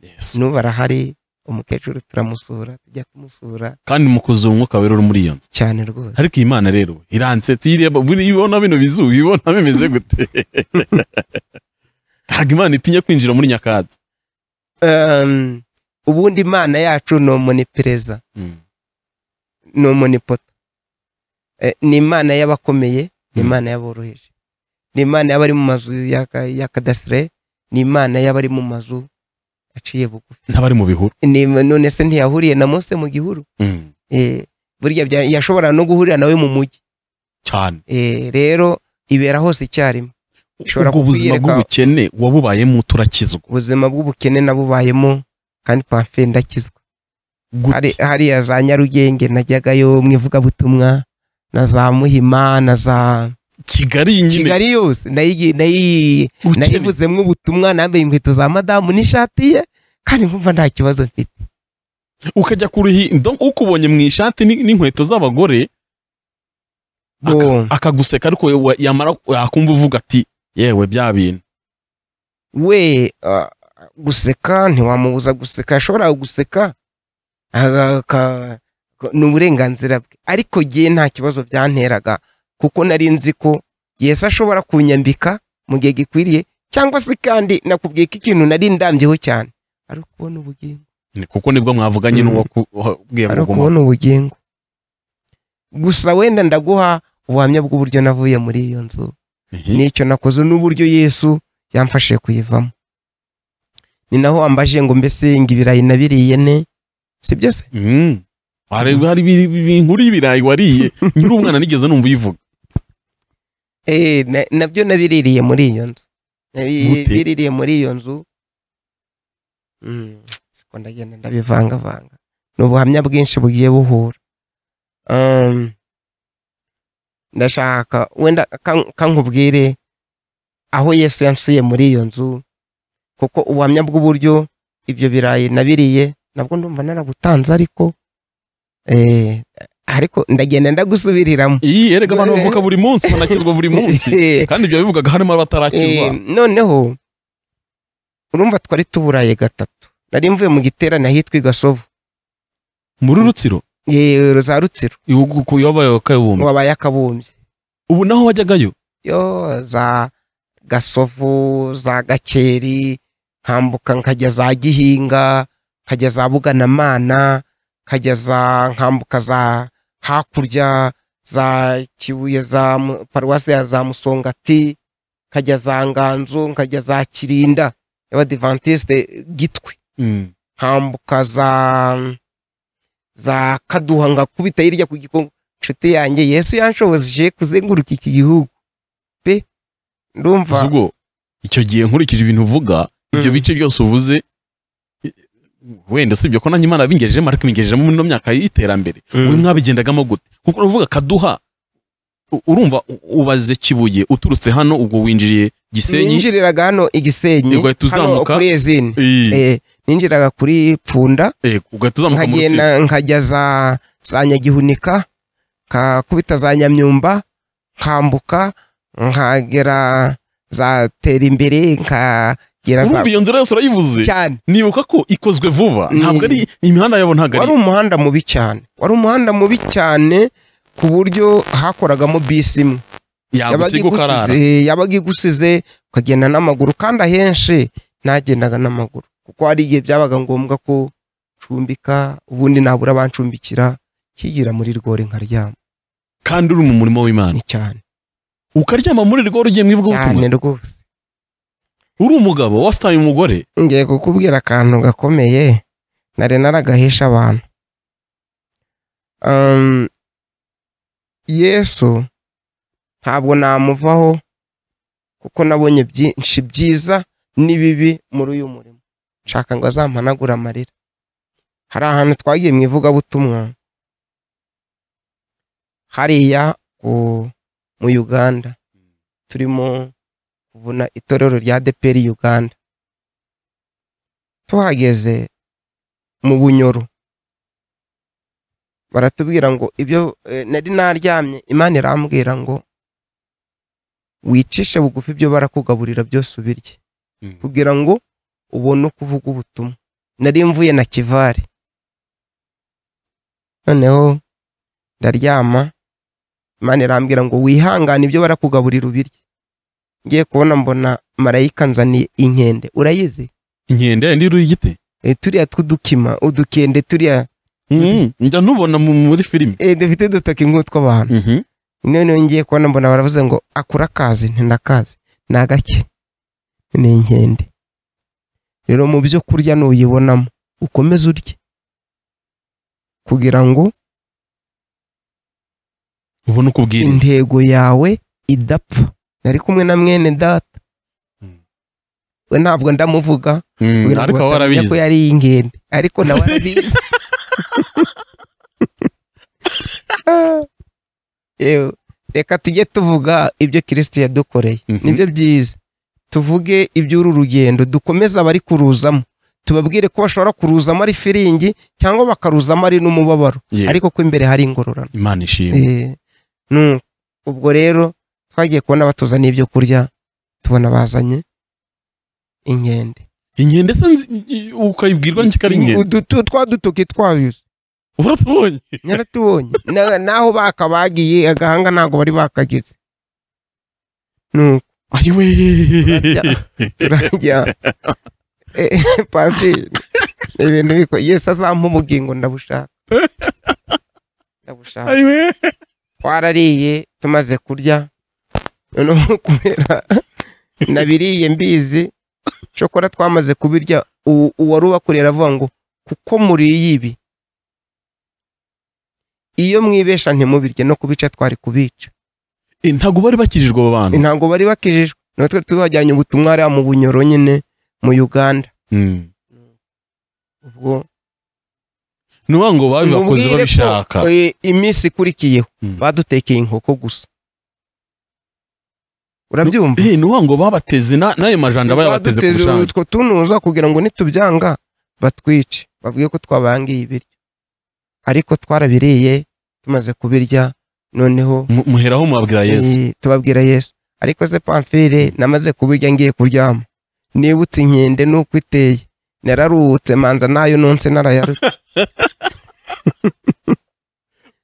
Yesu. n'ubu arahari umukecuru turamusura tujya kumusura kandi mukuzuye umwuka wera uri muri iyo nzu cyane rwose ariko iyi mana rero iransetse ireba buri- ibona bino bizu ibona bimeze gute ntabwo imana itinya kwinjira muri nyakatsi um, ubundi imana yacu ni umunipereza ni umunipota Eh, ni imana y'abakomeye ni imana y'aboroheje ni imana y'abari mu mazu y'aka- y'akadasire ni imana y'abari mu mazu aciye bugufi n'abari mu bihuru Ni- none se ntiyahuriye na mose mu gihuru Eh, burya bya- yashobora no guhurira nawe mu mujyi cyane Eh, rero ibera hose icyarimwe Ishobora ubwo buzima kukwiyereka- bw'ubukene wabubayemo turakizwa ubuzima bw'ubukene nabubayemo kandi pamfe ndakizwa hari gute hariya za nyarugenge najyagayo mu ivugabutumwa na za muhima na za kigali iyi nyine kigali yose nayi- nayi- ubukene. nayivuzemo ubutumwa nambaye inkweto za madamu n'ishati ye kandi nkumva nta kibazo mfite ukajya kuruhi donc ukubonye mu ishati ni- n'inkweto z'abagore Aka- Bo, akaguseka ariko we- we- yamara yakumva uvuga ati yewe bya bintu we ah, guseka ntiwamubuza guseka yashoboraga guseka aga- aka- ni uburenganzira bwe ariko jye nta kibazo byanteraga kuko nari nzi ko yesu ashobora kunyambika mu gihe gikwiriye cyangwa se kandi nakubwiye ko ikintu nari ndambyeho cyane ari ukubona ubugingo Ni- kuko nibwo mwavuganye Mm. n'uwakubwiye ari ngo guma ukubona ubugingo gusa wenda ndaguha ubuhamya bw'uburyo navuye muri iyo nzu Ihi. n'icyo nakoze n'uburyo yesu yamfashije kuyivamo ni naho wambaje ngo mbese ngo ibirayi nabiriye ne si byose Mm. hari hari ibi- ibi- inkuru y'ibirayi wariye nkiri umwana nigeze numva uyivuga Eh, na- nabyo nabiririye muri iyo nzu Nabi- Gute? biririye muri iyo nzu Mm, siko ndagenda ndabivangavanga ni ubuhamya bwinshi bugiye buhura Um, ndashaka wenda ka- ka nkubwire aho yesu yansuye muri iyo nzu kuko ubuhamya bw'uburyo ibyo birayi nabiriye nabwo ndumva narabutanze ariko eh, ariko ndagenda ndagusubiriramo iyi erega abantu bavuka buri munsi banakizwa buri munsi kandi ibyo bivugaga harimo abatarakizwa Eh, noneho urumva twari tuburaye gatatu nari mvuye mu giterane ahitwa i gasovu muri rutsiro Eh, za rutsiro ihugu ku- yabaye akabumbi wabaye akabumbye ubu naho wajyagayo yo za gasovu za gakeri nkambuka nkajya za gihinga nkajya za buganamana nkajya za nkambuka za hakurya za kibuye za Mu- paruwasi ya za musongati nkajya za nganzo nkajya za kirinda y'abadivantisite gitwe nkambuka za za kaduha ngakubita hirya ku gikongo nshuti yanjye yesu yanshoboje kuzenguruka iki gihugu pe Gusa ndumva ubwo icyo gihe nkurikije ibintu uvuga ibyo Mm. bice byose uvuze i- wenda usibye ko nanjye imana bingejeje ariko ibingejejemo muri ino myaka y'iterambere we mwabigendagamo gute kuko uravuga kaduha u- urumva u- ubaze kibuye uturutse hano ubwo winjiriye gisenyi ninjiriraga hano i gisenyi ugahita hano uzamuka. kuri ezini Eh, Eh, ninjiraga kuri pfunda eh, ugahita uzamuka mu rutsiro nkagenda nkajya za za nyagihunika nkakubita za nyamyumba nkambuka nkagera za tera imbere nkagera za urumva iyo nzira yose urayivuze cyane nibuka ko ikozwe vuba Ni- ntabwo ari imihanda yabo ntabwo wari ari umuhanda mubi cyane wari umuhanda mubi cyane ku buryo hakoragamo bisi imwe yagusiga ukarara igusize- yabaga igusize ukagenda n'amaguru kandi ahenshi nagendaga n'amaguru kuko hari igihe byabaga ngombwa ko ncumbika ubundi nabura bancumbikira kigira muri rwore nkaryama kandi uri mu murimo w'imana ni cyane ukaryama muri rwo rugiye mu cyane ivugabutumwa rwose uri umugabo wasitaye umugore ngiye kukubwira akantu gakomeye nari naragahisha abantu Um, yesu ntabwo namuvaho kuko nabonye byinshi byiza n'ibibi muri uyu murimo nshaka ngo azampanagure amarira hari ahantu twagiye mu ivugabutumwa hariya ku- mu uganda turimo kuvuna itorero rya deperi uganda tuhageze mu bunyoro baratubwira ngo ibyo eh, nari naryamye imana irambwira ngo wicishe bugufi ibyo barakugaburira byose ubirye kugira ngo ubone uko uvuga ubutumwa nari mvuye na kivari noneho ndaryama imana irambwira ngo wihangane ibyo barakugaburira ubirye ngiye kubona mbona marayika nzaniye inkende urayizi inkende yayindi uri igite Eh, turiya tw'udukima udukende turiya Mm, njya nubona mu- muri filime eh, dufite dutoki nk'utw'abantu Mhm. noneho ngiye kubona mbona baravuze ngo akura akazi ntindakazi ni agake ni inkende rero mu byo kurya nuyibonamo ukomeze urye kugira ngo ubona uko ubwiriza intego yawe idapfa nari kumwe na mwene data Mm. we ntabwo ndamuvuga Mm, kugira ngo ariko wowe batamenya ko warabizi yari inkende ariko nawe arabizi Yewe, reka tujye tuvuga ibyo kirisiti yadukoreye Mhm. nibyo byiza tuvuge iby'uru rugendo dukomeze abari kuruzamo tubabwire ko bashobora kuruzamo ari firingi cyangwa bakaruzamo ari n'umubabaro Ye, ariko ko imbere hari ingororano imana ishimwe Eh, nu- ubwo rero twagiye kubona batuzaniye ibyo kurya tubona bazanye inkende inkende se nzi- i- ukayibwirwa n'iki ari inkende Udutu- twa dutoki twayo uratubonye nyaratubonye Na- naho bakabagiye agahanga ntabwo bari bakageze nuko ayiwe turajya Eh, papi ni ibintu biko yesu azampa ubugingo ndabushaka ndabushaka ayiwe twarariye tumaze kurya noneho kubera nabiriye mbizi shokora twamaze kubirya u- uwari ubakorera avuga ngo kuko muriye ibi iyo mwibesha ntimubirye no kubica twari kubica Eh, ntabwo bari bakirijwe abo bantu ntabwo bari bakijijwe natwe twari tubajyanye ubutumwa hariya mu bunyoro nyine mu uganda Mm. ubwo ni ukuvuga ngo babibakoze Mubwire ko, babishaka eh, iminsi ikurikiyeho Mm. badutekeye inkoko gusa urabyumva Eh, ni ukuvuga ngo babateze na- n'ayo majanja bayabateze ku Baduteze bushanga utwo tunuza kugira ngo nitubyanga batwice bavuge ko twabangiye ibiryo ariko twarabiriye tumaze kubirya noneho Mu- muheraho mubabwira yesu eh, tubabwira yesu ariko se pamfire namaze kubirya ngiye kuryama nibutse inkende nuko iteye nararuhutse manza nayo nonse narayarutse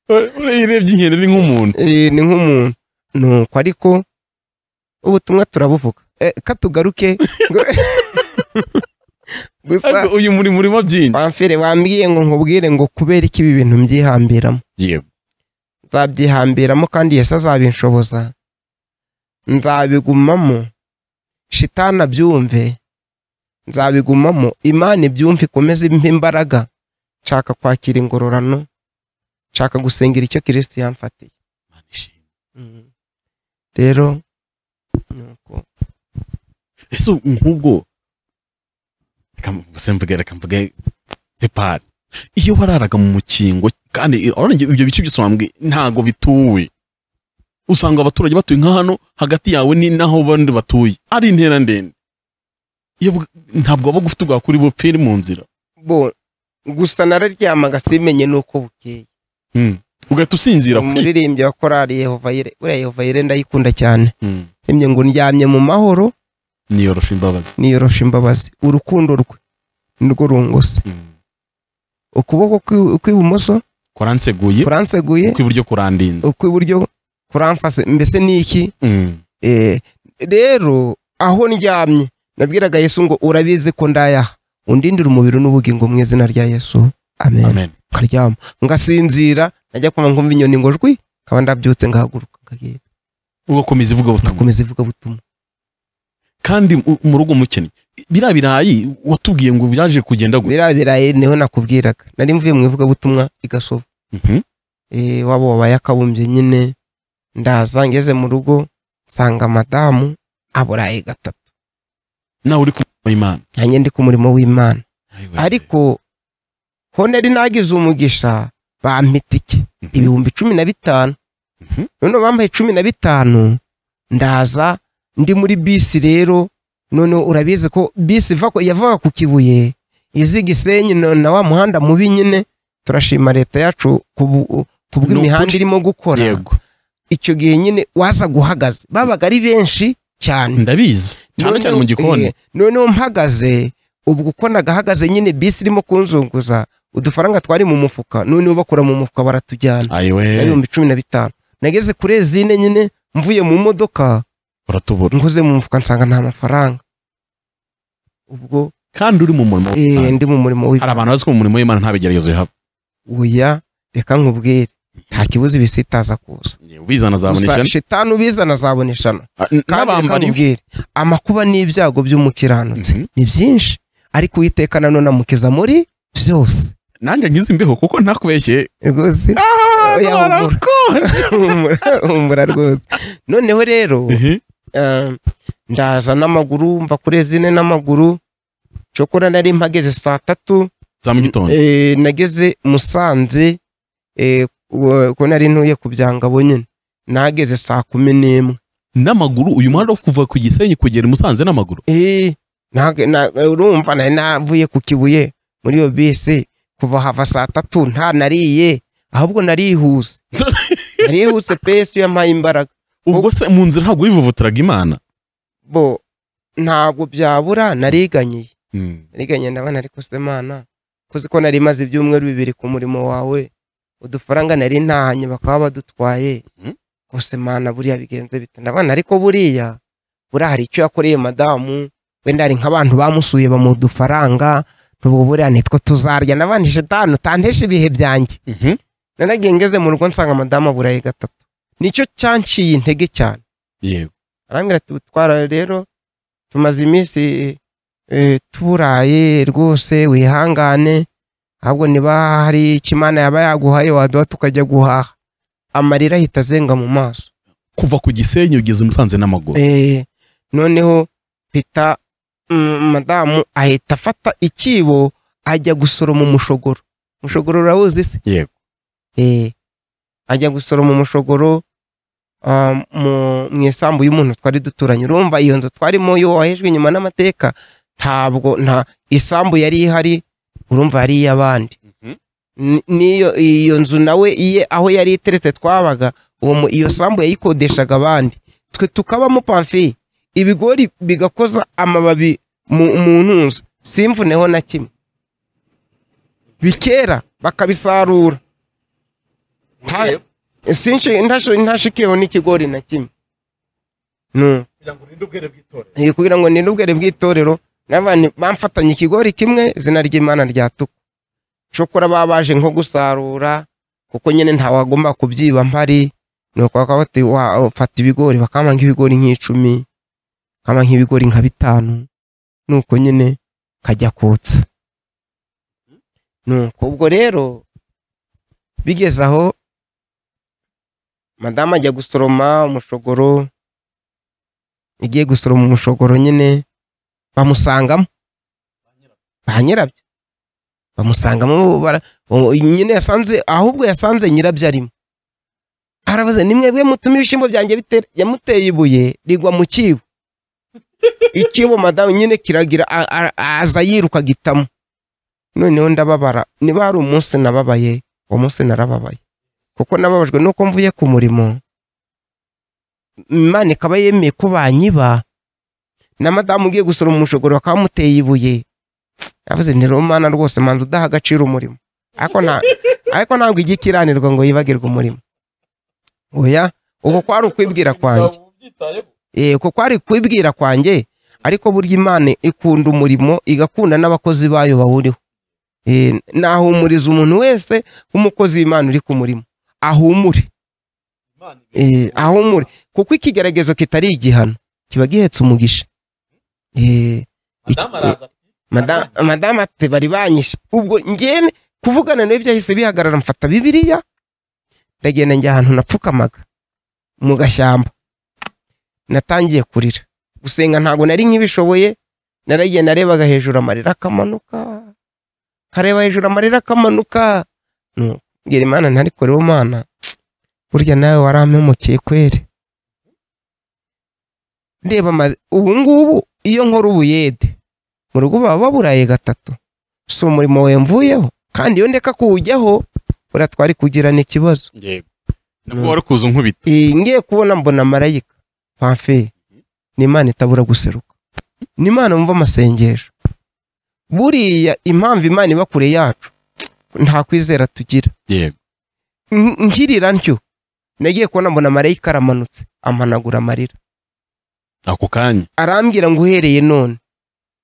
urebye inkende ni nk'umuntu Eh, ni nk'umuntu nuko ariko ubutumwa turabuvuga Eh, katugaruke gusa Ariko uyu muri murima byinshi pamfire wambwiye ngo nkubwire ngo kubera iki ibi bintu mbyihambiramo yego nzabyihambiramo kandi yesu azabinshoboza nzabigumamo shitana byumve nzabigumamo imana ibyumve ikomeze impe imbaraga nshaka kwakira ingororano nshaka gusengera icyo kirisiti yamfatiye Imana ishimwe. rero nuko ese nk'ubwo reka mbese mvuge reka mvuge zipari iyo wararaga mu mukingo kandi urabona ibyo ibyo bice byose wambwiye ntabwo bituwe usanga abaturage batuye nka hano hagati yawe ni naho abandi batuye ari intera ndende Iyo bwa- ntabwo waba ufite ubwa kuri bupfire mu nzira bo gusa nararyamaga simenye n'uko bukeye Mm. ugahita usinzira kwi umuririmbyi wa korali yehova yire uriya yehova yire ndayikunda cyane Mm. rimwe ngo ndyamye mu mahoro niyorosha imbabazi niyorosha imbabazi urukundo rwe nirwo rungose Mm. ukuboko kwi- kw'ibumoso kuranseguye kuranseguye kw'iburyo kurandinze ukw'iburyo kuramfase mbese ni iki Mm. Eh, rero aho ndyamye nabwiraga yesu ngo urabizi ko ndayaha undindira umubiri n'ubugingo mu izina rya yesu amen amen ukaryama ngasinzira najya kumva nkumva inyoni ngo jwi nkaba ndabyutse ngahaguruka ngagenda ugakomeza ivuga butumwa ngakomeza ivuga butumwa kandi u- mu rugo umukene biriya birayi watubwiye ngo byaje kugenda gutya biriya birayi niho nakubwiraga nari mvuye mu ivugabutumwa igasoba Mhm. eh, waba wabaye akabumbye nyine ndaza ngeze mu rugo nsanga madamu aburaye gatatu nawe uri kumva imana nanjye ndi ku murimo w'imana Ayiwe. ariko honeri nagize umugisha bampita iki Mhm. ibihumbi cumi na bitanu Mhm. noneho bampaye cumi na bitanu ndaza ndi muri bisi rero noneho urabizi ko bisi iva ku- yavaga ku kibuye izi gisenyi no- na wa muhanda mubi nyine turashima leta yacu ku bu- ku bw'imihanda Nukuri. irimo gukora yego icyo gihe nyine waza guhagaze babaga ari benshi cyane ndabizi cyane Noneho- cyane mu gikoni eh, noneho mpagaze ubwo uko nagahagaze nyine bisi irimo kunzunguza udufaranga twari mu mufuka noneho bakura mu mufuka baratujyana ayiwe ibihumbi cumi na bitanu nageze kuri ezine nyine mvuye mu modoka uratubura nkoze mu mufuka nsanga nta mafaranga ubwo kandi uri mu murimo eh, w'Imana. ndi mu murimo hari abantu bazi ko mu murimo w'imana nta bigeragezo bihaba w'uya reka nkubwire nta kibuze ibisitaza kuza ubizana azabona gusa ishyano shitani ubizana azabona ishano Ah, kandi n- reka n'abambari nkubwire amakuba n'ibyago by'umukiranutsi Mhm. ni byinshi ariko uwiteka nanone amukiza muri byose nanjye ngize imbeho kuko ntakubeshye rwose Ah, oya, ndwara humura. konje. Humura- humura rwose noneho rero Ehe. eh, ndaza n'amaguru mva kuri zine n'amaguru cokora nari mpageze saa tatu za mu gitondo Eh, nageze musanze eh, uwo- ko nari ntuye ku byangabo nyine nageze saa kumi n'imwe n'amaguru uyu muhanda wo kuva ku gisenyi kugera i musanze n'amaguru Eh, ntago- na- urumva nari navuye ku kibuye muri iyo bisi kuva hava saa tatu nta nariye ahubwo narihuse narihuse pe yesu yampaye imbaraga ubwo se mu nzira ntabwo wivuvutiraga imana bo ntabwo byabura nariganyiye Mm. nariganye ndabona ariko se mana kuzi ko nari maze ibyumweru bibiri ku murimo wawe udufaranga nari ntahanye bakaba badutwaye Mhm. gusa mana buriya bigenze bite ndabona ariko buriya buriya hari icyo yakoreye madamu wenda hari nk'abantu bamusuye bamuha udufaranga n'ubwo buriya nitwo tuzarya ndabona shitani utantesha ibihe byanjye Mhm. nanagiye ngeze mu rugo nsanga madamu aburaye gatatu nicyo cyanciye intege cyane yego arambwira ati utwara rero tumaze iminsi eh, tuburaye rwose wihangane ahubwo niba hari icyo imana yaba yaguhaye waduha tukajya guhaha amarira ahita azenga mu maso kuva ku gisenyi ugeze i musanze n'amaguru Eh, noneho pita mm, madamu ahita afata ikibo ajya gusoroma umushogoro umushogoro urawuzi se Yego. Eh, ajya gusoroma umushogoro ah, mu- mu isambu y'umuntu twari duturanye urumva iyo nzu twarimo yo wahejwe inyuma n'amateka ntabwo nta isambu yari ihari urumva yari iy'abandi Ni- n'iyo iyo nzu nawe iye aho yari iteretse twabaga uwo mu- iyo sambu yayikodeshaga abandi twe tukabamo pamfi ibigori bigakoza amababi mu, mu ntunzu simvuneho na kimwe bikera bakabisarura nta- sinshi- ntashi- ntashikeho n'ikigori na kimwe no Eh, kugira ngo nirinde ubwere bw'itorero n'abantu bamfatanye ikigori kimwe izina ry'imana ryatuka cokora baba baje nko gusarura kuko nyine ntawagomba kubyiba mpari nuko bakaba bati "Wa- fata ibigori bakama nk'ibigori nk'icumi bakama nk'ibigori nka bitanu nuko nyine kajya kotsa nuko ubwo rero bigeze aho madamu ajya gusoroma umushogoro igiye gusoroma umushogoro nyine bamusangamo ba nyirabyo bamusangamo bara- uwo- nyine yasanze ahubwo yasanze nyirabyo arimo aravuze ni mwebwe mutuma ibishyimbo byanjye bitera yamuteye ibuye rigwa mu cyibo ikibo madamu nyine kiragira a- a- aza yiruka gitamo noneho ndababara niba hari umunsi nababaye uwo munsi narababaye kuko nababajwe nuko mvuye ku murimo imana ikaba yemeye ko banyiba na madamu ugiye gusura umushogoro bakaba bamuteye ibuye yavuze ni romana rwose manza udaha agaciro umurimo ariko nta- ariko ntabwo ijya ikiranirwa ngo yibagirwe umurimo oya uko kwari ukwibwira kwanjye Eh, uko kwari kwibwira kwanjye ariko burya imana ikunda umurimo igakunda n'abakozi bayo bawuriho Eh, nahumuriza umuntu wese w'umukozi w'imana uri ku murimo ahumure Eh, ahumure kuko ikigeragezo kitari igihano kiba gihetse umugisha Eh, iki- Mada- madamu ati bari banyishe ubwo ngene kuvugana nawe byahise bihagarara mfata bibiliya ndagenda njya ahantu napfukamaga mu gashyamba natangiye kurira gusenga ntabwo nari nkibishoboye naragiye narebaga hejuru amarira akamanuka nkareba hejuru amarira akamanuka Nu- mbwira imana ntari kureho mana burya nawe warampemukeye kweri ndeba ama- ubu ngubu iyo nkora ubuyede mu rugo baba baburaye gatatu si umurimo wemvuyeho kandi iyo ndeka kuwujyaho buriya twari kugirana ikibazo yego nabwo wari kuza unkubita iyi ngiye kubona mbona marayika pamfeye ni imana itabura guseruka ni imana wumva amasengesho buriya impamvu imana iba kure yacu nta kwizera tugira yego N- nkirira ntyo nagiye kubona mbona marayika aramanutse amanagura amarira ako kanya arambwira ngo uhereye none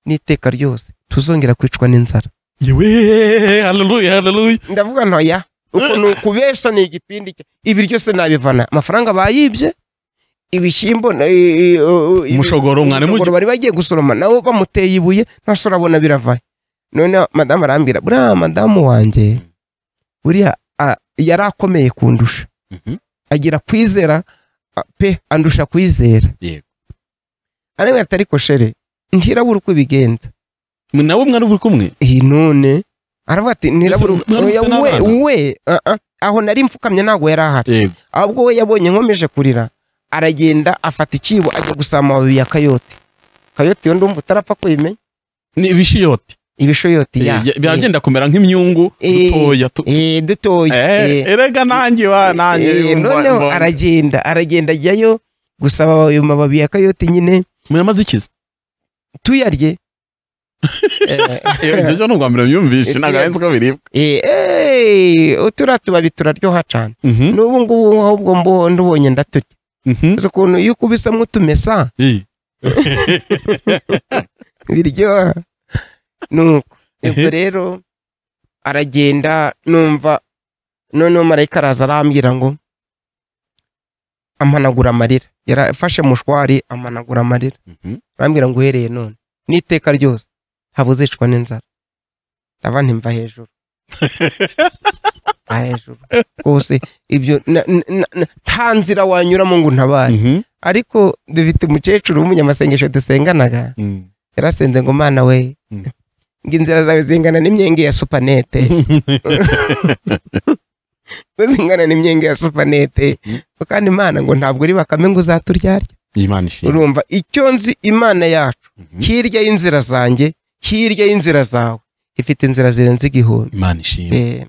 n'iteka ryose tuzongera kwicwa n'inzara yewe haleluya haleluya ndavuga ntoya ukuntu kubesha ni igipindi cya- ibiryo se nabivana amafaranga bayibye ibishyimbo na- i- i- u- ibi- Umushogoro mwari umushogoro mugi- bari bagiye gusoroma nabo bamuteye ibuye ntashobora urabona biravaye none madamu arambwira buriya madamu wanjye buriya a- yari akomeye kundusha Mhm. agira kwizera a- pe andusha kwizera Yego. ariko atari koshere ntirabura uko ibigenza Mwe nawe mwana uri kumwe iyi none aravuga ati Mbese mwari mufite ntirabura we n'abana? we uh -uh. aho nari mfukamye ntabwo yari ahari yego ahubwo we yabonye nkomeje kurira aragenda afata ikibo ajya gusaba amababi ya kayote kayote iyo ndumva utarapfa kuyimenya ni ibishiyoti ibishoyoti ya Bya- byagenda kumera nk'imyungu Eh, dutoya tu- Eh, dutoya Eh, Eh, erega nanjye wa nanjye eh, mba- noneho mba- aragenda aragenda ajyayo gusaba ayo mababi ya kayote nyine muyamaze ikiza tuyarye Eh, iyo ibyo cyo ni ubwa mbere mbyumvise ntabwo arenze uko biribwa eh, eh, turiya tubabi turaryoha cyane Mhm, n'ubu ngubu ahubwo mbu- ndubonye ndatutya mhm, gusa ukuntu iyo ukubisamo utumesa eh. biryoha nuko ubwo Ehe. rero aragenda numva noneho marayika araza arambwira ngo amanagura amarira yarafashe mushwari amanagura amarira Mhm. arambwira ngo uhereye none n'iteka ryose habuzicwa n'inzara ndava ntimva hejuru mva hejuru rwose ibyo na- na- na- na- nta nzira wanyuramo ngo untabare Mhm, ariko dufite umukecuru w'umunyamasengesho dusenganaga mhm. yarasenze ngo mana we Mm. ngo inzira zawe zingana n'imyenge ya supanete zingana n'imyenge ya supanete kandi imana ngo ntabwo uri bakame ngo uzaturyarya Imana ishimwe urumva icyo nzi imana yacu Mhm. hirya y'inzira zanjye hirya y'inzira zawe ifite inzira zirenze igihumbi Imana ishimwe Eh,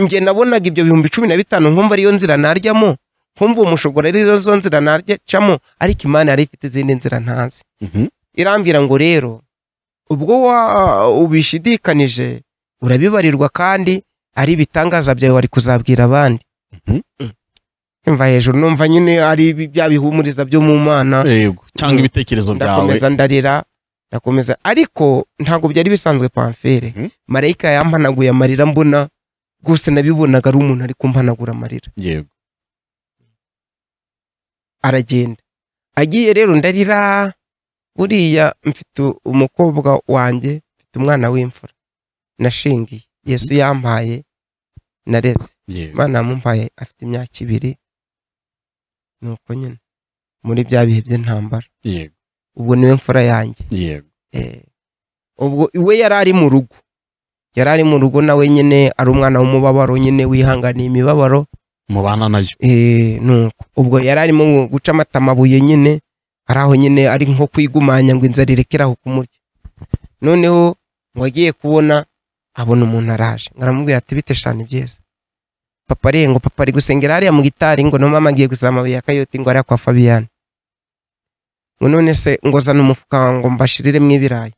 njye nabonaga ibyo bihumbi cumi na bitanu nkumva ariyo nzira naryamo nkumva umushogoro ariyo zo nzira naryacamo ariko imana yari ifite izindi nzira ntazi Mhm. irambwira ngo rero ubwo wa- ubishidikanije urabibarirwa kandi ari ibitangaza byawe wari kuzabwira abandi Mhm. mva hejuru numva nyine ari ibi- bya bihumuriza byo mu mana yego cyangwa ibitekerezo byawe ndakomeza ndarira ndakomeza ariko ntabwo byari bisanzwe pamfere Mhm. marayika yampanaguye amarira mbona rwose nabibonaga ari umuntu ari kumpanagura amarira yego aragenda agiye rero ndarira buriya mfite umukobwa wanjye mfite umwana w'imfura nashingiye yesu yampaye nareze yego imana yamumpaye afite imyaka ibiri nuko nyine muri bya bihe by'intambara yego ubwo niwe mfura yanjye yego Eh, ubwo we yari ari mu rugo yari ari mu rugo nawe nyine ari umwana w'umubabaro nyine wihanganiye imibabaro mubana nayo Eh, nuko ubwo yari arimo guca amata amabuye nyine ari aho nyine ari nko kwigumanya ngo inzara irekere aho kumurya noneho ngo agiye kubona abona umuntu araje ngo aramubwira ati bite shana ibyiza papa ari ngo papa ari gusengera hariya mu gitari ngo no mama agiye gusaba amabuye ya kayoti ngo hariya kwa fabiyani ngo none se ngo zana umufuka ngo mbashiriremo ibirayi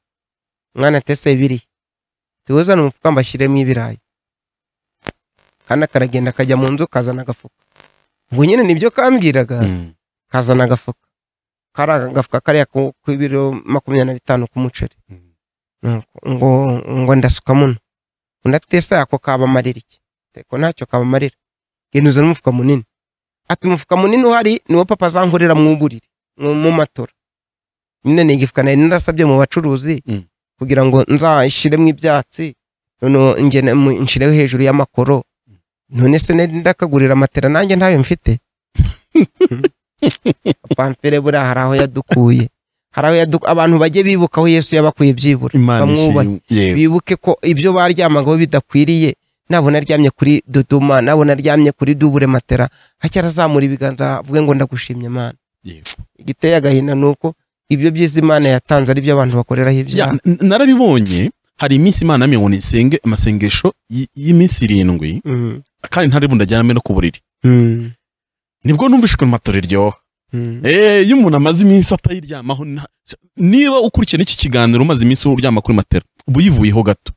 mwana tese biri tuwo zana umufuka mbashyiremo ibirayi kandi akaragenda akajya mu nzu kazana agafuka ngo nyine nibyo kambwiraga Mm. kazana agafuka kari agafuka kariya ku- k'ibiro makumyabiri na bitanu k'umuceri Mm. Nuko ngo ngo ndasuka muno undi ati ese ako kabamarira iki ko ntacyo kabamarira ngenda uzana umufuka munini ati umufuka munini uhari niwo papa azankorera mu buriri mu mu matora nyine ni igifuka nari narasabye mu bacuruzi Mm. kugira ngo nzashyiremo ibyatsi noneho ngene- mu- nshireho hejuru y'amakoro none se nari ndakagurira matera nanjye ntayo mfite pamfere buriya hari aho yadukuye hari aho yadu- abantu bajye bibuka aho yesu yabakuye byibura imana bamwubahe ishimwe yego bibuke ko ibyo baryamagaho bidakwiriye nabona aryamye kuri dodoma nabona aryamye kuri dubure matera acyazamura ibiganza avuge ngo ndagushimye imana Yego. igiteye agahinda ni uko ibyo byiza imana yatanze ari byo abantu bakoreraho Ya, ibyaha n- narabibonye hari iminsi imana yamye ngo nisenge amasengesho y- y'iminsi irindwi Mm, kandi ntari bundajyaname no ku buriri mm, nibwo numvishwe mu matora iryoha mm, Eh, iyo umuntu amaze iminsi atayiryamaho nta- niba ukurikiye n'iki kiganiro umaze iminsi uryama kuri matera uba uyivuyeho gato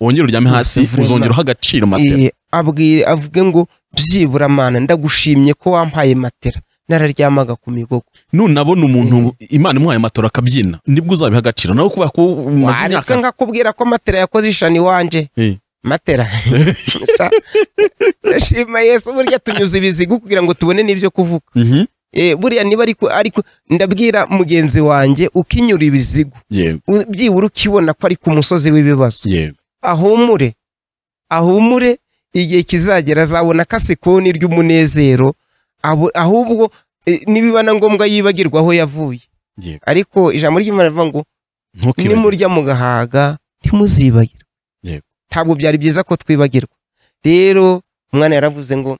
wongere uryame hasi Uvuna. uzongeraho agaciro matera Iye, abwire avuge ngo byibura mana ndagushimye ko wampaye matera nararyamaga ku migogo nunabona umuntu imana imuhaye matera akabyina nibwo uzabiha agaciro nawe kubera ko umaze waretse imyaka nkakubwira ko matera yakoze ishani iwanje Eh. matera ndashima yesu burya tunyuze ibizigo kugira ngo tubone n'ibyo kuvuga Mhm, Eh, buriya niba ariko ariko ndabwira mugenzi wanjye ukinyura ibizigo yego u- byibura ukibona ko ari ku musozi w'ibibazo yego ahumure ahumure igihe kizagera azabona kasikoni ry'umunezero abo- ahubwo eh, nibiba na ngombwa yibagirwa aho yavuye yego ariko ijambo ry'imana rivuga ngo ntukibagirwe nimurya mugahaga ntimuzibagirwe Yego. ntabwo byari byiza ko twibagirwa rero umwana yaravuze ngo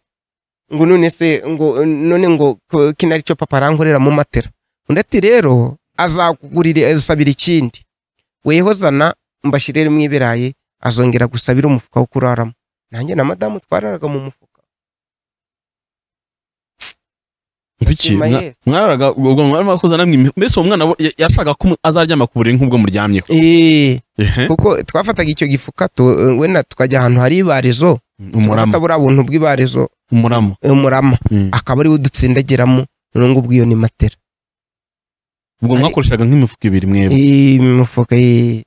ngo none se ngo none ngo ko- kino aricyo papa arankorera mu matera undi ati rero azakugurira azasabira ikindi weho zana mbashyiriremo ibirayi azongera gusabira umufuka wo kuraramo nanjye na madamu twararaga mu mufuka Kuki? Shima Mwa- Yesu. Mwaraga ubwo mwarimo kuzana mwe mbese uwo mwana ya- yashaka ko azaryama ku buriri nk'ubwo muryamyeho Eee, Ehe, kuko twafataga icyo gifuka tu- wenda tukajya ahantu hari ibarizo umurama tugafata buriya buntu bw'ibarizo umurama umurama Mm. akaba ariwo dutsindagiramo noneho ngo ubwo iyo ni matera ubwo Ari- mwakoreshaga nk'imifuka ibiri mwebwe imifuka ye-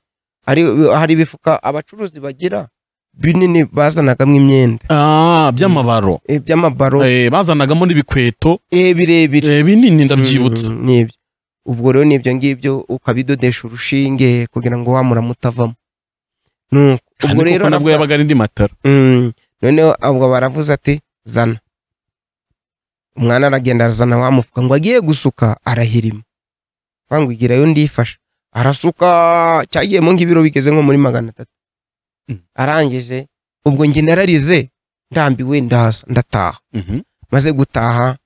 ari- hari ibifuka abacuruzi bagira binini bazanagamo imyenda Ah, by'amabaro eh, by'amabaro Eh, bazanagamo n'ibikweto eh, birebire eh, binini ndabyibutsa Mm, nibyo ubwo rero nibyo ngibyo ukabidodesha urushinge kugira ngo wa murama utavamo nuko Kandi ubwo koko rero nabwo yabaga ari indi matara Mm, noneho ubwo baravuze ati zana umwana aragenda arazana wa mufuka ngo agiye gusuka arahirima bangwigirayo ndifasha arasuka cyagiyemo nk'ibiro bigeze nko muri magana atatu Mm. arangije ubwo njye nararize ndambiwe ndaza ndataha Mhm. maze gutaha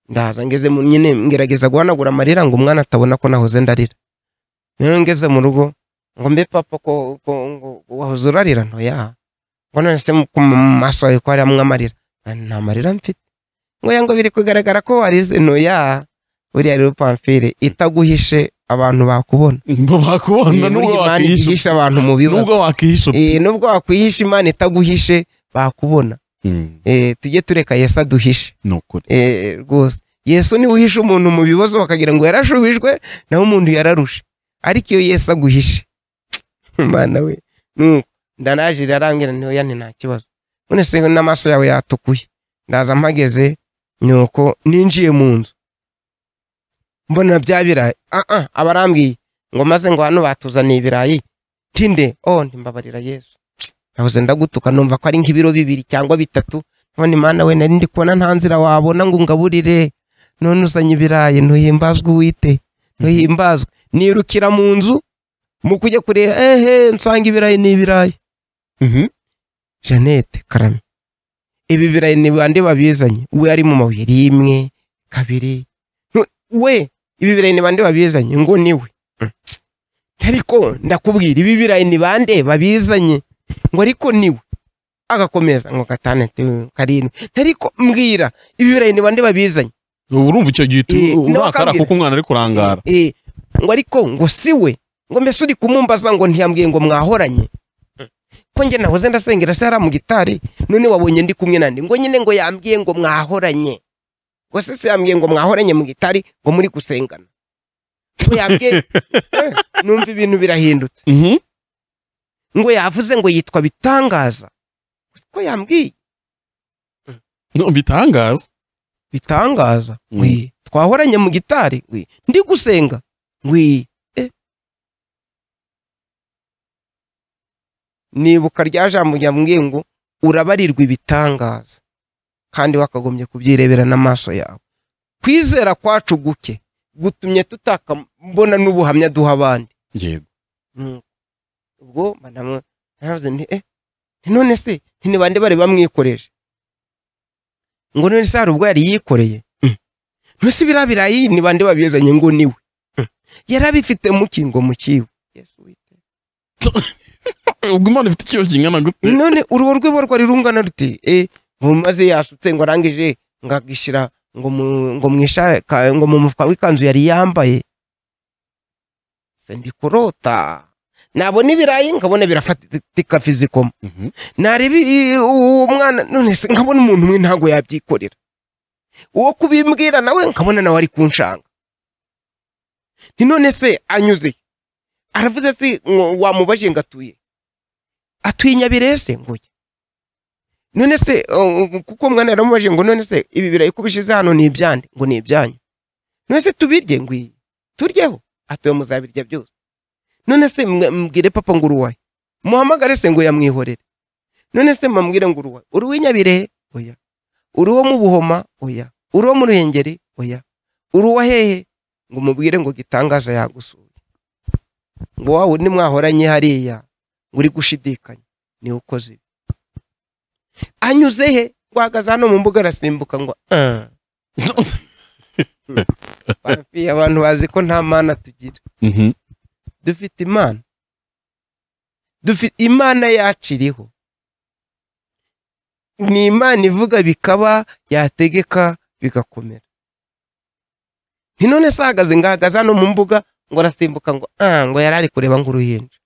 ndaza ngeze mu nyine ngerageza guhanagura amarira ngo umwana atabona ko nahoze ndarira rero ngeze mu rugo ngo mbe papa ko ko ngo wahoze urarira ntoya ngo none se mu ku- mu maso yawe ko harimo amarira Ah, nta marira mfite ngo yango biri kugaragara ko warize ntoya buriya rero pamfire itaguhishe abantu bakubona Ngo bakubona Eh, nubwo burya imana wakwihisha ihishe abantu mu bibazo nubwo wakwihisha Eh, nubwo wakwihisha imana itaguhishe bakubona Mm, Eh, tujye tureka yesu aduhishe ni ukuri Eh, rwose yesu niwe uhisha umuntu mu bibazo bakagira ngo yarashubijwe naho umuntu yararushe ariko iyo yesu aguhishe imana we nuko ndanaje irarambwira ntiyo yanti nta kibazo none se n'amaso yawe yatukuye ndaza mpageze nuko ninjiye mu nzu mbona bya birayi ah ah abarambwiye ngo maze ngo hano batuzaniye ibirayi tinde oh ntimbabarira yesu nabuze ndagutuka numva ko ari nk'ibiro bibiri cyangwa bitatu none imana we nari ndi kubona nta nzira wabona ngo ungaburire none uzanye ibirayi ntuhimbazwe uwite ntuhimbazwe nirukira mu nzu mu kujya kureba ehe nsanga ibirayi ni ibirayi Mhm. jeannette karame ibi birayi ni bande babizanye we ari mu mabuye rimwe kabiri Nu- we ibi birayi ni bande babizanye ngo ni we Mm. ariko ndakubwira ibi birayi ni bande babizanye ngo ariko ni we agakomeza ngo gatandatu karindwi ariko mbwira ibi birayi ni bande babizanye ubu urumva icyo gihe utu- Eh, urakara n'abakambwira. kuko umwana ari kurangara Eh, ngo ariko ngo si we ngo mbese uri kumumbaza ngo ntiyambwiye ngo mwahoranye ko njye nahoze ndasengera se hariya mu gitari none wabonye ndi kumwe nande ngo nyine ngo yambwiye ngo mwahoranye ngo se se yambwiye ngo mwahoranye mu gitari ngo muri gusengana ngo yambwiye Eh, numva ibintu birahindutse Mhm. ngo yavuze ngo yitwa bitangaza ko yambwiye No, bitangaza bitangaza Mm. ngwi twahoranye mu gitari ngwi ndi gusenga ngwi eh. nibuka rya jambo ryambwiye ngo urabarirwa ibitangaza kandi wakagombye kubyirebera n'amaso yawe kwizera kwacu guke gutumye tutakabona n'ubuhamya duha abandi yego Nuko, ubwo madamu naravuze nti eh nti none se nti ni bande bari bamwikoreje ngo none se hari ubwo yari yikoreye Mm. none se biriya birayi ni bande babizanye ngo ni we Mm. yari abifite mu ki ngo mu kiwe Yesu Uwiteka. ubwo imana ifite ikibazo kingana gute Eh, none uruhu rwe bo rwarira ruti eh ngo maze yasutse ngo arangije ngo agishyira ngo mu ngo mu isha- ka- ngo mu mufuka w'ikanzu yari yambaye se ndikurota nabona ibirayi nkabona birafatika fizikoma Mhm. nareba i- i- uwo mwana none se nkabona umuntu umwe ntabwo yabyikorera uwo kubimbwira nawe nkabona nawe ari kunshanga nti none se anyuze he? aravuze se ngo wamubaje ngo atuye atuye i nyabirese nguye none se uh, kuko mwana yaramubaje ngo none se ibi birayi ko ubishyize hano ni ibyande ngo ni ibyanyu none se tubirye ngwi turyeho atuye muzabirya byose none se mwe- mbwire papa ngo uruwaye muhamagare se ngo yamwihorere none se mambwire ngo uruwa uri uw'inyabirehe oya uri uwo mu buhoma oya uri uwo mu ruhengeri oya uri uwa hehe ngo umubwire ngo gitangaza yagusuye ngo wa wundi mwahoranye hariya ngo uri gushidikanya niwe ukoze ibi anyuze he rwagaze hano mu mbuga arasimbuka ngo ah parufi abantu bazi ko nta mana tugira Mhm. dufite imana dufite imana yacu iriho ni imana ivuga bikaba yategeka bigakomera nti none se ahagaze ngahagaze hano mu mbuga ngo arasimbuka ngo ah ngo yari ari kureba nk'uruhinja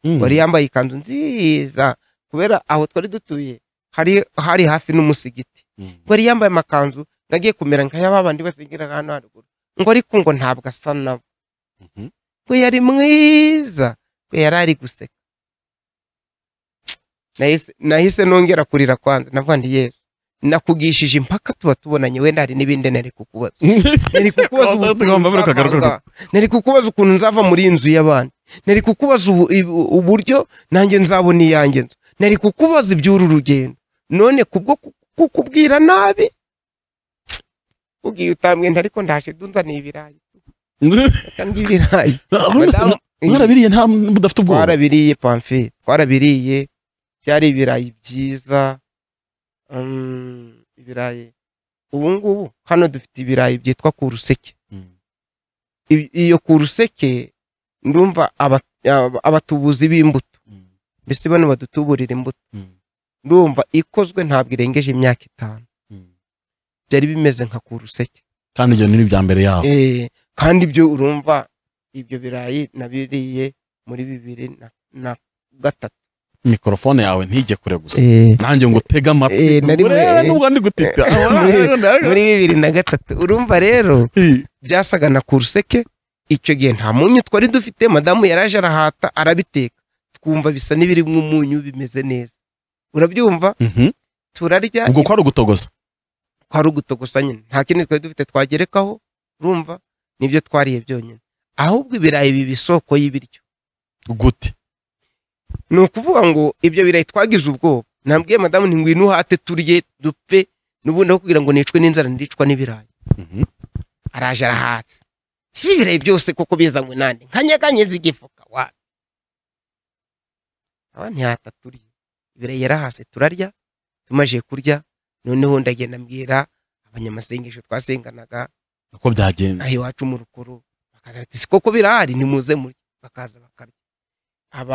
Mm. wari yambaye ikanzu nziza kubera aho twari dutuye hari hari hafi n'umusigiti Mm. ngo yari yambaye amakanzu ngo agiye kumera nk'ayababandi basengera hano haruguru ngo ariko ngo ntabwo asa nabo Mhm. we yari mwiza we yari ari guseka Nahise- nahise nongera kurira kwanza navuga nti yesu nakugishije impaka tuba tubonanye wenda hari n'ibindi nari kukubaza nari kukubaza Tugomba- ubu- tugomba buri kagaruka- nzava- nari kukubaza ukuntu nzava muri iyi nzu y'abandi nari kukubaza ubu- ibu- uburyo nanjye nzabona iyanjye nzu nari kukubaza iby'uru rugendo none kubwo ku- kukubwira nabi ugiye utambwenda ariko ndaje dunzaniye ibirayi kandi ibirayi Ahubwo se Madamu- mwarabiriye nta mudafite ubwoba twarabiriye pamfi twarabiriye byari ibirayi byiza mm, ibirayi ubu ngubu hano dufite ibirayi byitwa ku ruseke Mm. I- iyo ku ruseke ndumva aba- aba- abatubuzi b'imbuto Mm. mbese bano badutuburira imbuto Mm. ndumva ikozwe ntabwo irengeje imyaka itanu Mm. byari bimeze nka ku ruseke kandi ibyo ni ibya mbere yabo Eh, kandi ibyo urumva ibyo birayi nabiriye muri bibiri na- na gatatu mikorofone yawe ntijye kure gusa Eh, nanjye ngo tege amatwi Eh, nari muri- urebe nubwo ndi gutita muri bibiri na gatatu urumva rero byasaga na kuruseke icyo gihe nta munyu twari dufite madamu yaraje arahata arabiteka twumva bisa n'ibirimo umunyu bimeze neza urabyumva Mhm. turarya ubwo kwari ugutogoza kwari ugutogosa nyine nta kindi twari dufite twagerekaho urumva nibyo twariye byonyine ahubwo ibirayi biba isoko y'ibiryo gute ni ukuvuga ngo ibyo birayi twagize ubwoba nabwiye madamu nti ngwino uhate turye dupfe n'ubundi aho kugira ngo nicwe n'inzara ndicwa n'ibirayi Mhm. araje arahatse si ibirayi byose kuko bizanywe nande nkanyeganyeza igifuka wa aba ntihata turya ibirayi yarahase turarya tumaje kurya noneho ndagenda mbwira abanyamasengesho twasenganaga uko byagenda aho iwacu mu rukuru bakaza bati "Si koko birahari nimuze muri bakaza bakarya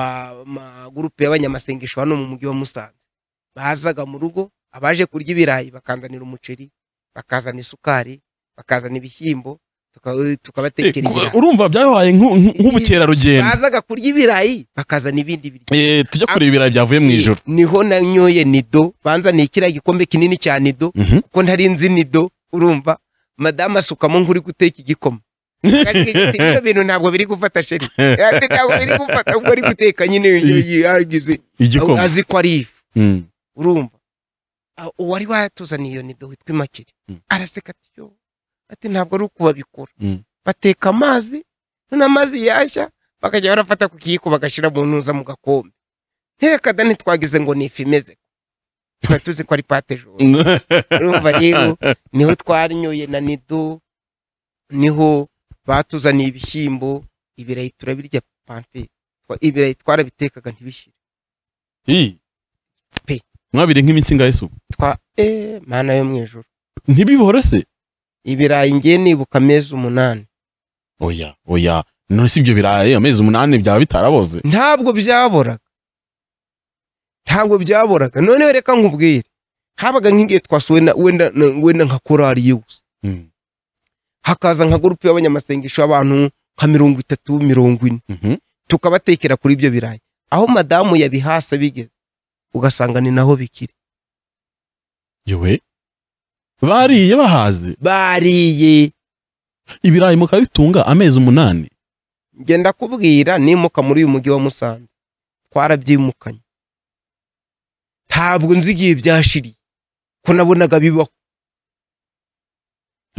abamagurupe y'abanyamasengesho hano mu mujyi wa musanze bazaga mu rugo abaje kurya ibirayi bakanzanira umuceri bakazana isukari bakazana ibishyimbo tuka- tukabatekera Eh, ibirayi urumva byabaye nk'u- nk'u- nk'ubukerarugendo bazaga kurya ibirayi bakazana ibindi biryo Eh, tujya kureba ibirayi byavuye mu ijoro niho nanyoye nido banzaniye kiriya gikombe kinini cya nido Mhm. kuko ntari nzi nido urumva madamu asukamo nk'uri guteka igikoma Kandi igiti, bino bintu ntabwo biri gufata sheri Eh, ntabwo biri gufata ubwo ari guteka nyine yagize igikoma azi ko ari ifu Mm. urumva Ah, uwari watuzaniye iyo nido witwa imakire Mm. araseka ati yo ati ntabwo ari uko babikora Mm. bateka amazi none amazi yashya bakajya barafata ku kiyiko bagashyira mu ntuza mu gakombe ntereka da ntitwagize ngo ni ifu imeze twari tuzi ko ari pate joro urumva rero niho twarinyoye na nido niho batuzaniye ibishyimbo ibirayi turabirya pampe ibirayi twarabitekaga ntibishyire Ii. Pe. mwabiri nk'iminsi ngahe se ubu? twa eee mana yo mu ijoro ntibihorese ibirayi ngiye nibuka amezi umunani oya oya none si ibyo birayi amezi umunani byaba bitaraboze ntabwo byaboraga ntabwo byaboraga noneho reka nkubwire habaga nk'igihe twasuwe na wenda na- wenda nka korari yose Mm. hakaza nka gurupe y'abanyamasengesho y'abantu nka mirongo itatu mirongo ine Mhm. tukabatekera kuri ibyo birayi aho madamu yabihasa bigeze ugasanga ni naho bikiri yewe bariye bahaze bariye ibirayi mukaba bitunga amezi umunani ngenda kubwira nimuka muri uyu mujyi wa musanze twarabyimukanye ntabwo nzi igihe byashiriye ko nabonaga bibaho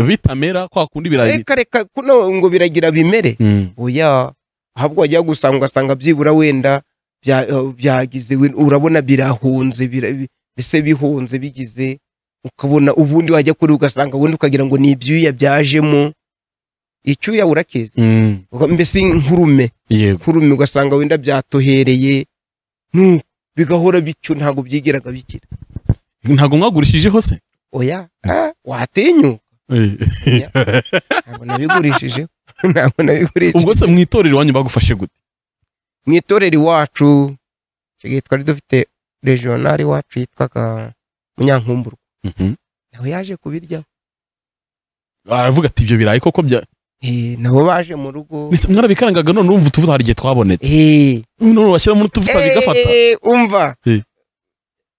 bitamera kwa kundi ibirayi reka reka kuno ngo biragira bimere Mm. oya ahubwo wajya gusanga ugasanga byibura wenda bya- eh, byagize wenda- urabona birahunze bira- bi- mbese bihunze bigize ukabona ubundi wajya kuri ugasanga ubundi ukagira ngo ni ibyuya byajemo icyuya urakeze Mm. Uga- mbese nkurume yego kurumye ugasanga wenda byatohereye nu bigahora bityo ntabwo byigiraga bikira ntabwo mwagurishijeho se oya ah, watinyuka Eh. ntabwo nabigurishijeho ntabwo nabigurishijeho ubwo se mu itorero iwanyu bagufashe gute mu itorero iwacu icyo gihe twari dufite regional iwacu yitwaga munyankumburwa Mhm. nawe yaje kubiryaho aravuga ati ibyo birayi koko bya Eh, nabo baje mu rugo Mbese mwarabikangaga none urumva utuvuta hari igihe twabonetse Eh. none urashyiramo n'utuvuta bigafata Eh, umva Eh.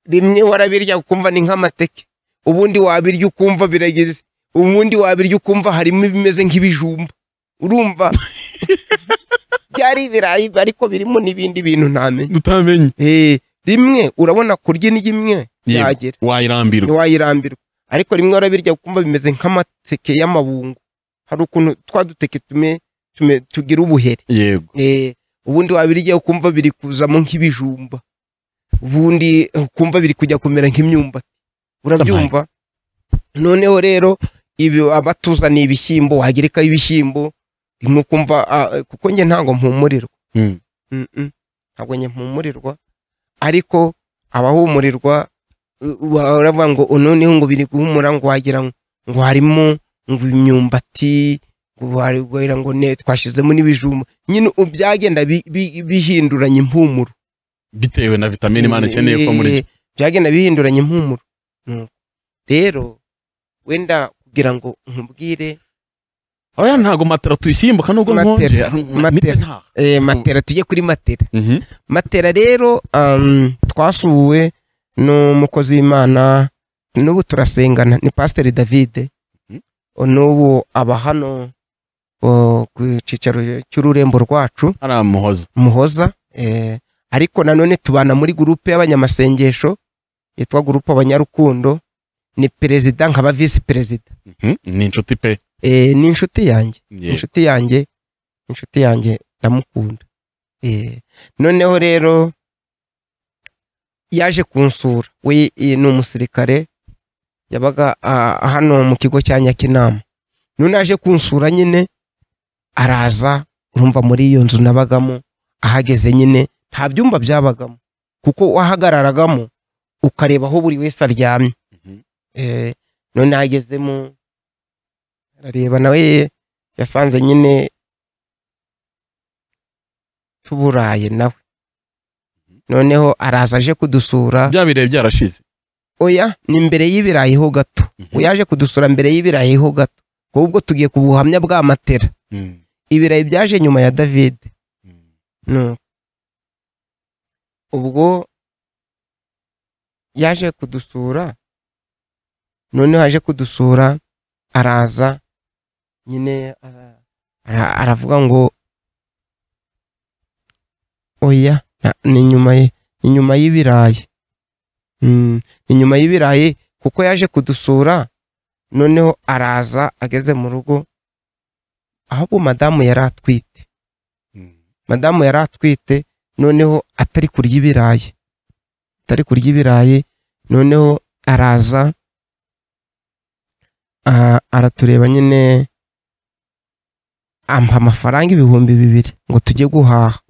rimwe warabirya ukumva ni nk'amateke ubundi wabirya ukumva birageze ubundi wabirya ukumva harimo ibimeze nk'ibijumba urumva byari ibirayi ariko birimo n'ibindi bintu ntamenya utamenye Eh, rimwe urabona kurya indyo imwe Yego. yagera wayirambirwa ntiwayirambirwa ariko rimwe warabirya ukumva bimeze nk'amateke y'amabungo hari ukuntu twa duteke tume tume- tugira ubuhere yego Eh, ubundi wabirya ukumva biri kuzamo nk'ibijumba ubundi ukumva biri kujya kumera nk'imyumbati urabyumva noneho rero ibi abatuzaniye ibishyimbo wagerekaho ibishyimbo rimwe ukumva ah, kuko njye ntabwo mpumurirwa Mm. Mm-mm. ntabwo njye mpumurirwa ariko abahumurirwa u- wa- uravuga ngo "Oh, noneho ngo biri guhumura ngo wagira ngo- ngo harimo ngo imyumbati ngo hari- wagira ngo ne twashyizemo n'ibijumba nyine ubu byagenda bi- bi- bihinduranya impumuro bitewe na vitamine imana ikeneye ko muri Eh, byagenda bihinduranya impumuro Nuko. rero wenda kugira ngo nkubwire oya ntago matera tuyisimbuka nubwo Matera, nkonje matera. mite ntaha eh, matera tujye kuri matera matera rero um, twasuwe n'umukozi w'imana n'ubu turasengana ni pasiteri davide Mhm. n'ubu aba hano o, ku cyicaro cy'ururembo rwacu aramuhoza muhoza eh, ariko nanone tubana muri gurupe y'abanyamasengesho yitwa gurupe abanyarukundo ni perezida nkaba visi perezida Mhm. ni inshuti pe eh, ni inshuti yanjye Yego. inshuti yanjye inshuti yanjye ndamukunda Eh, noneho rero yaje kunsura we eh, ni umusirikare yabaga ah, hano mu kigo cya nyakinama none yaje kunsura nyine araza urumva muri iyo nzu nabagamo ahageze nyine nta byumba byabagamo kuko wahagararagamo ukareba aho buri wese aryamye Mhm. Eh, none hagezemo arareba nawe yasanze nyine tuburaye nawe noneho araza aje kudusura bya birere byarashize oya ni mbere y'ibirayi ho gato Mhm. uyaje kudusura mbere y'ibirayi ho gato ahubwo tugiye ku buhamya bwa matera Mm, ibirayi byaje nyuma ya david mm, no ubwo yaje kudusura noneho yaje kudusura araza nyine ara- ara- aravuga ngo oya na- ni nyuma ye- ni nyuma y'ibirayi Mm, ni nyuma y'ibirayi kuko yaje kudusura noneho araza ageze mu rugo ahubwo madamu yari atwite mm. madamu yari atwite noneho atari kurya ibirayi atari kurya ibirayi noneho araza ah, aratureba nyine ampa amafaranga ibihumbi bibiri ngo tujye guhaha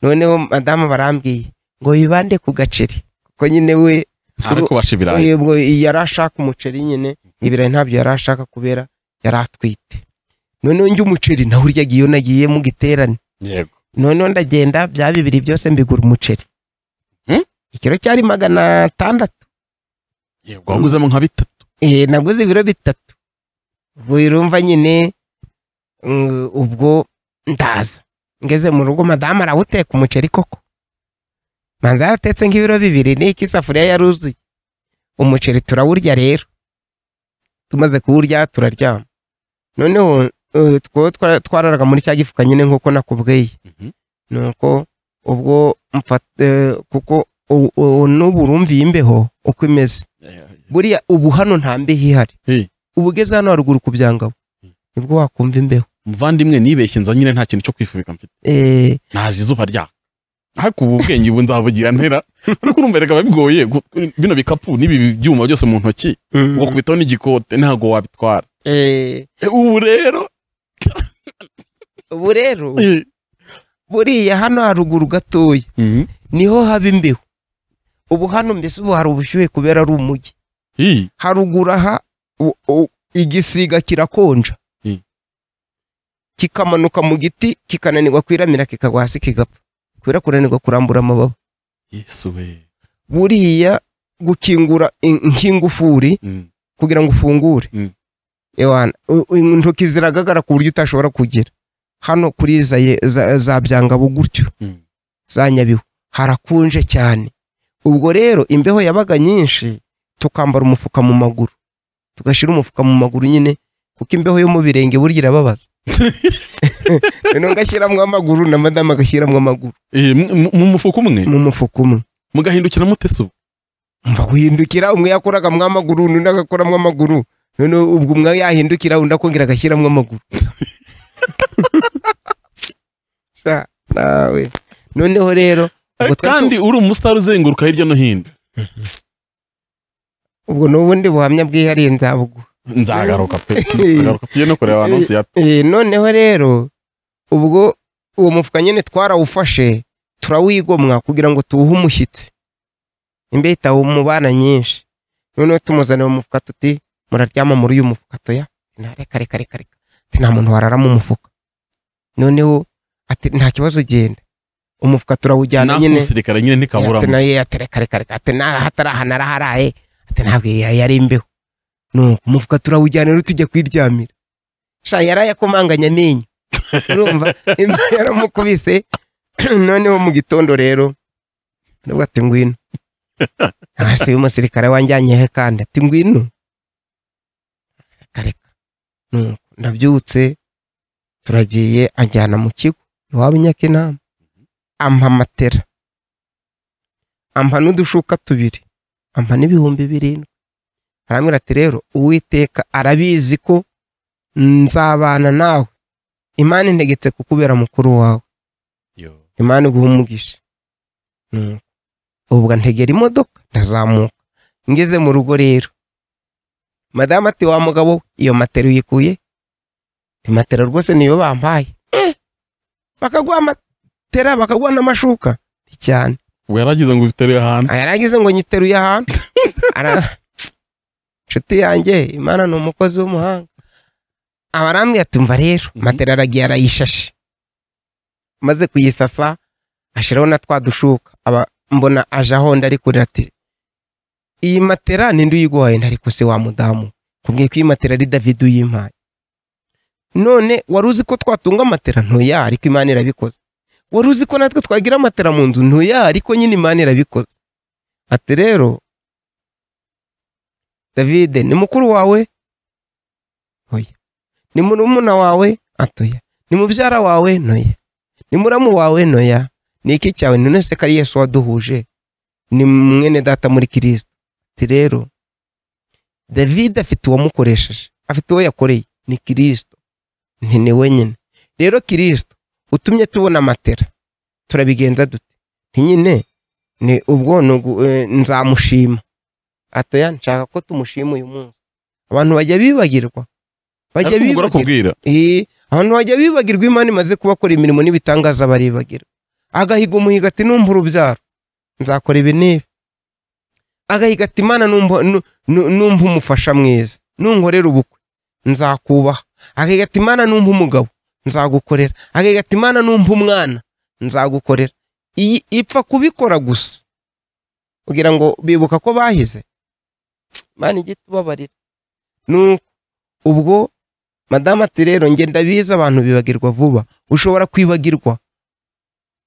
noneho madamu barambwiye ngo yibande ku gaceri kuko nyine we arakubasha ibirayi ubwo yari ashaka umuceri nyine ibirayi ntabyo yari ashaka kubera yari atwite noneho njye umuceri nawe urya agiye nagiye mu giterane yego noneho ndagenda bya bibiri byose mbigura umuceri Hmm? ikiro cyari magana atandatu yego waguzemo nka bitatu Eh, naguze ibiro bitatu ubwo urumva nyine mm, ubwo ndaza ngeze mu rugo madamu arawuteka umuceri koko manza yaratetse nk'ibiro bibiri n'iki isafuriya yaruzuye umuceri turawurya rero tumaze kuwurya turaryama noneho eh, two twa- twararaga muri cya gifuka nyine nk'uko nakubwiye Mhm. nuko ubwo mfata eh, kuko u- u- n'ubu urumviye imbeho uko imeze buriya ubu hano nta mbeho ihari Eh. ubu ugeze hano haruguru ku byangabo Mm. nibwo wakumva imbeho muvandimwe nibeshye nza nyine nta kintu cyo kwifubika mfite Eh, naje izuba ryaka ariko ubu ubwenge ubu nzabugira ntera ariko urumva erega biba bigoye gu- bino bikapu n'ibi byuma byose mu ntoki ugakubitaho n'igikote ntabwo wabitwara eh, Eh, ubu rero ubu rero eh, buriya hano haruguru gatoya mhm, niho haba imbeho ubu hano mbese ubu hari ubushyuhe kubera ari umujyi eh, haruguru aha u- u- igisiga kirakonja Mm. kikamanuka mu giti kikananirwa kwiramira kikagwa hasi kigapfa kubera kunanirwa kurambura amababa yesu we buriya gukingura in- nk'ingufuri Mm, kugira ngo ufungure Mm. Ewana, u- u- intoki ziragagara ku buryo utashobora kugera hano kuri za, ye- za, za byangabo gutyo mm, za nyabihu harakunje cyane ubwo rero imbeho yabaga nyinshi tukambara umufuka mu maguru tugashyira umufuka mu maguru nyine kuko imbeho yo mu birenge burya irababaza noneho ngashyiramo amaguru na madamu agashyiramo amaguru eh, mu- mu- mu mufuka umwe mu mufuka umwe mugahindukira mutese ubu mva guhindukira umwe yakoragamwo amaguru undi agakoramwo amaguru noneho ubwo umwe yahindukira undi akongera agashyiramo amaguru Sha, nawe noneho rero Eh, ubwo twari tu- kandi uri umusitari uzenguruka hirya no hino ubwo ni ubundi buhamya bwihariye nzabuguha nzagaruka pe nzagaruka tujye no kureba anonsi ya Eh, noneho rero ubwo uwo mufuka nyine twarawufashe turawigomwa kugira ngo tuwuhe umushyitsi imbeho itawumubana nyinshi noneho tumuzanira umufuka tuti muraryama muri uyu mufuka toya nta reka reka reka reka ati nta muntu warara mu mufuka noneho ati nta kibazo genda umufuka turawujyana naho nyine umusirikare nyine ati ntikaburamo nayo ati reka reka reka ati nta hatari aha naraharaye ati ntabwo ya- yari imbeho nuko umufuka turawujyana rero tujya kwiryamira sha yarayakomanganya amenyo urumva imbeho yaramukubise noneho mu gitondo rero ndavuga ati ngwino hasi umusirikare wanjyanye he kandi ati ngwino reka reka nuko ndabyutse turagiye anjyana mu kigo iwabo i nyakinama ampa matera ampa n'udushuka tubiri ampa n'ibihumbi birindwi arambwira ati rero uwiteka arabizi ko nzabana nawe imana integetse kukubera mukuru wawe Yo. imana iguha umugisha Nuko. ubwo ntegera imodoka ndazamuka ngeze mu rugo rero madamu ati wa mugabo we, iyo matera uyikuye ni matera rwose niyo bampaye Eh, bakaguha matera bakaguha n'amashuka Nti cyane ubwo yaragize ngo ubiteruye ahantu Ah, yaragize ngo nyiteruye ahantu Ara- inshuti yanjye imana ni umukozi w'umuhanga abarambwira atumva rero Mhm. matera aragiye arayishashe maze kuyisasa ashyiraho na twa dushuka aba mbona aje aho ndari kurira ati iyi matera ninde uyiguhaye ntari se wa mudamu kubwiye ko iyi matera ari david uyimpaye none wari uzi ko twatunga matera ntoya ariko imana irabikoze wari uzi ko natwe twagira amatera mu nzu ntoya ariko nyine imana irabikoze ati rero david ni mukuru wawe oya ni murumuna wawe atoya ni mubyara wawe noya ni muramu wawe noya ni iki cyawe ni none se ko ari yesu waduhuje ni mwene data muri kirisito ati rero david afite uwamukoresheje afite uwo yakoreye ni kirisito nti ni wenyine rero kirisito utumye tubona amatera turabigenza dute nti nyine ni ubwo ni ugu- eh, nzamushima atoya nshaka ko tumushima uyu munsi abantu bajya bibagirwa bajya ariko umugore bibagirwa akubwira Eh, abantu bajya bibagirwa imana imaze kubakora imirimo n'ibitangaza baribagirwa agahiga umuhiga ati numva urubyaro nzakora ibi n'ibi agahiga ati imana numva nu- nu- numva umufasha mwiza nunkorera ubukwe nzakubaha agahiga ati imana numva umugabo nzagukorera agahiga ati imana numva umwana nzagukorera iyi ipfa kubikora gusa kugira ngo bibuka ko bahize imana ijye itubabarira nuko ubwo madamu ati rero njye ndabizi abantu bibagirwa vuba ushobora kwibagirwa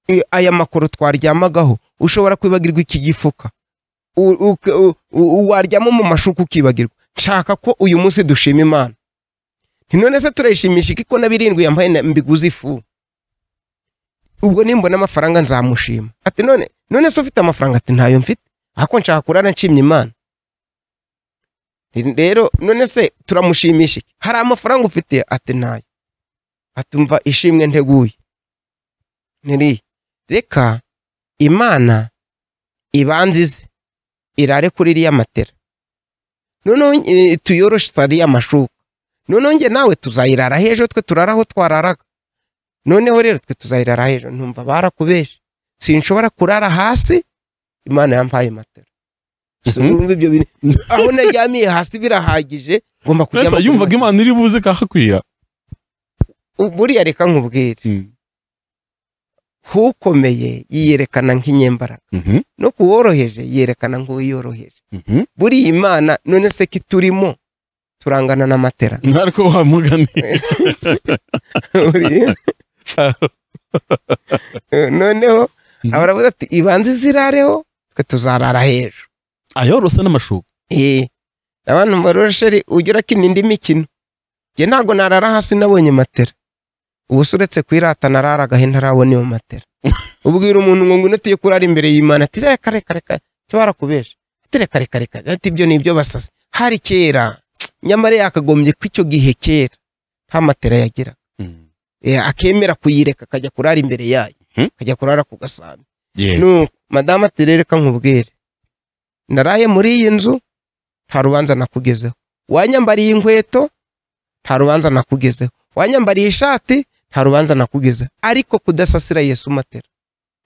i- aya makoro twaryamagaho ushobora kwibagirwa iki gifuka U- uke- u- u- waryama mu mashuka ukibagirwa nshaka ko uyu munsi dushima imana nti none se turayishimisha iki ko na birindwi yambaye na- mbiguze ifu ubwo nimbona amafaranga nzamushima ati none none se ufite amafaranga ati ntayo mfite ako nshaka kurara nshimye imana rero none se turamushimisha iki? hari amafaranga ufite ati ntayo atumva ishimwe nteguye niriya reka imana ibanze ize irare kuri iriya matera noneho eh, tuyoroshe ariya mashuka noneho njye nawe tuzayirara hejuru twe turara aho twararaga noneho rero twe tuzayirara hejuru ntumva barakubeshe sinshobora kurara hasi imana yampaye matera Si- Mhm. urumva ibyo bintu aho naryamiye hasi birahagije ngomba kujya Rasa yumvaga imana iri buze ikahakwira buriya reka nkubwire k'ukomeye yiyerekana nk'inyembaraga Mhm, no ku woroheje yerekana nk'uwiyoroheje mhm. buriya imana none se ko iturimo turangana n'amatera ariko wa mugani Buriya- noneho Mhm. abaravuga ati ibanze izirareho twe tuzarara hejuru ayorose n'amashuka Eh, abantu barorosheri ujya urakina indi mikino njye ntabwo narara hasi nabonye matera ubuse uretse kwirata nararaga he ntarabona iyo matera ubwira umuntu ngo ngwino tuye kurara imbere y'imana ati reka reka reka cyo barakubesha ati reka reka reka ati ibyo ni ibyo basasi hari kera nyamara yakagombye ko icyo gihe kera nta matera yagira akemera kuyireka akajya kurara imbere yayo Mhm. akajya kurara ku gasambi Yeah. nuko madamu ati rero reka nkubwire naraye muri iyi nzu nta rubanza nakugezeho wanyambariye inkweto nta rubanza nakugezeho wanyambariye ishati nta rubanza nakugezeho ariko kudasasira yesu matera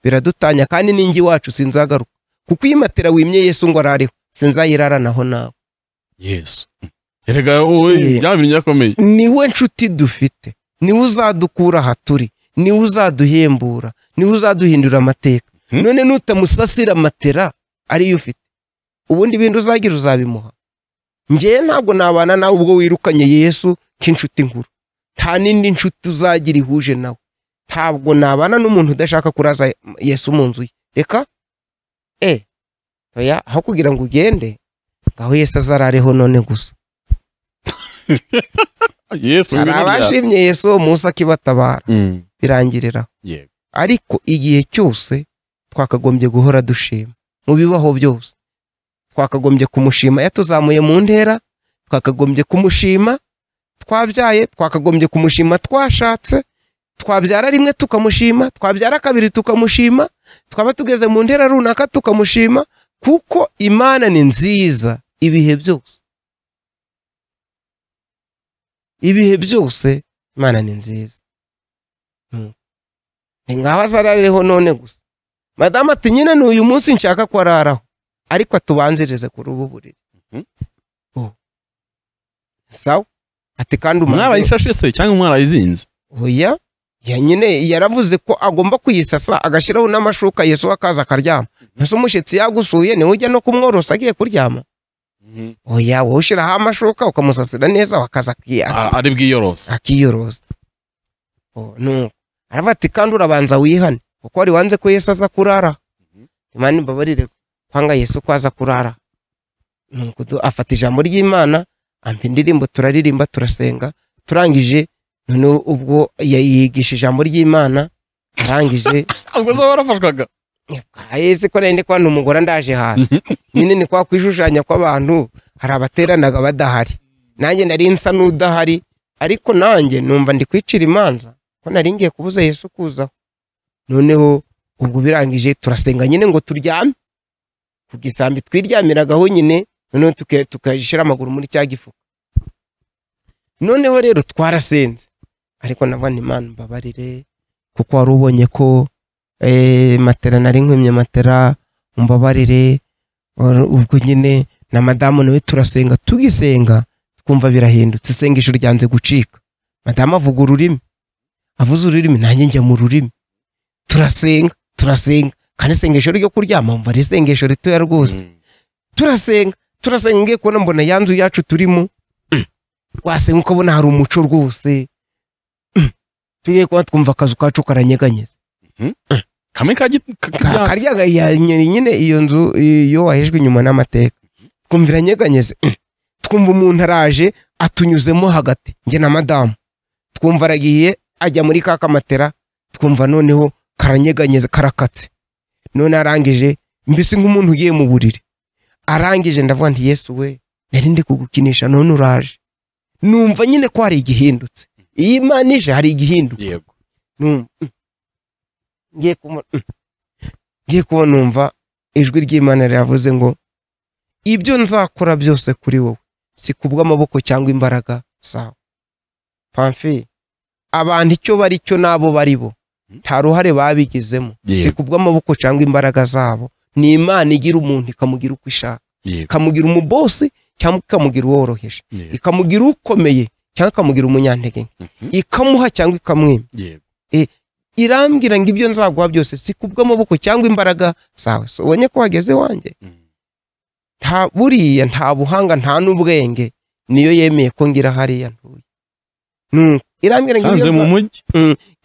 biradutanya kandi n'ingi wacu sinzagaruka kuko iyi matera wimye yesu ngo arariho sinzayiraranaho nawe yesu erega wowe Yeah. byabintu byakomeye niwe nshuti dufite niwe uzadukura aha turi niwe uzaduhembura niwe uzaduhindura amateka Mhm. none nutamusasira matera ariyo ufite ubundi ibindi uzagira uzabimuha njyewe ntabwo nabana nawe ubwo wirukanye yesu nk'inshuti nkuru nta n'indi nshuti uzagira ihuje nawe ntabwo nabana n'umuntu udashaka kuraza yesu mu nzu ye reka e oya aho kugira ngo ugende ngaho yesu azarareho none gusa yesu hari ngwino rya- abashimye yesu uwo munsi akibatabara Mm, birangiriraho yego. ariko igihe cyose twakagombye guhora dushima mu bibaho byose twakagombye kumushima yatuzamuye mu ntera twakagombye kumushima twabyaye twakagombye kumushima twashatse twabyara rimwe tukamushima twabyara kabiri tukamushima twaba tugeze mu ntera runaka tukamushima kuko imana ni nziza ibihe byose ibihe byose imana ni nziza Mm. ni ngaho azarariho none gusa madamu ati nyine ni uyu munsi nshaka kwararaho ariko atubanzirize kuri ubu buriri Mhm. Oh. sawa ati kandi umaze mwarayishashe se cyangwa mwarayizinze oya ya nyine yaravuze ko agomba kuyisasa agashyiraho n'amashuka yesu akaza akaryama mbese umushyitsi yagusuye niwe ujya no kumworosa agiye kuryama oya wowe ushyiraho amashuka ukamusasira neza wakaza akiya- A- ari bwiyorosa akiyoroza Oh, nuko aravuga ati kandi urabanza wihane kuko wari wanze ko yesu aza kurara Mhm. imana imbabarire kwanga yesu ko aza kurara nuko du- afata ijambo ry'imana ampa indirimbo turaririmba turasenga turangije noneho ubwo yayigisha ijambo ry'imana arangije ubwo zo warafashwaga ese ko nari kubona umugore ndaje hasi nyine ni kwa kwishushanya kw'abantu hari abateranaga badahari nanjye nari nsa n'udahari ariko nanjye numva ndi kwicira imanza ko nari ngiye kubuza yesu kuzaho noneho ubwo birangije turasenga nyine ngo turyame ku gisambi twiryamiragaho nyine noneho tuka- tukashyira amaguru muri cya gifuka noneho rero twarasenze ariko nabona imana mbabarire kuko wari ubonye ko eh, matera nari nkwimye matera umbabarire Or- ubwo nyine na madamu nawe turasenga tugisenga twumva birahindutse isengesho ryanze gucika madamu avuga ururimi avuze ururimi nanjye njya mu rurimi turasenga turasenga kandi isengesho ryo kuryama mva ari isengesho ritoya rwose turasenga turasenga ngiye kubona mbona ya nzu yacu turimo Mm. wasenga ukabona hari umuco rwose Mm. tugiye kuba twumva akazu kacu karanyeganyeza kamwe ka giti- ka- Ka- k'ibyatsi. karya ya- nyine nyine iyo nzu iyo wahejwe inyuma n'amateka twumva iranyeganyeze Mm. twumva umuntu araje atunyuzemo hagati njye na madamu twumva aragiye ajya muri ka kamatera twumva noneho karanyeganyeze karakatse none arangije mbese nk'umuntu ugiye mu buriri arangije ndavuga nti yesu we nari ndi kugukinisha none uraje numva nyine ko hari igihindutse iyo imana ije hari igihinduka yego numva mm. ngiye kubona mm. ngiye kuba numva ijwi ry'imana riravuze ngo ibyo nzakora byose kuri wowe si kubw'amaboko cyangwa imbaraga zawe pamfi abantu icyo bari cyo n'abo bari bo nta ruhare babigizemo si Yego. kubw'amaboko cyangwa imbaraga zabo ni imana igira umuntu ikamugira uko ishaka yego ikamugira umubosi cyangwa ikamugira uworoheje yego ikamugira ukomeye cyangwa ikamugira umunyantege nke. Mhm. ikamuha cyangwa ikamwima yego irambwira ngo ibyo nzaguha byose si kubw'amaboko cyangwa imbaraga zawe so ubonye ko wageze wanjye Mm. nta buriya nta buhanga nta n'ubwenge niyo yemeye ko ngira hariya ntuye Nuko irambwira ngo ibyo sanze mu nza- mujyi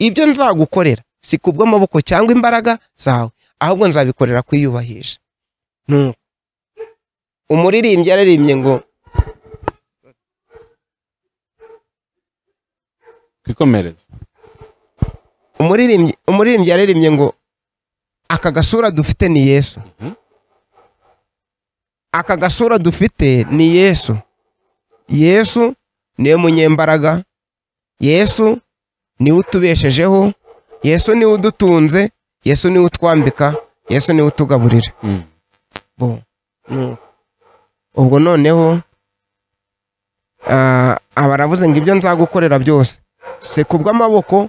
ibyo nzagukorera si kubw'amaboko cyangwa imbaraga zawe ahubwo nzabikorera kwiyubahisha Nuko umuririmbyi yararimbye ngo twikomereze umuririmbyi umuririmbyi yaririmbye ngo aka gasura dufite ni yesu Mhm. aka gasura dufite ni yesu yesu niwe munyembaraga yesu niwe utubeshejeho yesu niwe udutunze yesu niwe utwambika yesu niwe utugaburira Mm. bo nuko. ubwo noneho ah, aba aravuze ngo ibyo nzagukorera byose si kubw'amaboko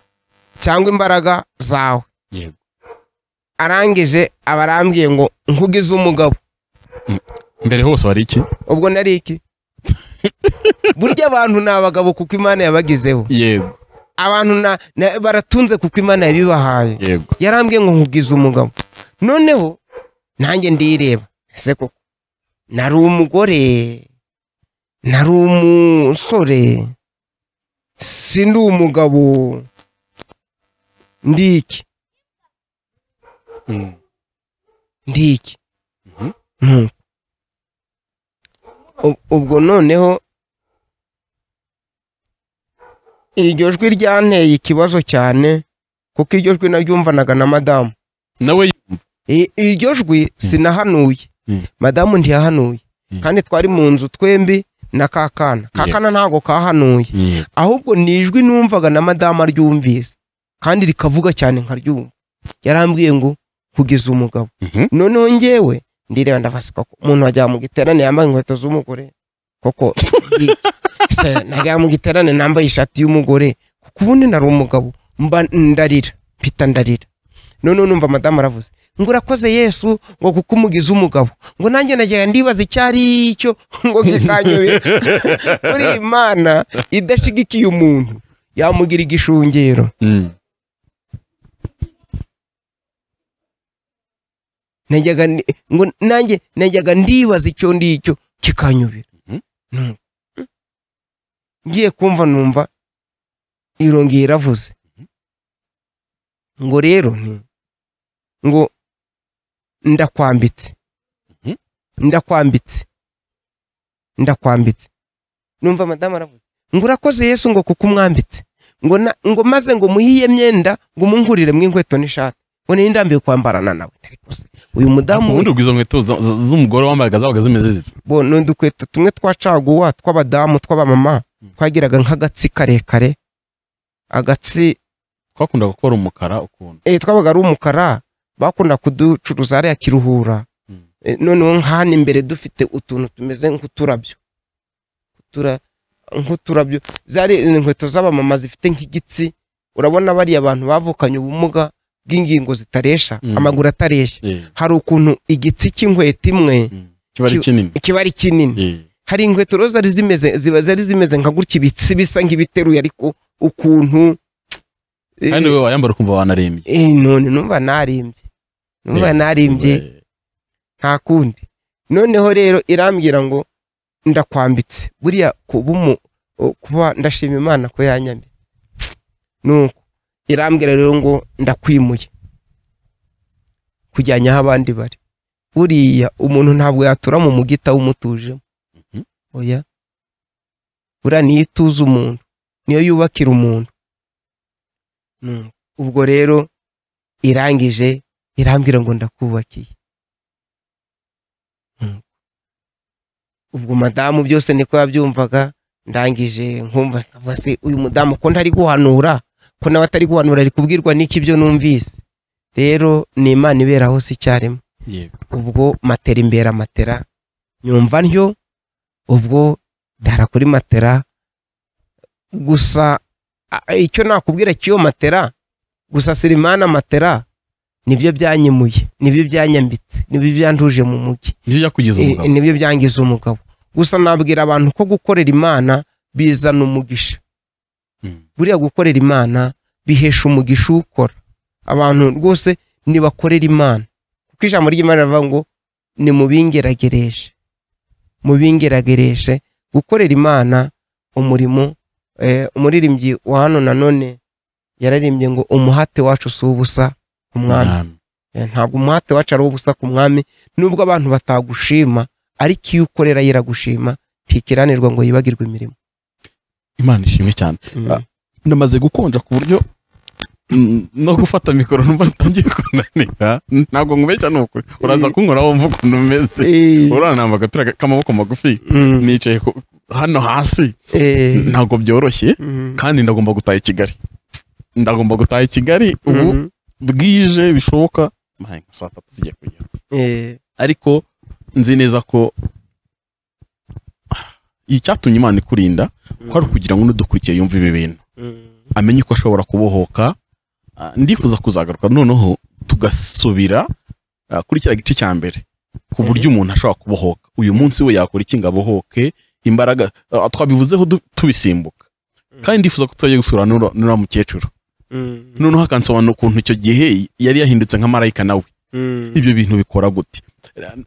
cyangwa imbaraga zawe yego arangije aba arambwiye ngo nkugize umugabo mbere hose wari iki ubwo nari iki burya abantu ni abagabo kuko imana yabagizeho yego abantu na- na- baratunze kuko imana yabibahaye yego yarambwiye ngo nkugize umugabo noneho nanjye ndireba ese koko nari umugore nari umusore sindi umugabo ndiki Mm. ndiki Mhm. Nuko. Ub- ubwo noneho iryo jwi ryanteye ikibazo cyane kuko iryo jwi naryumvanaga na madamu nawe I- iryo jwi sinahanuye Mm. madamu ntiyahanuye Mm. kandi twari mu nzu twembi na kakana kakana ntabwo kahanuye yego ahubwo ni ijwi numvaga na madamu aryumvise kandi rikavuga cyane nkaryumva yarambwiye ngo kugeza umugabo Mhm. noneho njyewe ndireba ndafasi koko umuntu wajya mu giterane yambaye inkweto z'umugore koko ndi- se, najya mu giterane nambaye ishati y'umugore kuko ubundi nari umugabo mba ndarira mpita ndarira noneho numva madamu aravuze ngo urakoze yesu ngo kuko umugize umugabo ngo nanjye najyaga ndibaza icyo ari cyo ngo gikanyoye muri imana idashigikiye umuntu yamugira igishungero Mm. najyaga ni- ngo nanjye najyaga ndibaza icyo ndicyo kikanyobera Mhm. Numva. ngiye kumva numva irongeye iravuze ngo rero nti ngo ndakwambitse Mhm. ndakwambitse ndakwambitse numva madamu aravuze ngo urakoze yesu ngo kuko umwambitse ngo na- ngo maze ngo muhiye myenda ngo umunguriremo inkweto n'ishati ngo nari ndambiwe kwambarana nawe ndarikose uyu Ariko mudamu we- ubundi ubwo izo nkweto za- za- z'umugore wambaga zabaga zimeze zite bo ni udukweto tumwe twa caguwa tw'abadamu tw'abamama twagiraga nk'agatsi karekare agatsi twakundaga gukora umukara ukuntu eh, twabaga ari umukara bakunda kuducuruza hariya kiruhura Mm. Eh, noneho nk'ahano imbere dufite utuntu tumeze nk'uturabyo Utura- nk'uturabyo zari inkweto z'abamama zifite nk'igitsi urabona bariya abantu bavukanye ubumuga bw'ingingo zitaresha Mm. amaguru atareshya Eh, hari ukuntu igitsi cy'inkweto imwe mm. kiba ari Ki- kinini kiba ari kinini Eh, hari inkweto rero zari zimeze ziba zari zimeze nka gutya ibitsi bisa nk'ibiteruye ariko ukuntu eh, kandi wowe wayambara ukumva wanarembye eh, none numva narimbye numva Eh, narimbye eh, nta kundi noneho rero irambwira ngo ndakwambitse buriya kuba umu- o, kuba ndashima imana ko yanyambitse nuko irambwira rero ngo ndakwimuye kujyanya aho abandi bari buriya umuntu ntabwo yatura mu mugita w'umutujemo Mhm. oya buriya niyo ituza umuntu niyo yubakira umuntu Nuko, ubwo rero irangije irambwira ngo ndakubakiye Nuko. ubwo madamu byose niko yabyumvaga ndangije nkumva nkavuga se uyu mudamu ko ntari guhanura ko nawe atari guhanura ari kubwirwa n'iki byo numvise rero ni imana iberaho si icyarimwe yego. ubwo matera imbere matera nyumva ntyo ubwo ndara kuri matera gusa a- icyo nakubwira cy'iyo matera gusa sirimana matera nibyo byanyemuye nibyo byanyambitse nibyo byanduje mu mujyi nibyo byakugize Eh, umugabo nibyo byangiza umugabo gusa nabwira abantu ko gukorera imana bizana umugisha Mm. buriya gukorera imana bihesha umugisha ukora abantu rwose nibakorera imana kuko ijambo ry'imana rivuga ngo ni mubingeragereshe mubingeragereshe gukorera imana umurimo eh, umuririmbyi wa hano nanone yararimbye ngo umuhate wacu si ubusa ku mwami Mwami. Eh, ntabwo umuhate wacu ari ubusa ku mwami nubwo abantu batagushima ariko iyo ukorera yiragushima ntikiranirwa ngo yibagirwe imirimo imana ishimwe cyane Mm. namaze gukonja ku buryo mm, no gufata mikoro numva ntangiye kunanira ntabwo nkube cyane uku uraza Eh. kunkoraho wumva ukuntu umeze Eh, urana namba agapira k'amaboko magufi mm, nicaye ku- hano hasi eh, ntabwo byoroshye mm, kandi ndagomba gutaha i kigali ndagomba gutaha i kigali ubu mm, bwije bishoboka Mahe, nka saa tatu zigiye kugera eh, ariko nzi neza ko icyatumye imana ikurinda kwari ukugira ngo n'udukurikiye yumve ibi bintu mm, amenye ko ashobora kubohoka ah, ndifuza kuzagaruka noneho tugasubira ah, kuri kiriya gice cya mbere ku buryo umuntu ashobora kubohoka uyu munsi we yakora iki ngo abohoke imbaraga ah, twabivuzeho du- tubisimbuka kandi ndifuza ko tuzajya gusura n'ura- n'uriya mukecuru mm, noneho hakansobanura ukuntu icyo gihe yari yahindutse nka marayika nawe mm, ibyo bintu bikora gute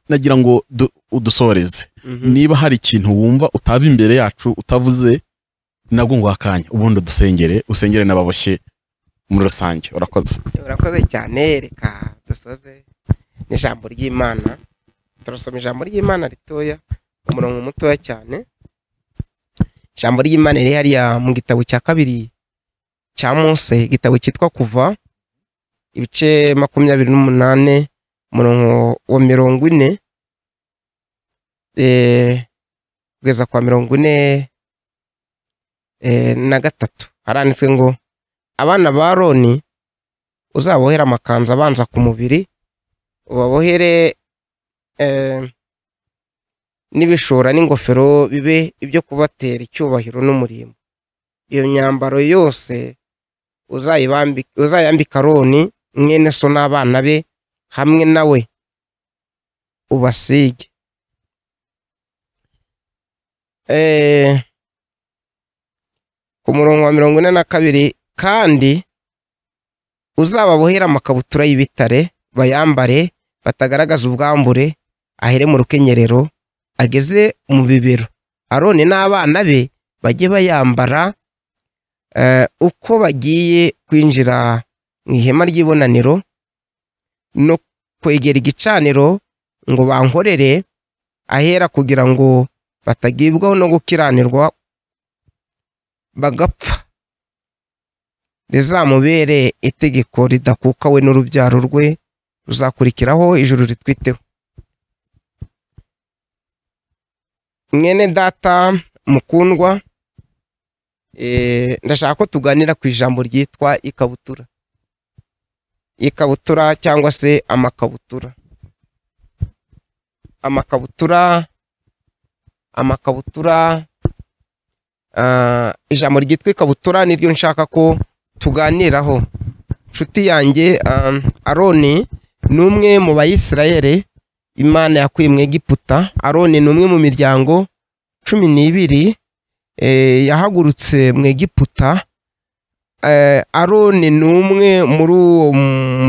nagira ngo du- udusoreze mhm. niba hari ikintu wumva utava imbere yacu utavuze nabwo ngo akanya ubundi dusengere usengere n'ababoshye muri rusange urakoze urakoze cyane reka dusoze n'ijambo ry'imana turasoma ijambo ry'imana ritoya umurongo mutoya cyane ijambo ry'imana riri hariya mu gitabo cya kabiri cya mose igitabo cyitwa kuva ibice makumyabiri n'umunane umurongo wa mirongo ine eh, kugeza kwa mirongo ine eh, na gatatu haranditswe ngo abana ba roni uzabohere amakanzu abanza ku mubiri ubabohere eh, n'ibishora n'ingofero bibe ibyo kubatera icyubahiro n'umurimo iyo myambaro yose uzayibambi- uzayambika roni mwene so n'abana be hamwe nawe ubasige Eh, ku murongo wa mirongo ine na kabiri kandi uzababohera amakabutura y'ibitare bayambare batagaragaza ubwambure ahere mu rukenyerero ageze mu bibero aroni n'abana be bajye bayambara eh, uko bagiye kwinjira mu ihema ry'ibonaniro no kwegera igicaniro ngo bankorere ahera kugira ngo batagibwaho no gukiranirwa bagapfa rizamubere itegeko ridakuka we n'urubyaro rwe ruzakurikiraho ijuru ritwiteho mwene data mukundwa eh, ndashaka ko tuganira ku ijambo ryitwa ikabutura ikabutura cyangwa se amakabutura amakabutura amakabutura ah, ijambo ryitwa ikabutura niryo nshaka ko tuganiraho nshuti yanjye ah, aroni ni umwe mu bayisirayeri imana yakuye mu egiputa aroni ni umwe mu miryango cumi n'ibiri eh, yahagurutse mu egiputa Eh, aroni ni umwe muri uwo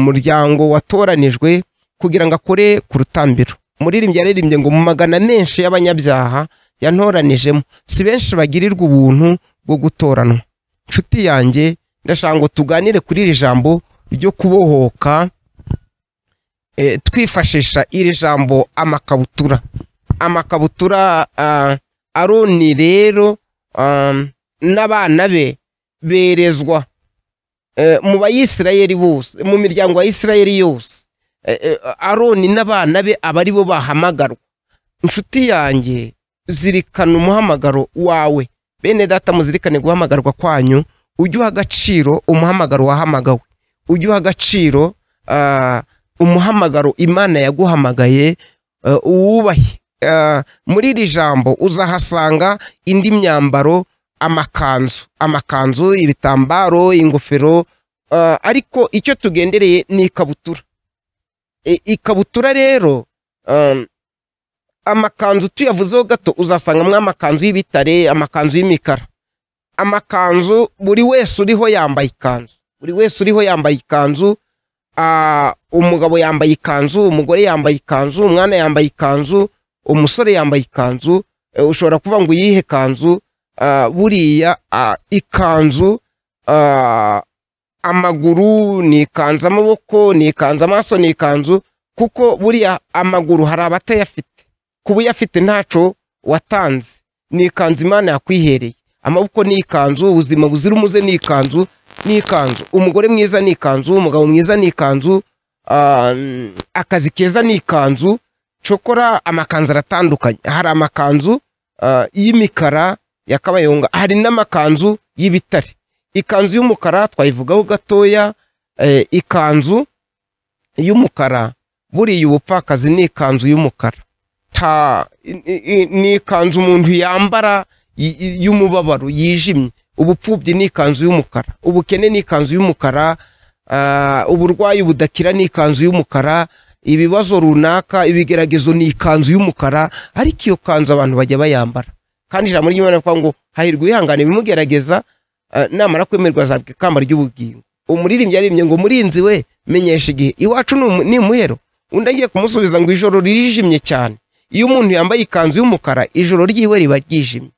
muryango watoranijwe kugira ngo akore ku rutambiro umuririmbyi yaririmbye ngo mu magana menshi y'abanyabyaha yantoranijemo si benshi bagirirwa ubuntu bwo gutoranwa nshuti yanjye ndashaka ngo tuganire kuri iri jambo ryo kubohoka eh, twifashisha iri jambo amakabutura amakabutura ah, aroni rero ah, n'abana be berezwa eh, mu bayisirayeli bose mu miryango ya isirayeli yose Eh, eh, aroni n'abana be aba ari bo bahamagarwa inshuti yanjye zirikana umuhamagaro wawe bene data muzirikane guhamagarwa kwanyu ujye uha agaciro umuhamagaro wahamagawe ujye uha agaciro ah, umuhamagaro imana yaguhamagaye eh, uwubahe Ah, muri iri jambo uzahasanga indi myambaro amakanzu amakanzu ibitambaro ingofero ah, ariko icyo tugendereye ni ikabutura I- ikabutura rero um, amakanzu tuyavuzeho gato uzasangamo amakanzu y'ibitare amakanzu y'imikara amakanzu buri wese uriho yambaye ikanzu buri wese uriho yambaye ikanzu ah, umugabo yambaye ikanzu umugore yambaye ikanzu umwana yambaye ikanzu umusore yambaye ikanzu eh, ushobora kuvuga ngo uyihe kanzu Ah, buriya ah, ikanzu ah, amaguru ni ikanzu amaboko ni ikanzu amaso ni ikanzu kuko buriya amaguru hari abatayafite kuba uyafite ntaco watanze ni ikanzu imana yakwihereye amaboko ni ikanzu ubuzima buzira umuze ni ikanzu ni ikanzu umugore mwiza ni ikanzu umugabo mwiza ni ikanzu ah, mm, akazi keza ni ikanzu cokora amakanzu aratandukanye hari amakanzu ah, y'imikara ya kabayonga hari n'amakanzu y'ibitare ikanzu y'umukara twayivugaho gatoya eh, ikanzu y'umukara buriya ubupfakazi ni ikanzu y'umukara nta i- i- ni ikanzu umuntu yambara y- y- y'umubabaro yijimye ubupfubyi ni ikanzu y'umukara ubukene ni ikanzu y'umukara ah, uburwayi budakira ni ikanzu y'umukara ibibazo runaka ibigeragezo ni ikanzu y'umukara ariko iyo kanzu abantu bajya bayambara kandi ijambo ry'imana rivuga ngo hahirwa uwihangana ibimugerageza Ah, namara kwemerwa azabwa ikamba ry'ubugingo umuririmbyi yaririmbye ngo murinzi we menyesha igihe iwacu ni umu- ni imuhero undi agiye kumusubiza ngo ijoro ririjimye cyane iyo umuntu yambaye ikanzu y'umukara ijoro ryiwe riba ryijimye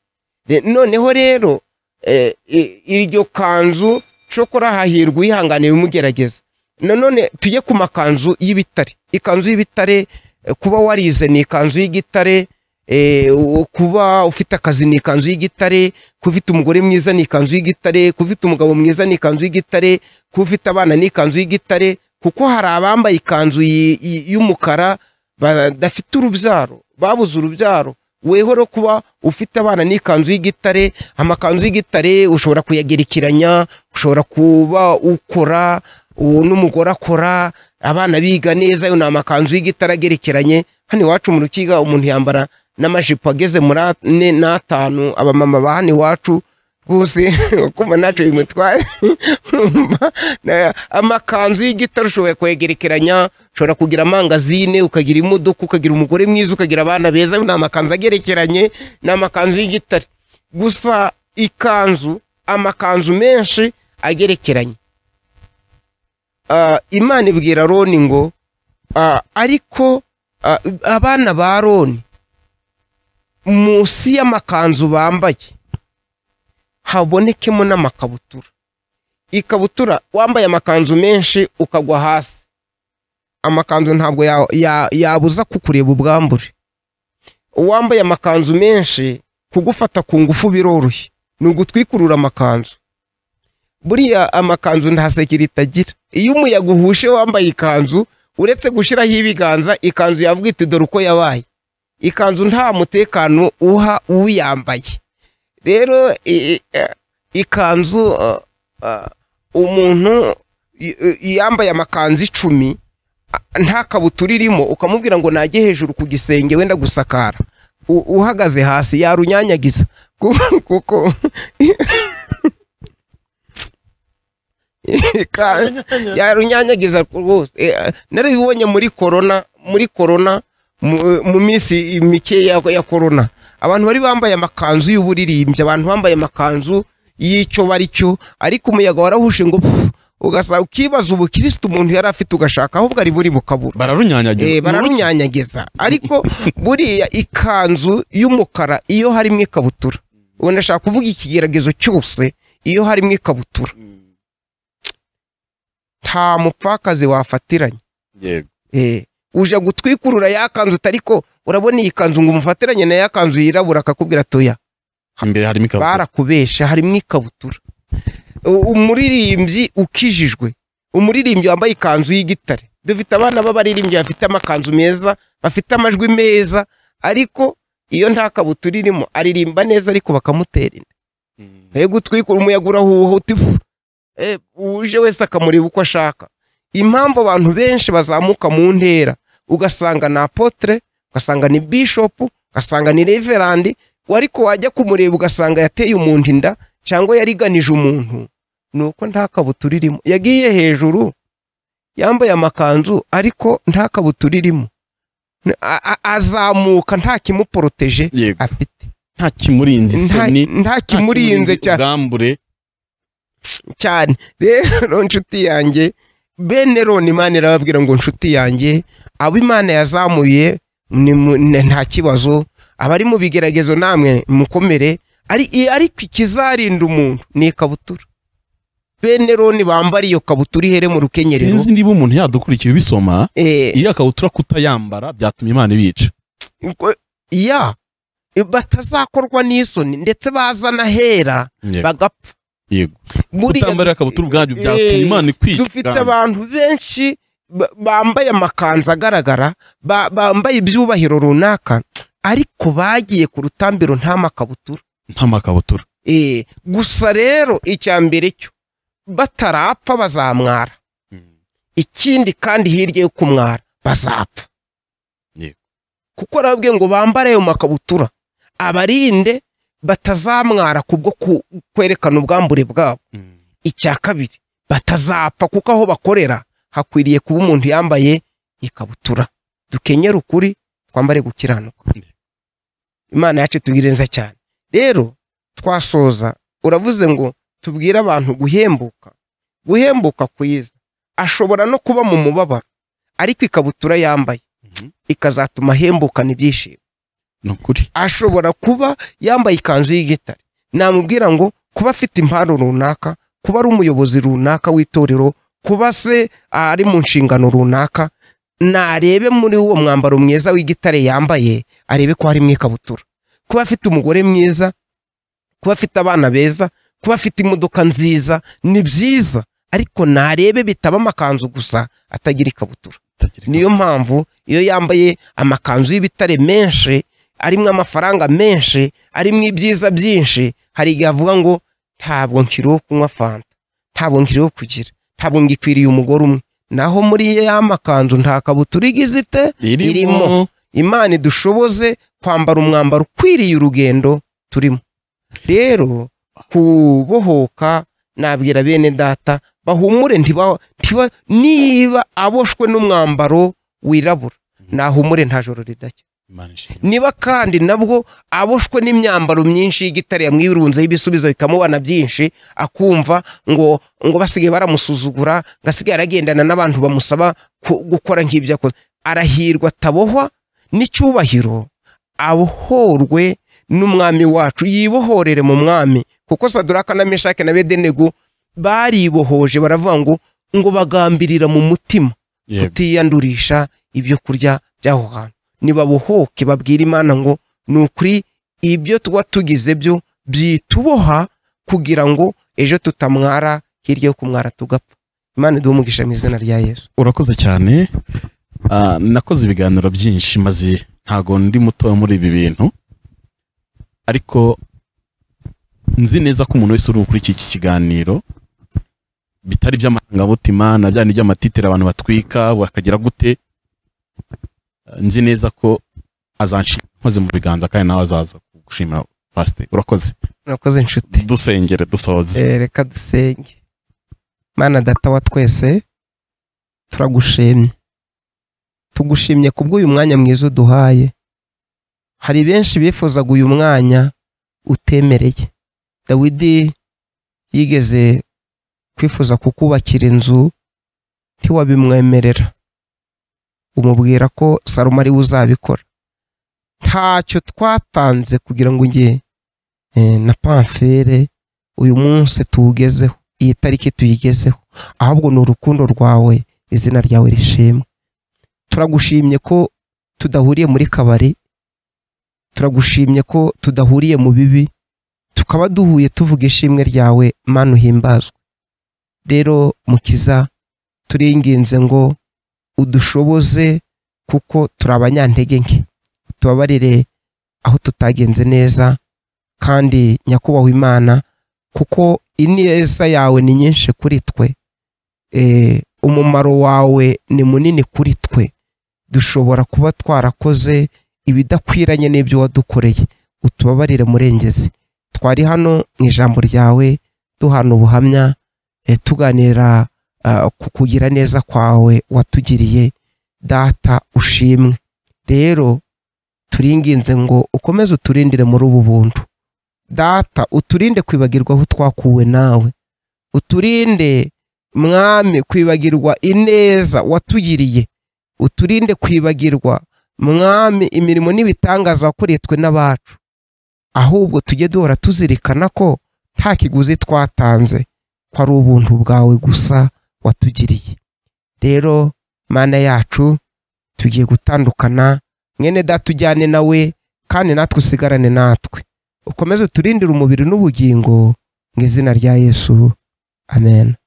Re- noneho rero eh, i- iryo kanzu cokora hahirwa uyihanganiye ibimugerageza nanone tujye ku makanzu y'ibitare ikanzu y'ibitare eh, kuba warize ni ikanzu y'igitare eh, u- kuba ufite akazi ni ikanzu y'igitare kuba ufite umugore mwiza ni ikanzu y'igitare kuba ufite umugabo mwiza ni ikanzu y'igitare kuba ufite abana ni ikanzu y'igitare kuko hari abambaye ikanzu yi- yi- y'umukara badafite urubyaro babuze urubyaro wehoro kuba ufite abana n'ikanzu y'igitare amakanzu y'igitare ushobora kuyagerekeranya ushobora kuba ukora uwo n'umugore akora abana biga neza ayo ni amakanzu y'igitare agerekeranye hano iwacu mu rukiga umuntu yambara n'amajipo ageze muri ane n'atanu abamama ba hano iwacu rwose ukumva ntacyo bimutwaye urumva na- amakanzu y'igitare ushoboye kuyegerekeranya ushobora kugira amangazine ukagira imodoka ukagira umugore mwiza ukagira abana beza ni amakanzu agerekeranye ni amakanzu y'igitare gusa ikanzu amakanzu menshi agerekeranye Ah, imana ibwira roni ngo Ah, ariko ah, abana ba roni munsi y'amakanzu bambaye habonekemo n'amakabutura ikabutura wambaye amakanzu menshi ukagwa hasi amakanzu ntabwo ya- ya- yabuza kukureba ubwambure uwambaye amakanzu menshi kugufata ku ngufu biroroshye ni ugutwikurura amakanzu buriya amakanzu nta sekirite agira iyo umuyaga uhushe wambaye ikanzu uretse gushyiraho ibiganza ikanzu yavuga iti dore uko yabaye ikanzu nta mutekano uha uyambaye rero i- i- eh, ikanzu eh, eh, umuntu i- i- yambaye amakanzu icumi a- nta kabutura irimo ukamubwira ngo najye hejuru ku gisenge wenda gusakara U- uhagaze hasi yarunyanyagiza Ku- kuko ikanzu yarunyanyagiza rwose Eh, narabibonye muri korona muri korona mu- mu minsi mike ya ya korona abantu bari bambaye amakanzu y'uburirimbyi abantu bambaye amakanzu y'icyo bari cyo ariko umuyaga warahushe ngo pfu, ugasanga ukibaza ubukirisitu umuntu yari afite ugashaka ahubwo ari buri bukabura bararunyanyagiza Eh, bararunyanyagiza ariko buriya ikanzu y'umukara iyo harimo ikabutura ubu ndashaka kuvuga ikigeragezo cyose iyo harimo ikabutura nta mupfakazi wafatiranye yego Eh, uje gutwikurura ya kanzu utariko urabona iyi kanzu ngo umufatiranye na ya kanzu yirabura akakubwira atoya imbere harimo ikabutura barakubesha harimo ikabutura U- umuririmbyi ukijijwe umuririmbyi wambaye ikanzu y'igitare dufite abana b'abaririmbyi bafite amakanzu meza bafite amajwi meza ariko iyo nta kabutura irimo aririmba neza ariko bakamutera inda he gutwikura umuyaga urahuha uti fu. Eh, uje wese akamureba uko ashaka impamvu abantu benshi bazamuka mu ntera ugasanga ni apotre ugasanga ni bishopu ugasanga ni reverandi ariko wajya kumureba ugasanga yateye umuntu inda cyangwa yariganije umuntu ni uko nta kabutura irimo yagiye hejuru yambaye amakanzu ariko nta kabutura irimo N- a- a- azamuka nta kimuporoteje yego afite nta kimurinze Nta- isoni nta nta kimurinze cyane ubwambure cyane rero nshuti yanjye bene roni imana irababwira ngo nshuti yanjye abo imana yazamuye ni mu- n- nta kibazo abari mu bigeragezo namwe mukomere ari i- ariko ikizarinda umuntu ni ikabutura bene roni bambara iyo kabutura ihere mu rukenyerero sinzi niba umuntu yadukurikiye ubisoma Eh, iyo akabutura kutayambara byatumye imana ibica ngo- ya batazakorwa n'isoni ndetse bazana hera Yego. bagapfa yego Buriya- kutambarira akabutura ubwabyo Eh, byatumye imana ikwica dufite ubwabyo. abantu benshi ba- bambaye amakanzu agaragara ba- bambaye ibyubahiro runaka ariko bagiye ku rutambiro nta makabutura nta makabutura Eh, gusa rero icya mbere cyo batarapfa bazamwara ikindi kandi hirya yo kumwara bazapfa Yego. kuko arababwiye ngo bambare ayo makabutura abarinde batazamwara kubwo ku- kwerekana ubwambure bwabo icya kabiri batazapfa kuko aho bakorera hakwiriye kuba umuntu yambaye ikabutura dukenyere ukuri twambare gukiranuka imana yacu tubwire neza cyane rero twasoza uravuze ngo tubwire abantu guhembuka guhembuka kwiza ashobora no kuba mu mubabaro ariko ikabutura yambaye Mhm. ikazatuma ahembukana ibyishimo ni ukuri ashobora kuba yambaye ikanzu y'igitare namubwira ngo kuba afite impano runaka kuba ari umuyobozi runaka w'itorero kuba se ari mu nshingano runaka narebe muri uwo mwambaro mwiza w'igitare yambaye arebe ko harimo ikabutura kuba afite umugore mwiza kuba afite abana beza kuba afite imodoka nziza ni byiza ariko narebe bitaba amakanzu gusa atagira ikabutura Atagira niyo mpamvu iyo yambaye amakanzu y'ibitare menshi arimo amafaranga menshi arimo ibyiza byinshi hari igihe avuga ngo ntabwo nkiriho kunywa fanta ntabwo nkiriho kugira ntabwo ngikwiriye umugore umwe naho muri ya makanzu nta kabutura igize ite irimo. irimo imana idushoboze kwambara umwambaro ukwiriye urugendo turimo rero kubohoka nabwira bene data bahumure ntiba ntiba niba aboshwe n'umwambaro wirabura nahumure nta joro ridacya Imana ishimwe. niba kandi nabwo aboshwe n'imyambaro myinshi y'igitare yamwirunzeho ibisubizo bikamubana byinshi akumva ngo ngo basigaye baramusuzugura ngo asigaye aragendana n'abantu bamusaba ku- gukora nk'ibyo akoze arahirwa atabohwa n'icyubahiro abohorwe n'umwami wacu yibohorere mu mwami kuko saduraka na meshake na bedenego baribohoje baravuga ngo ngo bagambirira mu mutima Yego. kutiyandurisha ibyo kurya by'aho hantu nibabohoke babwire imana ngo ni ukuri ibyo tuba tugize byo byituboha kugira ngo ejo tutamwara hirya yo kumwara tugapfa imana iduhe umugisha mu izina rya yesu urakoze cyane Ah, nakoze ibiganiro byinshi maze ntago ndi muto muri ibi bintu ariko nzi neza ko umuntu wese uri gukora iki kiganiro bitari iby'amarangamutima na bya ni by'amatitire abantu batwika bakagira gute Ah, nzi neza ko azanshima nkoze mu biganza kandi nawe azaza gushimira pasite urakoze murakoze inshuti dusengere dusohoze Eh, reka dusenge mana data wa twese turagushimye tugushimye kubw'uyu mwanya mwiza uduhaye hari benshi bifuzaga uyu mwanya utemereye dawidi yigeze kwifuza kukubakira inzu ntiwabimwemerera umubwira ko salomo ari we uzabikora ntacyo twatanze kugira ngo njye eh, na pamfere uyu munsi tuwugezeho iyi tariki tuyigezeho ahubwo ni urukundo rwawe izina ryawe rishimwe turagushimye ko tudahuriye muri kabari turagushimye ko tudahuriye mu bibi tukaba duhuye tuvuga ishimwe ryawe mana uhimbazwe rero mukiza turinginze ngo udushoboze kuko turi abanyantege nke tubabarire aho tutagenze neza kandi nyakubahwa imana kuko ineza yawe ni nyinshi kuri twe Eh, umumaro wawe ni munini kuri twe dushobora kuba twarakoze ibidakwiranye n'ibyo wadukoreye utubabarire murengezi twari hano mu ijambo ryawe duhana ubuhamya eh, tuganira ah, ku kugira neza kwawe watugiriye data ushimwe rero turinginze ngo ukomeze uturindire muri ubu buntu data uturinde kwibagirwa aho twakuwe nawe uturinde mwami kwibagirwa ineza watugiriye uturinde kwibagirwa mwami imirimo n'ibitangaza wakoreye twe n'abacu ahubwo tujye duhora tuzirikana ko nta kiguzi twatanze ko ari ubuntu bwawe gusa watugiriye rero mana yacu tugiye gutandukana mwene data ujyane nawe kandi natwe usigarane natwe ukomeze uturindire umubiri n'ubugingo mu izina rya yesu amen